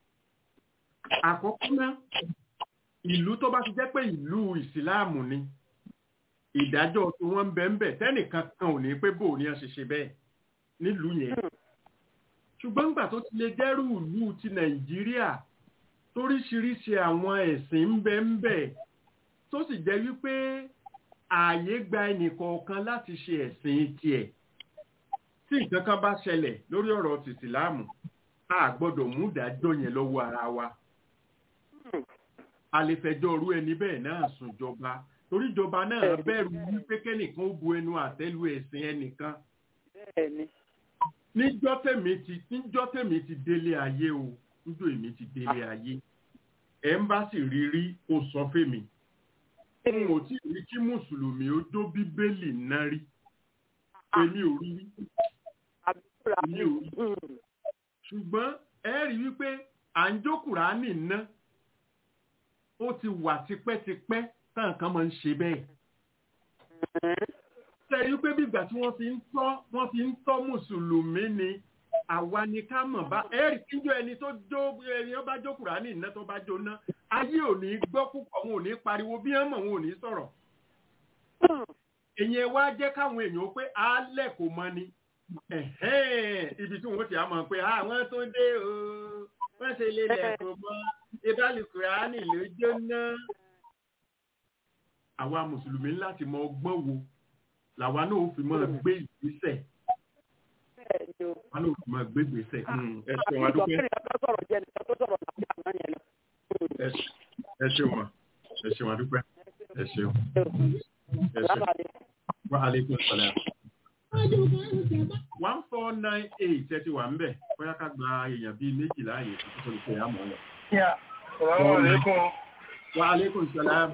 [SPEAKER 2] àkọ́kọ́ náà ìlú tó bá ti jẹ́ pé ìlú ìsìláàmù ni ìdájọ́ tí wọ́n ń bẹ ń bẹ̀ tẹ́nìkan kan ò ní pé bò ní ẹ ṣe ṣe bẹ́ẹ̀ nílùú yẹn ṣùgbọ́n nígbà tó ti lè dẹ́rù ìlú ti nàìjíríà toríṣiríṣi àwọn ẹ̀sìn ń bẹ ń bẹ tó sì jẹ́ wípé ààyè gba ẹnìkọ̀ọ̀kan láti ṣe ẹ̀sìn tiẹ̀ tí nǹkan kan bá ṣẹlẹ̀ lórí ọ̀rọ̀ tìsìláàmù a gbọ́dọ̀ mú ìdájọ́ yẹn lọ́wọ́ ara wa a lè fẹjọ́ orú ẹni bẹ́ẹ̀ náà sùn jọba torí ìjọba náà bẹ̀rù wípé kẹ́nìkan ó bu ẹnu àtẹ́lu ẹ̀sìn ẹnìkan
[SPEAKER 5] bẹ́ẹ̀ ni.
[SPEAKER 2] níjọ́ tèmi ti níjọ́ tèmi ti délé ayé o níjọ́ èmi ti délé ayé ẹ̀ ń bá sì rí rí ó sọ fèmí n ò tí ì rí kí mùsùlùmí ó dó bíbélì náà rí èmi ò rí èmi ò rí ṣùgbọ́n ẹ rí wípé à ń jókòrá nìna ó ti wà tipẹ́tipẹ́ táwọn kan máa ń ṣe bẹ́ẹ̀ tẹ̀rí pé bígbà tí wọ́n fi ń tọ́ wọ́n fi ń tọ́ mùsùlùmí ni àwa ni ká mọ̀ bá ẹ̀rí kíjọ ẹni tó jó ẹni ó bá jókòrá ní iná tó bá jóná ayé ò ní gbọ́ púpọ̀ wọn ò ní pariwo bí wọ́n mọ̀ wọn ò ní sọ̀rọ̀ èyàn wá jẹ́ káwọn èèyàn ó pé alẹ́ kò mọ ni ibi tí wọ́n ti á mọ̀ pé àwọn tó dé o wọ́n ṣe lè lẹ̀ kò mọ ìbálòkùránì ló jóná àwa mùsùlùmí láti mọ ọgbọ́n wo làwa náà ó fi mọ́ gbé ìgbésẹ̀ wọn náà ó fi mọ́ gbé ìgbésẹ̀ ẹ ṣeun adúpẹ́ ẹ ṣeun ma ẹ ṣeun adúpẹ́ ẹ ṣeun ẹ ṣeun wa aleykum salaam one four nine eight ẹ ti wà ń bẹ̀ bóyá ká gba èèyàn bíi méjìlá ààyè tó tó lè pè á mọ́ lọ.
[SPEAKER 6] Assalamu alaikum.
[SPEAKER 2] Wa aleykum salaam.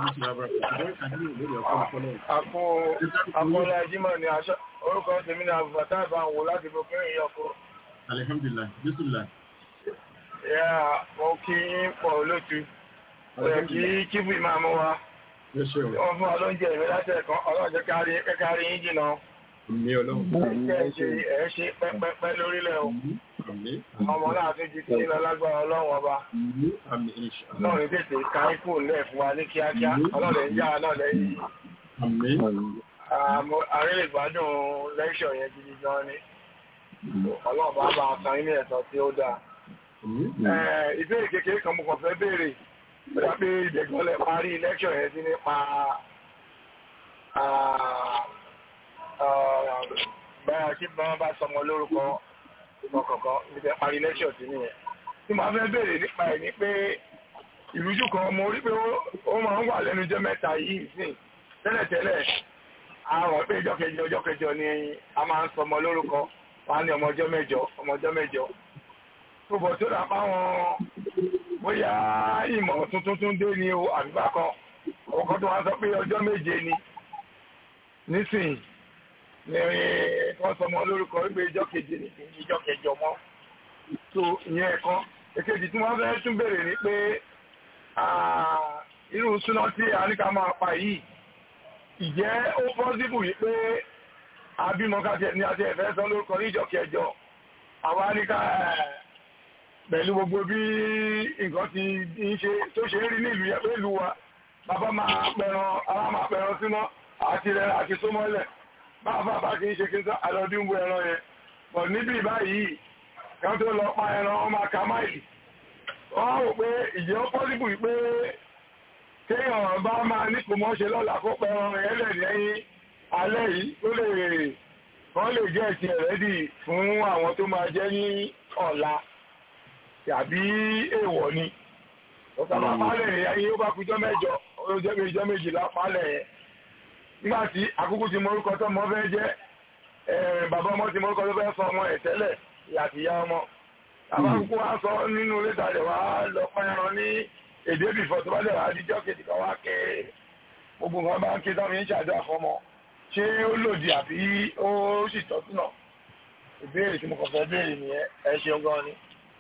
[SPEAKER 6] Àpò àpọ̀lá Jímọ̀ ni aṣọ orúkọ tèmi ní àbùbàtà ìbáwò láti fi pín ìyọkọ.
[SPEAKER 2] Alhamdulillah, Bismillah.
[SPEAKER 6] Yà mo kí yín pọ̀ olótu. Ọ̀rẹ́ kí kíbù ìmáàmù wa. Wọ́n fún wa lóúnjẹ ìwé láti ẹ̀kan ọlọ́jọ́ kárí yín jìnà.
[SPEAKER 2] Mi ọlọ́run.
[SPEAKER 6] Ẹ ṣe ẹ ṣe pẹ́pẹ́pẹ́ lórílẹ̀ o. Ọmọ náà tún ju tí lọ lágbára ọlọ́run ọba. Náà ní tètè ká ikú lẹ̀ fún wa ní kíákíá. Ọlọ́run ń yá náà lẹ́yìn. Àárín ìgbádùn lẹ́ṣọ̀ yẹn gidi gan ni. Ọlọ́run bá bá a san ilé ẹ̀tọ́ tí ó dáa. Ìbéèrè kékeré kan mo kàn fẹ́ béèrè. Bóyá pé ìdẹ̀gbọ́lẹ̀ parí lẹ́ṣọ̀ yẹn sí nípa báyà kí wọ́n bá sọmọ lórúkọ ọkọ̀ọ̀kan níbi parí lẹ́ṣọ̀ sí nìyẹn. Tí màá fẹ́ béèrè nípa ẹ̀ ni pé ìrújú kan mo rí pé ó máa ń wà lẹ́nu jẹ́ mẹ́ta yìí sìn tẹ́lẹ̀tẹ́lẹ̀ àwọn pé ìjọ kẹjọ ọjọ́ kẹjọ ni a máa ń sọmọ lórúkọ wọn á ní ọmọ ọjọ́ mẹ́jọ ọmọ ọjọ́ mẹ́jọ. tó bọ̀ tó dàpá wọn bóyá ìmọ̀ tuntun tún dé ní o àbíbá kan ọkọ̀ tó wá sọ pé ọjọ́ méje ni nísìnyí ní wọ́n sọmọ lórúkọ wípé ìjọ keje ní ìjọ kẹjọ mọ́ tó ìyẹn ẹ̀kan èkejì tí wọ́n fẹ́ tún béèrè ni pé irú súná tí a ní ká máa pa yìí ìjẹ́ ó pọ́sibù yìí pé abímọ káṣẹ ní àti ẹ̀fẹ́ sọ lórúkọ ní ìjọ kẹjọ àwa ní ká pẹ̀lú gbogbo bí nǹkan ti ń ṣe tó ṣe ń rí nílùú yẹn pé ìlú wa bàbá máa pẹran ara máa pẹran síná àti rẹ àti sómọ́lẹ̀ báfà bá kí ń ṣe kí n sọ àlọ́dún bu ẹran yẹn bọ̀ níbi báyìí kan tó lọ pa ẹran ọmọ aka máìlì wọ́n rò pé ìjẹ́ ó pọ́sibù pé kéèyàn bá máa ní kò mọ́ ṣe lọ́la kó pẹ ẹran yẹn lẹ̀ lẹ́yìn alẹ́ yìí tó lè wọ́n lè jẹ́ ẹ̀sìn ẹ̀rẹ́dì fún àwọn tó máa jẹ́ ní ọ̀la tàbí èèwọ̀ ni ọ̀sán máa pálẹ̀ yẹn yóò bá kújọ́ mẹ́jọ ó jẹ́ bí ìjọ́ méjìlá pálẹ̀ yẹn nígbà tí àkókò tí morúkọ tó mọ fẹ́ jẹ́ bàbá ọmọ tí morúkọ tó fẹ́ sọ ọmọ ẹ̀ tẹ́lẹ̀ ìyàtìyá ọmọ bàbá àkókò wa sọ nínú lẹ́tà rẹ̀ wá lọ pẹ́ran ní èdè bìfọ̀ tó bá dẹ̀ wá díjọ́ kejì kan wá ké gbogbo nǹkan bá ń ké táwọn yẹn ń ṣàdúrà fọmọ ṣé ó lòdì àbí ó sì tọ́sí náà ìbéèrè tí mo kàn fẹ́ béèrè nìyẹn ẹ ṣeun gan ni.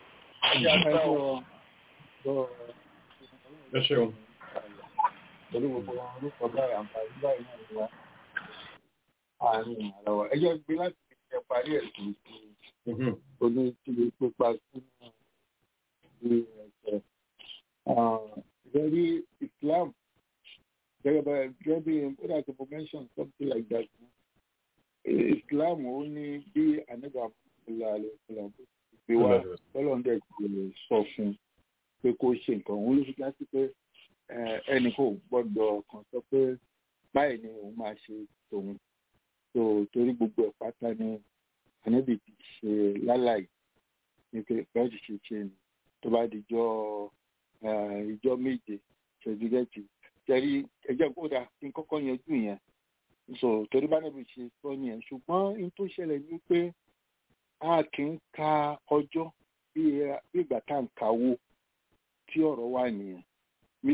[SPEAKER 2] ẹ ṣeun
[SPEAKER 4] pẹ̀lú gbogbo àwọn orúkọ báyìí àǹfààní báyìí náà ni wá àárín àrà wa ẹjọ́ gbé láti ṣe parí ẹ̀sìn sí oní kíbi pípa sínú ìlú ẹ̀sẹ̀. Very Islam gẹ́gẹ́ bá gẹ́gẹ́ bí kódà tó mention something like that. Islam ó ní bí àníbà fúnra rẹ̀ fúnra bó ti gbé wá tọ́lọ́ndẹ̀ kò lè sọ fún pé kó ṣe nǹkan òun ló fi já sí pé ẹnì kò gbọ́dọ̀ kàn sọ pé báyìí ni òun máa ṣe tòun tó torí gbogbo ẹ̀ pátá ni ànábì ti ṣe lálàyé ní pé báyìí ti ṣe ṣe ni tó bá di jọ ìjọ méje ṣèjúgẹ́tì tẹ̀rí ẹjọ́ kódà kí n kọ́kọ́ yanjú yẹn so torí bá nàbì ṣe sọ yẹn ṣùgbọ́n n tó ṣẹlẹ̀ ni pé a kì í ka ọjọ́ bí ìgbà tá à ń kawó tí ọ̀rọ̀ wà nìyẹn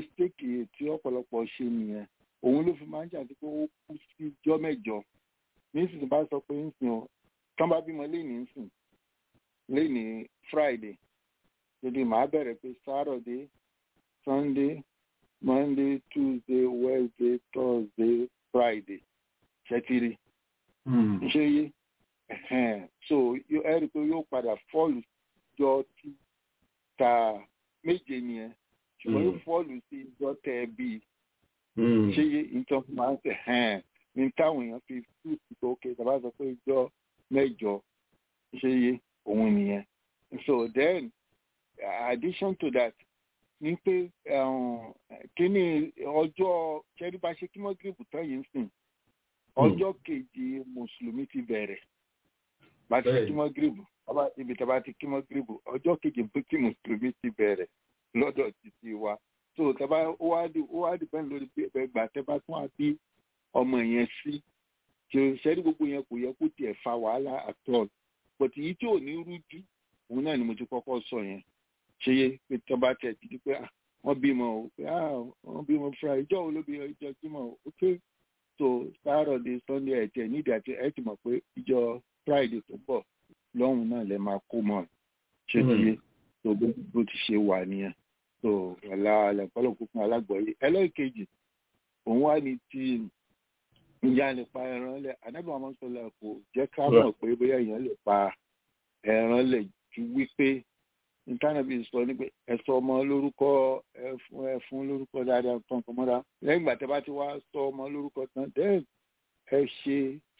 [SPEAKER 4] mistake tí ọ̀pọ̀lọpọ̀ ṣe nìyẹn òun ló fi máa ń jà sí pé ó kú sí jọ́ mẹ́jọ nísìsiyìí bá sọ pé ń sìn ọ tán bá bímọ léèní ń sìn léèní friday lóde màá bẹ̀rẹ̀ pé saturday sunday monday tuesday wednesday thursday friday ṣẹtiri ṣe yé so ẹ rí i pé yóò padà fọ́ọ̀lù jọ tí ta méje nìyẹn ṣùgbọ́n yóò fọ́ọ̀lù sí ìjọ tẹ ẹ bíi ṣé yé nǹkan máa ń tẹ̀ hẹ́n ní táwọn èèyàn fi tú sí pé ok tàbá sọ pé ìjọ mẹ́jọ ṣé yé òun nìyẹn so then addition to that ní pé kíní ọjọ́ ṣẹ́rí bá ṣe kí wọ́n gírèbù tán yìí ń sìn ọjọ́ kejì mùsùlùmí ti bẹ̀rẹ̀ bá ti kí wọ́n gírèbù ibi tí a bá ti kí wọ́n gírèbù ọjọ́ kejì pé kí mùsùlùmí ti bẹ̀rẹ̀ lọ́dọ̀ títí wa so tẹ́bá ó wá dì ó wá dì bẹ́ẹ̀ lórí gbà tẹ́bá tún á bí ọmọ yẹn sí tí o ṣẹ́rí gbogbo yẹn kò yẹ kó tiẹ̀ fa wàhálà at all but èyí tí ò ní rújú òun náà ni mo ti kọ́kọ́ sọ yẹn ṣe yé pé tọ́ba tẹ̀ ti di pé wọ́n bímọ o pé wọ́n bímọ fúnra ìjọ wo ló bí ìjọ jímọ̀ o ok so saturday sunday ẹ̀ tiẹ̀ nídìí àti ẹ̀ ti mọ̀ pé ìjọ friday tó bọ̀ lọ́hùn náà lẹ máa kó mọ́ ṣé ti yé so bó ti ṣe wà nìyẹn so wàlá àlẹ́kọ́lọ́ kúkún alágbọ̀ọ́yé ẹlẹ́ẹ̀kejì òun wá ní tí ìyá lè pa ẹran lẹ̀ anábì wọn sọ lẹ kò jẹ́ ká mọ̀ pé bóyá èèyàn lè pa ẹran lẹ̀ ju wípé ìtànàbí sọ ní pé ẹsọ ọmọ lórúkọ ẹfún ẹfún lórúkọ dáadáa kan kan mọ́ra lẹ́yìn ìgbà tẹ́ bá ti wá sọ ọmọ lórúkọ tán then ẹ ṣe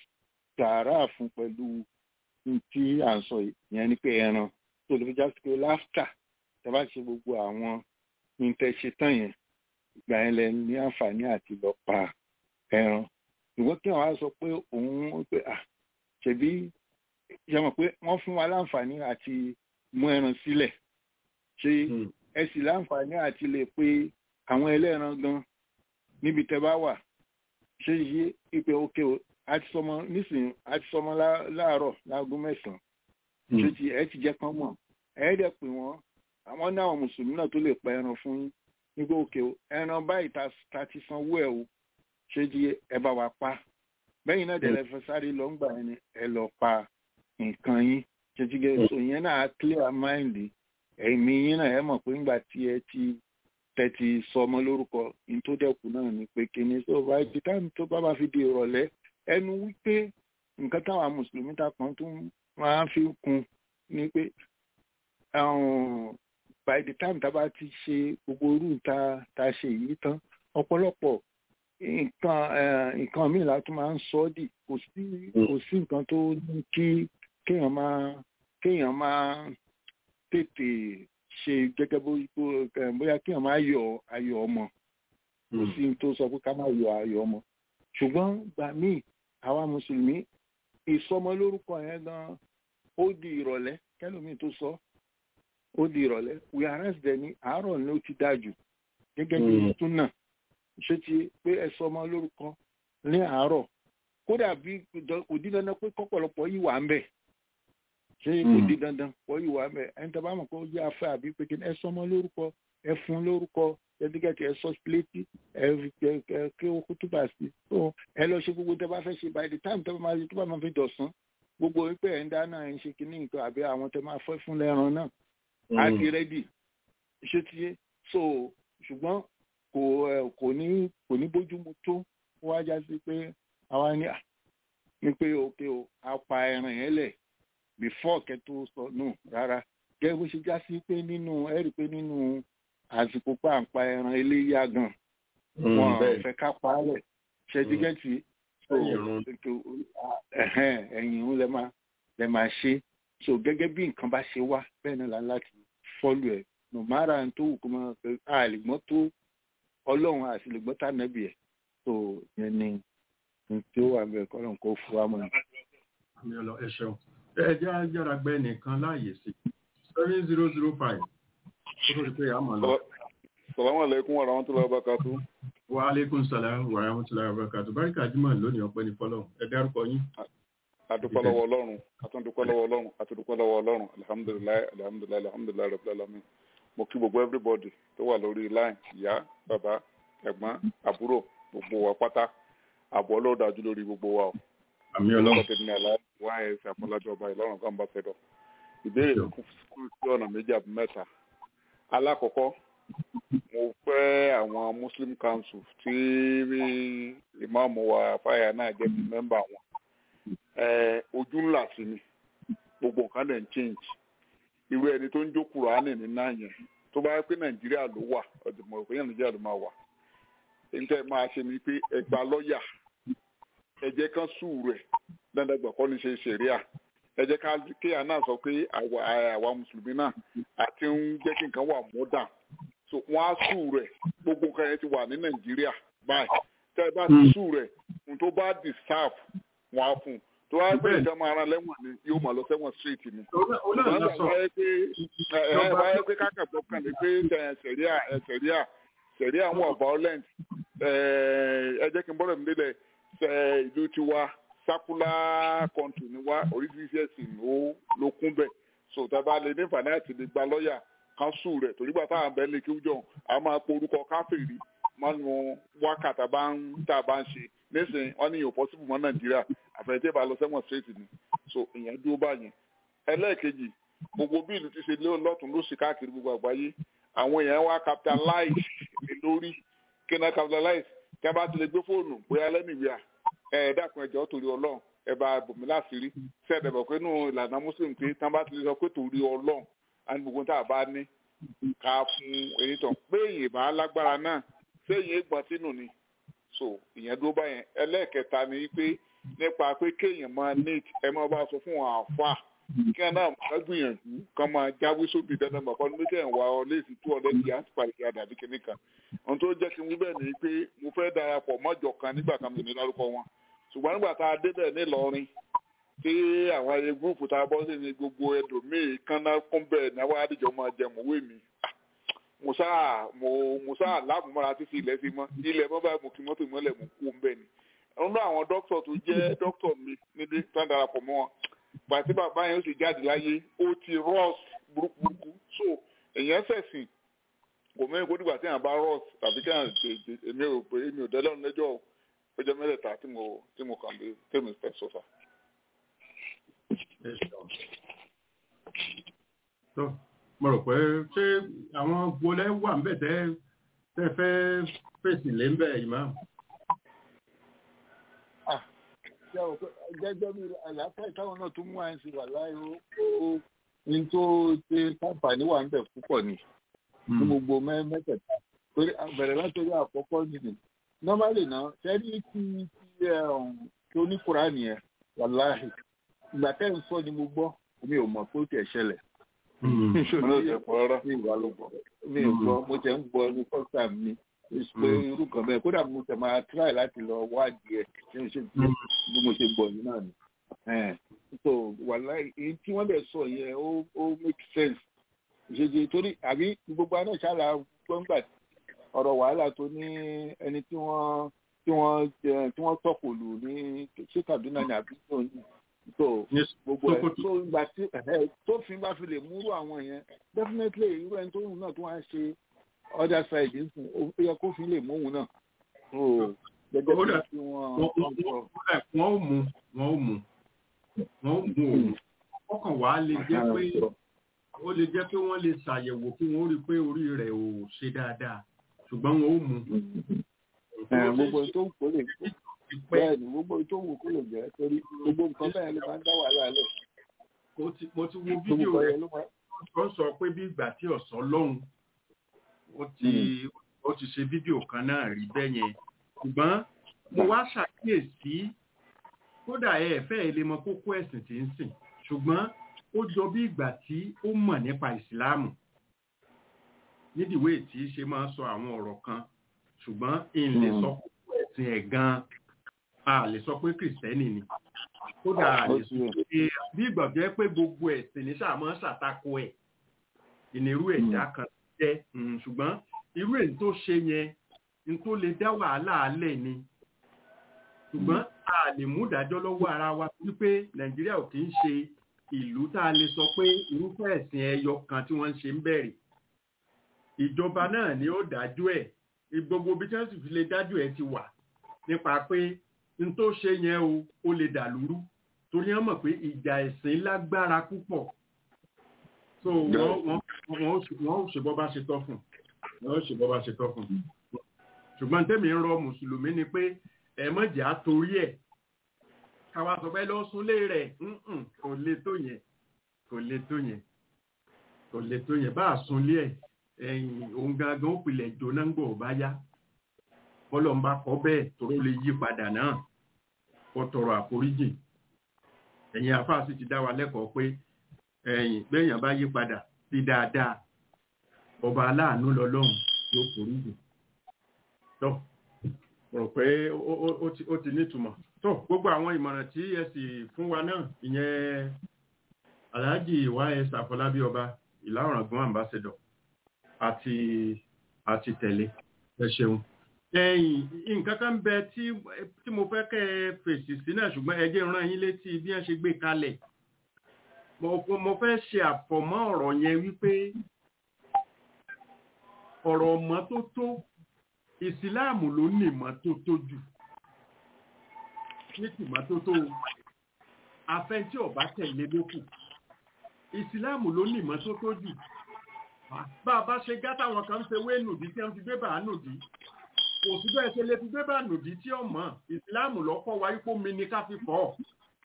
[SPEAKER 4] tààrà fún pẹ̀lú tí à ń sọ yẹn ni pé ẹran tó lè fi já sí pé láftà tẹ́ bá ṣe gbogbo àwọn ìtẹ̀ṣe tán yẹn ìgbà yẹn lẹ ní àǹfààní àti lọ pa ẹran ìwọ́n kí wọ́n á sọ pé òun pé à ṣèbí ṣe mọ̀ pé wọ́n fún wa láǹfààní àti mú ẹran sílẹ̀ ṣe ẹ sì láǹfààní àti lè pe àwọn ẹlẹ́ran gan níbi tẹ́ bá wà ṣe yí ipe òkè o àti sọmọ nísìnyí àti sọmọ láàárọ̀ láago mẹ́sàn-án ṣe ti ẹ ti jẹ́ kán mọ̀ ẹ dẹ̀ pè wọ́n àwọn náà mùsùlùmí náà tó lè pa ẹran fún yín nígbà òkè o ẹran báyìí ta ti sanwó ẹ o ṣe di ẹ bá wa pa bẹ́yìn náà dẹ̀ lẹ́fẹ̀ẹ́ sáré lọ́ngbà ẹni ẹ lọ pa nǹkan yín jẹjẹgẹ so yẹn náà clear mind ẹ̀mí yín náà ẹ mọ̀ pé ńgbà tí ẹ ti tẹ̀tì sọmọ lórúkọ ní tó dẹ̀kù náà ni pé kíni so by the time tó bá bá fi di ìrọ̀lẹ́ ẹnu wípé nǹkan táwa mùsùlùmí ta kan tó máa fi kún ni pé by the time tá a bá ti ṣe gbogbo orú ta ta ṣe yìí tán ọ̀pọ̀lọpọ̀ nǹkan nǹkan míì la tún máa ń sọ ọ́ dì kò sí kò sí nǹkan tó ní kí kéèyàn máa kéèyàn máa tètè ṣe gẹ́gẹ́ bóyá kéèyàn máa yọ ayọ̀ ọmọ kò sí tó sọ pé ká máa yọ ayọ̀ ọmọ ṣùgbọ́n gbà míì àwa mùsùlùmí ìsọmọ lórúkọ yẹn gan ó di ìrọ̀lẹ́ kẹlòmíì tó sọ ó di ìrọ̀lẹ́ we arrest dẹ̀ ní àárọ̀ ni ó ti dáa jù gẹ́gẹ́ bí tún náà ṣé ti pé ẹ sọmọ lórúkọ ní àárọ̀ kódà bí kò dín dandan pé kọ́pọ̀lọpọ̀ yìí wà ń bẹ̀ ṣé kò di dandan pọ̀ yìí wà mẹ́ ẹni tó bá mọ̀ pé ó jẹ́ afẹ́ àbí pé kí ẹ sọmọ lórúkọ ẹ fún lórúkọ ẹdígẹ́tì ẹ sọ sílétì ẹ kí ó kú túbà sí so ẹ lọ ṣe gbogbo tó bá fẹ́ ṣe by the time tó bá máa tó bá máa fi dọ̀sán gbogbo wípé ẹ̀ ń dáná ẹ̀ ń ṣe kíní nǹkan àbí àwọn tó máa fẹ́ fún lẹ́ran náà á ti rẹ́dì ṣé ti so ṣùgbọ́n kò kò ní kò ní bójúmu tó wá já sí pé àwa ní ní pé òkè o a pa ẹran yẹn lẹ̀ before kẹtó sọ nù rárá gẹ́gẹ́ bó ṣe já sí pé nínú ẹ rí i pé nínú àsìkò pàǹpà ẹran eléyà gan wọn fẹ́ ká pa á lẹ̀ ṣẹdígẹtì ẹ̀yìn ń lẹ máa lẹ máa ṣe so gẹ́gẹ́ bí nǹkan bá ṣe wá bẹ́ẹ̀ náà láti fọlù ẹ nùmárà tó wù kó máa fẹ́ àlìgbọ́n tó Ọlọ́run àti lègbọ́n tá nẹbì ẹ so yẹn ni tí ó wà bẹ́ẹ̀ kọlọn kó fún wa mọ.
[SPEAKER 2] ẹ ṣeun ẹ jẹ́ ajára gbẹ́ nìkan láàyè sí seven zero zero five kó tó di pé àmọ́ lọ.
[SPEAKER 7] salamu alaikum wa rahmatulahi wa barakatu.
[SPEAKER 2] wa aleykum salaam wa rahmatulahi wa barakatu barika jimoh lónìí ọpẹ́ ní fọlọ ẹ dárúkọ yín.
[SPEAKER 7] adúpẹ́ lọ́wọ́ ọlọ́run àtúndúpẹ́ lọ́wọ́ ọlọ́run àtúndúpẹ́ lọ́wọ́ ọlọ́run alihamudulilayi alihamudulilayi alihamudulilayi rabbil alamin mo kí gbogbo everybody tó wà lórí line ìyá bàbá ẹ̀gbọ́n àbúrò gbogbo wa pátá àbọ̀ ọlọ́dàjú lórí gbogbo wa o
[SPEAKER 2] àmì ọlọ́run
[SPEAKER 7] ọkọ̀ tèmi àlá wá ẹ̀ ṣe àfọlájọ ọba ìlọrin kan bá fẹ́ dọ̀ ìbéèrè kú sí ọ̀nà méjì àbí mẹ́ta alákọ̀ọ́kọ́ mo fẹ́ àwọn muslim council tí ìmáàmù wa fáyà náà jẹ́ bí mẹ́mbà wọn ojú ńlá sí ni gbogbo nǹkan dẹ̀ ń change irú ẹni tó ń jó kùránì ní náà yẹn tó bá yẹ pé nàìjíríà ló wà ọ̀dùnmọ̀ òpin nàìjíríà ló máa wà níta máa ṣe ni pé ẹgbà lọ́ọ̀yà ẹ jẹ́ kán sùúrù ẹ̀ dandan gbọ̀kọ́ ní ṣe ṣẹ̀ríà ẹ jẹ́ ká kéèyàn náà sọ pé àwa mùsùlùmí náà àti ń jẹ́ kí nǹkan wà mọ́dà so wọ́n á sùúrù ẹ̀ gbogbo nǹkan yẹn ti wà ní nàìjíríà báyìí tẹ́ ẹ bá ti sùúrù ẹ̀ ohun tó bá deserve wọ́n á fún un tó wáyé pé ìjọba máa ran lẹ́wọ̀n ni yóò máa lọ sẹ́wọ̀n straight ni. ṣùgbọ́n wáyé pé kákàtọ́ kan ní pé sẹ̀ríà sẹ̀ríà sẹ̀ríà wọn violent ẹ jẹ́ kí n bọ́dọ̀ mi délẹ̀ ìlú tiwa sákúlá country ni wá oríṣiríṣi ẹ̀sìn ló kún bẹ̀ so tàbá lè ní ìfàní àti lè gba lọ́ọ̀yà kan sùn rẹ̀ torí gbà táwọn abẹ́lé kí wújọ a máa po orúkọ káfíìrì mánu wákàtà bá ń tá a bá ń ṣe nísìnyí wọn ní yóò possible mọ́ nàìjíríà àfẹnitẹ́ bá lọ sẹ́wọ̀n straight ni so ìyẹn dúró báyìí ẹlẹ́ẹ̀kejì gbogbo bí ìlú ti ṣe lé lọ́tún ló ṣe káàkiri gbogbo àgbáyé àwọn èèyàn wá capitalize lé lórí kí náà capitalize kí wọ́n bá ti lè gbé fóònù bóyá lẹ́nìwíà ẹ̀ dákun ẹ̀jọ̀ torí ọlọ́run ẹ bá bòmí láṣìírí sẹ́ẹ̀dẹ̀bọ̀ pé nù ìlànà muslim pé tí wọ́n bá ti lè sọ pé torí ọlọ́run á ní gbogbo tá a bá ní ká fún èyí tán pé èyí bá lágbára náà ṣé èyí gbọ́n sínú ni so ìyẹn dúró báyẹn ẹlẹ́ẹ̀kẹta ni pé nípa pé kéèyàn máa neat ẹ máa bá sọ fún àwọn àfa kí wọn náà máa gbìyànjú kán máa jáwé sóbì dandan bàbá ní méjì ẹ̀wà ọlẹ́sìn tó ọlẹ́sìn yà á ti pàdé àdàbí kìíní kan ohun tó jẹ́ kí n wí bẹ́ẹ̀ ni pé mo fẹ́ darapọ̀ mọ́jọ kan nígbà kan mi ní lárúkọ wọn ṣùgbọ́n nígbà tá a débẹ̀ nílọrin tí àwọn ayé gúrùpù tá a bọ́ sí ni gbogbo ẹlòmíì kánná kún bẹ́ẹ̀ ní àwọn àdìjọ máa jẹ mọ̀wé mi mo sáà mo mo sáà láàmúmọ́ra títí ilẹ̀ fi mọ́ ilẹ̀ mọ́ báyìí mo kí mọ́tò ìmọ́lẹ̀ mo kú bẹ́ẹ̀ ni nínú àwọn dókítà tó jẹ́ dókítà mi níbi tó ń darapọ̀ mọ́ wọn pàtí bàbá yẹn ó sì jáde láyé ó ti rọ́ọ̀s burúkú so èèyàn ṣẹ̀sìn kò mẹ́rin kó dìgbà tí èèyàn bá rọ́ọ̀s tàbí kí èèyàn tètè èmi ò pé èmi ò dẹ́lọ́run lẹ́jọ́ ọjọ́ mẹ́tẹ̀ẹ̀ta tí mo tí mo kàn lé tèmi fẹ́ sọ́fà.
[SPEAKER 2] mo rò pé ṣé àwọn gbolẹ́ wà ń bẹ̀ tẹ́ tẹ́ fẹ́ fèsì lé ń bẹ̀ ìmáàmù
[SPEAKER 4] gẹ́gẹ́ bí àlàáfíà táwọn náà tún mú àyìn sí wà láì ó ní tó ṣe káǹfààní wà ń bẹ̀ púpọ̀ ni ní gbogbo mẹ́tẹ̀ẹ̀ta torí bẹ̀rẹ̀ látọ̀rí àkọ́kọ́ nìyí normally náà sẹ́rí tí tí tí oníkùrá nìyẹn wà láì ìgbà tẹ́ ń sọ ni mo gbọ́ mi ò mọ̀ pé ó tiẹ̀ ṣẹlẹ̀ mi ò gbọ́ mo tẹ̀ ń gbọ́ ní first time mi pé irú kan bẹ́ẹ̀ kódà mo tẹ̀ máa try láti lọ wádìí ẹ̀ ṣé ṣe bí mo ṣe gbọ́ yìí náà ni. so wàhálà èyí tí wọ́n bẹ̀ sọ yẹn ó ó make sense ṣèṣe torí àbí gbogbo àná ṣáàlà gbọ́ngbà ọ̀rọ̀ wàhálà tó ní ẹni tí wọ́n tí wọ́n tí wọ́n tọ́kù lù ní ṣé Kaduna ní àbí tó ní so gbogbo ẹ̀ tó ìgbà tí tó fi bá fi lè múrú àwọn yẹn definitely irú ẹni tó yùn náà tó wá ń ṣe other side ń sìn ó yẹ kó fi lè mú òun náà. gẹ́gẹ́ bí tí wọ́n
[SPEAKER 2] wọ́n ó mú wọ́n ó mú wọ́n ó mú òun ọkàn wàá lè jẹ́ pé ó lè jẹ́ pé wọ́n lè ṣàyẹ̀wò kí wọ́n rí pé orí rẹ̀ ò ṣe dáadáa ṣùgbọ́n wọ́n ó mú.
[SPEAKER 4] gbogbo tó ń kó lè bẹ́ẹ̀ ni gbogbo tó ń kó lè jẹ́ torí gbogbo nǹkan bẹ́ẹ̀ ló máa ń dá wàhálà lẹ̀.
[SPEAKER 2] mo ti wo fídíò rẹ̀ tó ń sọ pé bí ìgbà tí ọ̀sán lọ́hùn ó ti ó ti ṣe fídíò kan náà rí bẹ́ẹ̀ yẹn ṣùgbọ́n mo wá ṣàkíyèsí kódà ẹ fẹ́ lè mọ kókó ẹ̀sìn tí ń sìn ṣùgbọ́n ó jọ bí ìgbà tí ó mọ̀ nípa ìsìláàmù nídìíwé tí ṣe máa ń sọ àwọn ọ̀rọ̀ kan ṣùgbọ́n n lè sọ kókó ẹ̀sìn ẹ̀ gan a lè sọ pé kìrìsìtẹ́nì ni kódà a lè sọ pé bí ìgbà jẹ́ pé gbogbo ẹ̀sìn ní sàmọ́ ṣàtakò ẹ̀ ìnirú ẹ̀dá kan jẹ́ ṣùgbọ́n irú èyí tó ṣe yẹn ní tó lè dá wàhálà alẹ̀ ni ṣùgbọ́n a lè mú ìdájọ́ lọ́wọ́ ara wa wípé nàìjíríà ò kì í ṣe ìlú tá a lè sọ pé irúfẹ́ ẹ̀sìn ẹyọ kan tí wọ́n ń ṣe ń bẹ̀rẹ̀ ìjọba náà ni ó dájú ẹ̀ gbogbo bí tí wọ́n sì fi lè dájú ẹ̀ ti wà nípa pé n tó ṣe yẹn o ó lè dà lúrú torí wọ́n mọ̀ pé ìjà ẹ̀sìn lágbára púpọ̀ so wọ́n wọ́n wọ́n ó ṣe- wọ́n ó ṣe bọ́ bá ṣe tọ́ fún wọ́n ó ṣe bọ́ bá ṣe tọ́ fún ṣùgbọ́n tẹ́mi ń rọ mùsùlùmí ni pé ẹ mọ̀jà torí ẹ̀ káwa sọ pé lọ súnlé rẹ̀ ǹǹ, kò le tó yẹn kò le tó yẹn kò le tó yẹn bá a súnlé ẹ̀ ẹ̀yìn òun gangan ó pilẹ̀ jóná ń gbọ̀ bá yá bọ́lọ̀ ń bá kọ́ bẹ́ẹ̀ tó lè yí padà náà kó tọrọ àforíjì ẹ̀yin àfáà sì ti dá wa lẹ́kọ̀ọ́ pé ẹ̀yìn gbẹ̀yàn bá yí padà sí dáadáa ọba aláàánú lọ́lọ́run yóò foríjì tó rò pé ó- ó- ó ti- ó ti nítumọ̀ tó gbogbo àwọn ìmọ̀ràn tí ẹ sì fún wa náà ìyẹn aláàjì ys àfọlábí ọba ìlà ọ̀ràngún ambassador àti àti tẹ̀lé ẹ ṣeun ẹ̀yìn nǹkan kan bẹ tí tí mo fẹ́ kẹ́ ẹ fèsì sí náà ṣùgbọ́n ẹ jẹ́ rán yín létí bí wọ́n ṣe gbé kalẹ̀ mo mo fẹ́ ṣe àfọ̀mọ́ ọ̀rọ̀ yẹn wípé ọ̀rọ̀ mọ́tótó ìsìláàmù ló ní ìmọ́tótó jù ní tìmọ́tótó afẹ́ tí ọba tẹ̀lé lókù ìsìláàmù ló ní ìmọ́tótó jù bá a bá ṣe gátà wọn kan ń ṣe wé nùdí tí wọ́n fi gbé bàá nùdí kò sí bẹ́ẹ̀ ṣe lè fi gbé bàá nùdí tí ọmọ ìsìláàmù lọ́kọ́ wa ipò mi ni ká fi fọ́ ọ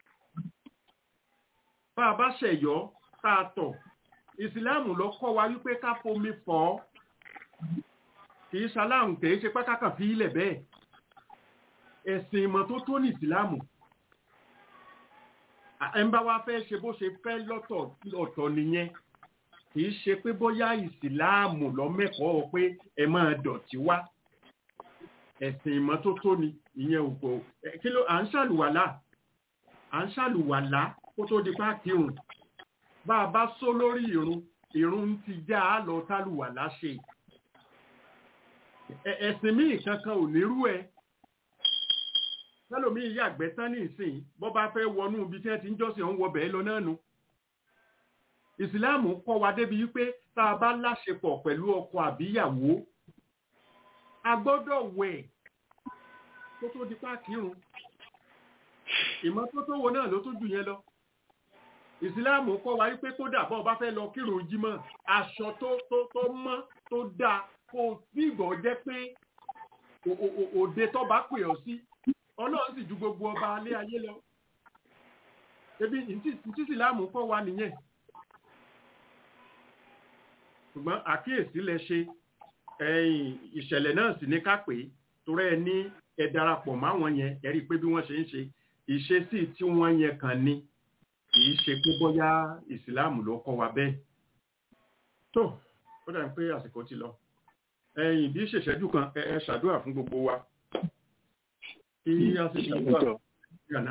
[SPEAKER 2] bá a bá ṣẹ̀yọ́ tá a tọ̀ ìsìláàmù lọ́kọ́ wa wípé ká fomi fọ́ ọ kì í ṣaláhùn kì í ṣe pé kákàn fi ilẹ̀ bẹ́ẹ̀ ẹ̀sìn ìmọ́tótó ní ìsìláàmù ẹnbá wa fẹ́ ṣe bó ṣe fẹ́ lọ́tọ̀ ọ̀tọ̀ nìyẹn kì í ṣe pé bóyá ìsìláàmù lọ́mẹ́kọ̀ọ́ pé ẹ máa dọ̀tí wá ẹ̀sìn ìmọ́tótó ni ìyẹn ò kò kí ló à ń ṣàlùwàlá à ń ṣàlùwàlá kó tó di pa kírun bá a bá só lórí ìrun ìrun ti já a lọ tálùwàlá ṣe ẹ̀sìn míì kankan ò nírú ẹ tẹ́lòmíì yàgbẹ́ tán ní ìsìn bọ́ bá fẹ́ wọnú ibi tí wọ́n ti ń jọ́sìn ọ̀hún wọ bẹ́ẹ̀ lọ náà nu ìsìláàmù kọ́ wa débi wípé tá a bá láṣepọ̀ pẹ̀lú ọkọ àbíyàwó a gbọ́dọ̀ wẹ̀ tó tó di páàkìrún ìmọ́tótó wo náà ló tó jù yẹn lọ ìsìláàmù kọ́ wa wípé kódà bọ́ bá fẹ́ lọ kírun jímọ̀ aṣọ tó tó tó mọ́ tó dáa kó bí ìgbọ̀ jẹ́ pé òde tó bá pè ọ́ sí ọlọ́run sì ju gbogbo ọba alé ayé lọ ebi ntí ìsìláàmù kọ́ wa nìyẹn ṣùgbọ́n àkíyèsí lẹ ṣe ẹ̀yìn ìṣẹ̀lẹ̀ náà sì ní ká pé torí ẹ ní ẹ darapọ̀ máwọn yẹn ẹ rí i pé bí wọ́n ṣe ń ṣe ìṣesí tí wọ́n yẹn kàn ní kì í ṣe pé bóyá ìsìláàmù ló kọ́ wa bẹ́ẹ̀ tó ó dàbí pé àsìkò ti lọ ẹ̀yìn bí ṣèṣẹ́jú kan ẹ ṣàdúrà fún gbogbo wa kí a sì ṣàdúrà gànà.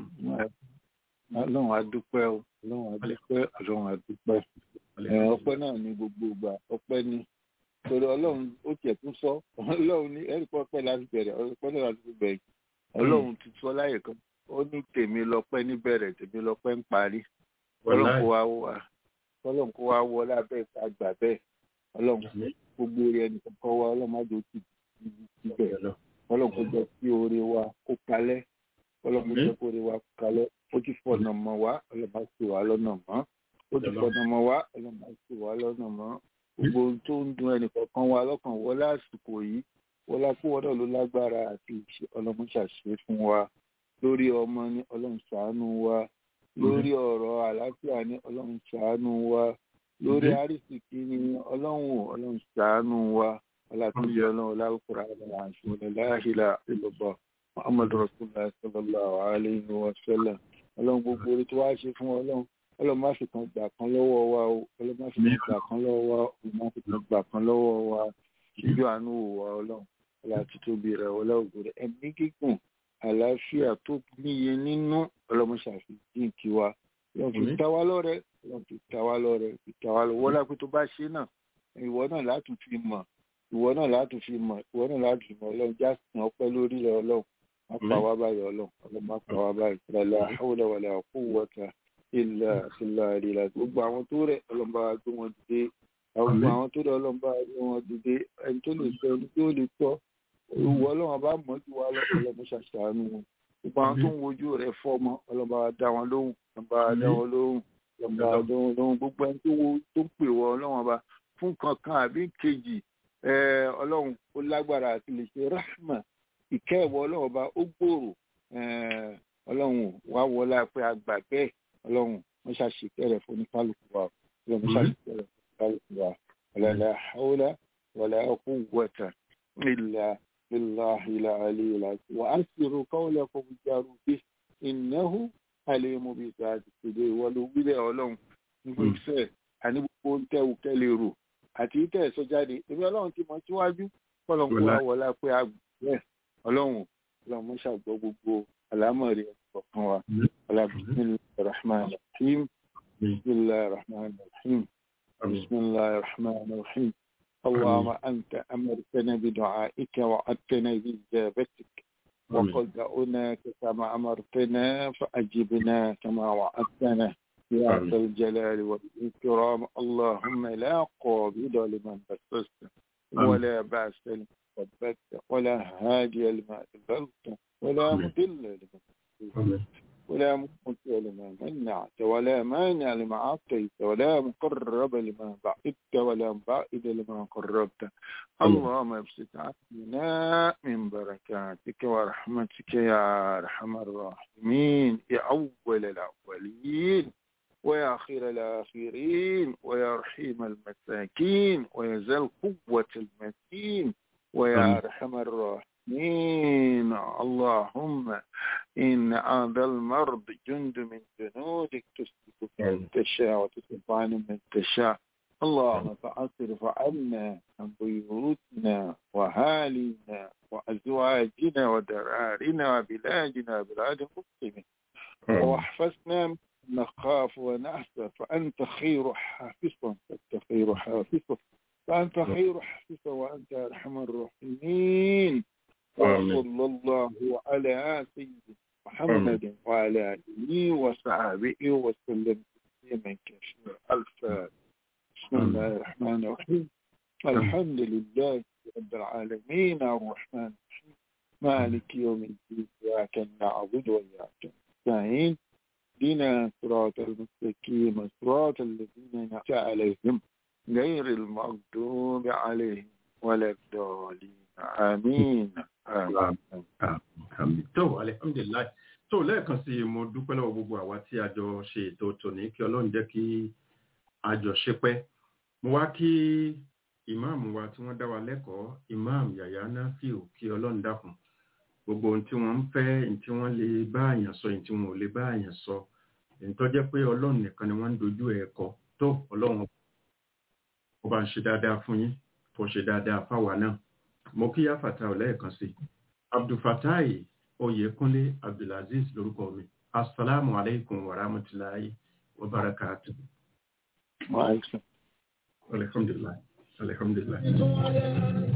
[SPEAKER 4] ọlọ́run adúpẹ́ o ọlọ́run adúpẹ́ ọlọ́run adúpẹ́ ọpẹ́ náà ní gbogbo ìgbà ọpẹ́ ní torí ọlọ́run ó tiẹ̀ tún sọ ọlọ́run ní ẹ̀rí pọ́pẹ́ láti bẹ̀rẹ̀ ọpẹ́ náà láti bẹ̀rẹ̀ ọlọ́run ti sọ láyè kan ó ní tèmi lọ́pẹ́ níbẹ̀rẹ̀ tèmi lọ́pẹ́ ń parí ọlọ́run kó wá wá ọlọ́run kó wá wọ lábẹ́ àgbà bẹ́ẹ̀ ọlọ́run gbogbo orí ẹnì kankan wá ọlọ́run má jẹ́ ti ti bẹ̀ ọlọ́run kó jẹ́ kí oore wa kó kalẹ̀ ọlọ́run kó jẹ́ kí oore wa kó kalẹ̀ ó ti fọ̀nà mọ́ wa ọlọ́run má sì wá lọ́nà mọ́ ó ti fọ̀nà mọ́ wa ọlọ́run má sì wá lọ́nà mọ́ gbogbo ohun tó ń dun ẹnì kankan wa lọ́kàn wọlé àsìkò yìí wọlé àpòwọ́dọ̀ ló lágbára àti ọlọ́run ṣàṣe fún wa lórí ọmọ ní ọlọ́run ṣàánú wa lórí ọ̀rọ̀ àlàáfíà ní ọlọ́run ṣàánú wa lórí àrísìkí ní ọlọ́run ọlọ́run ṣàánú wa ọlátúndì ọlọ́run ọlárúkúrá ọlọ́run àṣùwọ̀n láàhìlà ìlọ́bọ̀ muhammad rasulillah sallallahu alayhi wa sallam ọlọ́run gbogbo orí tó wá ṣe fún ọlọ́run ọlọ́run má fi kan gbà kan lọ́wọ́ wa o ọlọ́run má fi kan gbà kan lọ́wọ́ wa o má fi kan gbà kan lọ́wọ́ wa ṣíjú àánú wò wá ọlọ́run ọlọ́run tóbi rẹ̀ ọlọ́run rẹ̀ ẹ̀mí gígùn àlàáfíà tó níye nínú ọlọ́run ṣàfihàn kí wa ọlọ́run fi ta wá lọ́rẹ ọlọ́run fi ta wá lọ́rẹ fi ta wá lọ́rẹ wọ́n lápẹ́ tó bá ṣe náà ìwọ náà látún fi mọ̀ ìwọ náà látún fi mọ̀ ìwọ náà látún fi mọ̀ ọlọ́run já sìn ọpẹ́ lórí rẹ̀ ọlọ́run má pa wá báyìí ọlọ́run ọlọ́run má pa wá báyìí la hawla wala quwwata illa billah àríla gbogbo àwọn tó rẹ̀ ọlọ́run bá wa gbé wọn dìde gbogbo àwọn tó rẹ̀ ọlọ́run bá wa gbé wọn dìde ẹni tó lè sọ ẹni tó lè tọ́ ìwọ ọlọ́run bá mọ̀ jù wá lọ́pọ̀ lọ́mọ ṣàṣàánú wọn gbogbo àwọn tó ń wojú rẹ̀ fọmọ ọlọ́ba dá wọn lóhùn ọlọ́ba dá wọn lóhùn ọlọ́ba dá wọn lóhùn gbogbo ẹni tó wo tó ń pè wọ ọlọ́wọ́n ọba fún kankan àbí kejì ọlọ́run ó lágbára àti lè ṣe rahma ìkẹ́ ìwọ ọlọ́run ọba ó gbòòrò ọlọ́run wá wọlá pé a gbà bẹ́ẹ̀ ọlọ́run wọ́n ṣàṣìkẹ́ rẹ̀ fún oníkálukú wa ọlọ́run ṣàṣìkẹ́ rẹ̀ fún oníkálukú wa wala hawla wala quwwata illa billahi al-aliyyil azim wa asiru qawlakum jaru bihi innahu alimun bi dhati sudur ìwọ ló wí bẹ́ẹ̀ ọlọ́run nígbà ìfẹ́ àní gbogbo ń tẹ́wù kẹ́lẹ́ rò àti tẹ́ ẹ̀ sọ jáde èmi ọlọ́run ti mọ síwájú kọ́lọ́n kó wá wọlá pé a gbẹ́ ọlọ́run ọlọ́run mọ́ ṣàgbọ́ gbogbo àlámọ̀rí ọ̀kan wa ọlá bisimilahi rahman rahim bisimilahi rahman rahim bisimilahi rahman rahim اللهم أنت أمرتنا بدعائك وعدتنا بإجابتك وقد دعوناك كما أمرتنا فأجبنا كما وعدتنا يا ذا الجلال والإكرام اللهم لا قابض لمن بسست ولا باس لمن ثبت ولا هادي لما أذلت ولا مضل لمن ولا مقت لما منعت ولا مانع لما أعطيت ولا مقرب لما بعدت ولا مبعد لما قربت اللهم ابسط عنا من بركاتك ورحمتك يا أرحم الراحمين يا أول الأولين ويا خير الآخرين ويا رحيم المساكين ويا ذا القوة المتين ويا أرحم الراحمين اللهم إن هذا المرض جند من جنودك تسلك من تشاء وتصرف عنه من تشاء اللهم فأصرف عنا عن بيوتنا وهالنا وأزواجنا ودرارنا وبلادنا وبلاد المسلمين واحفظنا من نخاف ونحسب فأنت خير حافظا فأنت خير حافظا فأنت خير حافظا وأنت أرحم الراحمين وصلى الله على سيدنا محمد وعلى آله وصحبه وسلم تسليما كثيرا الفاتحة بسم الله الرحمن الرحيم الحمد لله رب العالمين الرحمن الرحيم مالك يوم الدين إياك نعبد وإياك نستعين دينا صراط المستقيم صراط الذين أنعمت عليهم غير المغضوب عليهم ولا الضالين آمين
[SPEAKER 2] tó alihamdulilayi tó lẹ́ẹ̀kan sí mo dúpẹ́ lọ́wọ́ gbogbo àwa tí a jọ ṣe ètò tòní kí ọlọ́run jẹ́ kí a jọ ṣe pẹ́ mo wá kí ìmáàmù wa tí wọ́n dá wa lẹ́kọ̀ọ́ ìmáàmù yàyà náfíù kí ọlọ́run dákun gbogbo ohun tí wọ́n ń fẹ́ ohun tí wọ́n lè bá àyàn sọ ohun tí wọ́n ò lè bá àyàn sọ èyí tó jẹ́ pé ọlọ́run nìkan ni wọ́n ń dojú ẹ̀ kọ tó ọlọ́run ó bá ń ṣe dáadáa fún yín kó ṣe dáadáa fáwa náà mo kí yáfàtà ọ̀lẹ́ẹ̀kan sí abdulfatai oyèkúnlé abdulaziz lórúkọ mi asalaamu aleykum wa rahmatulahi wa barakatu. alhamdulilayi alhamdulilayi.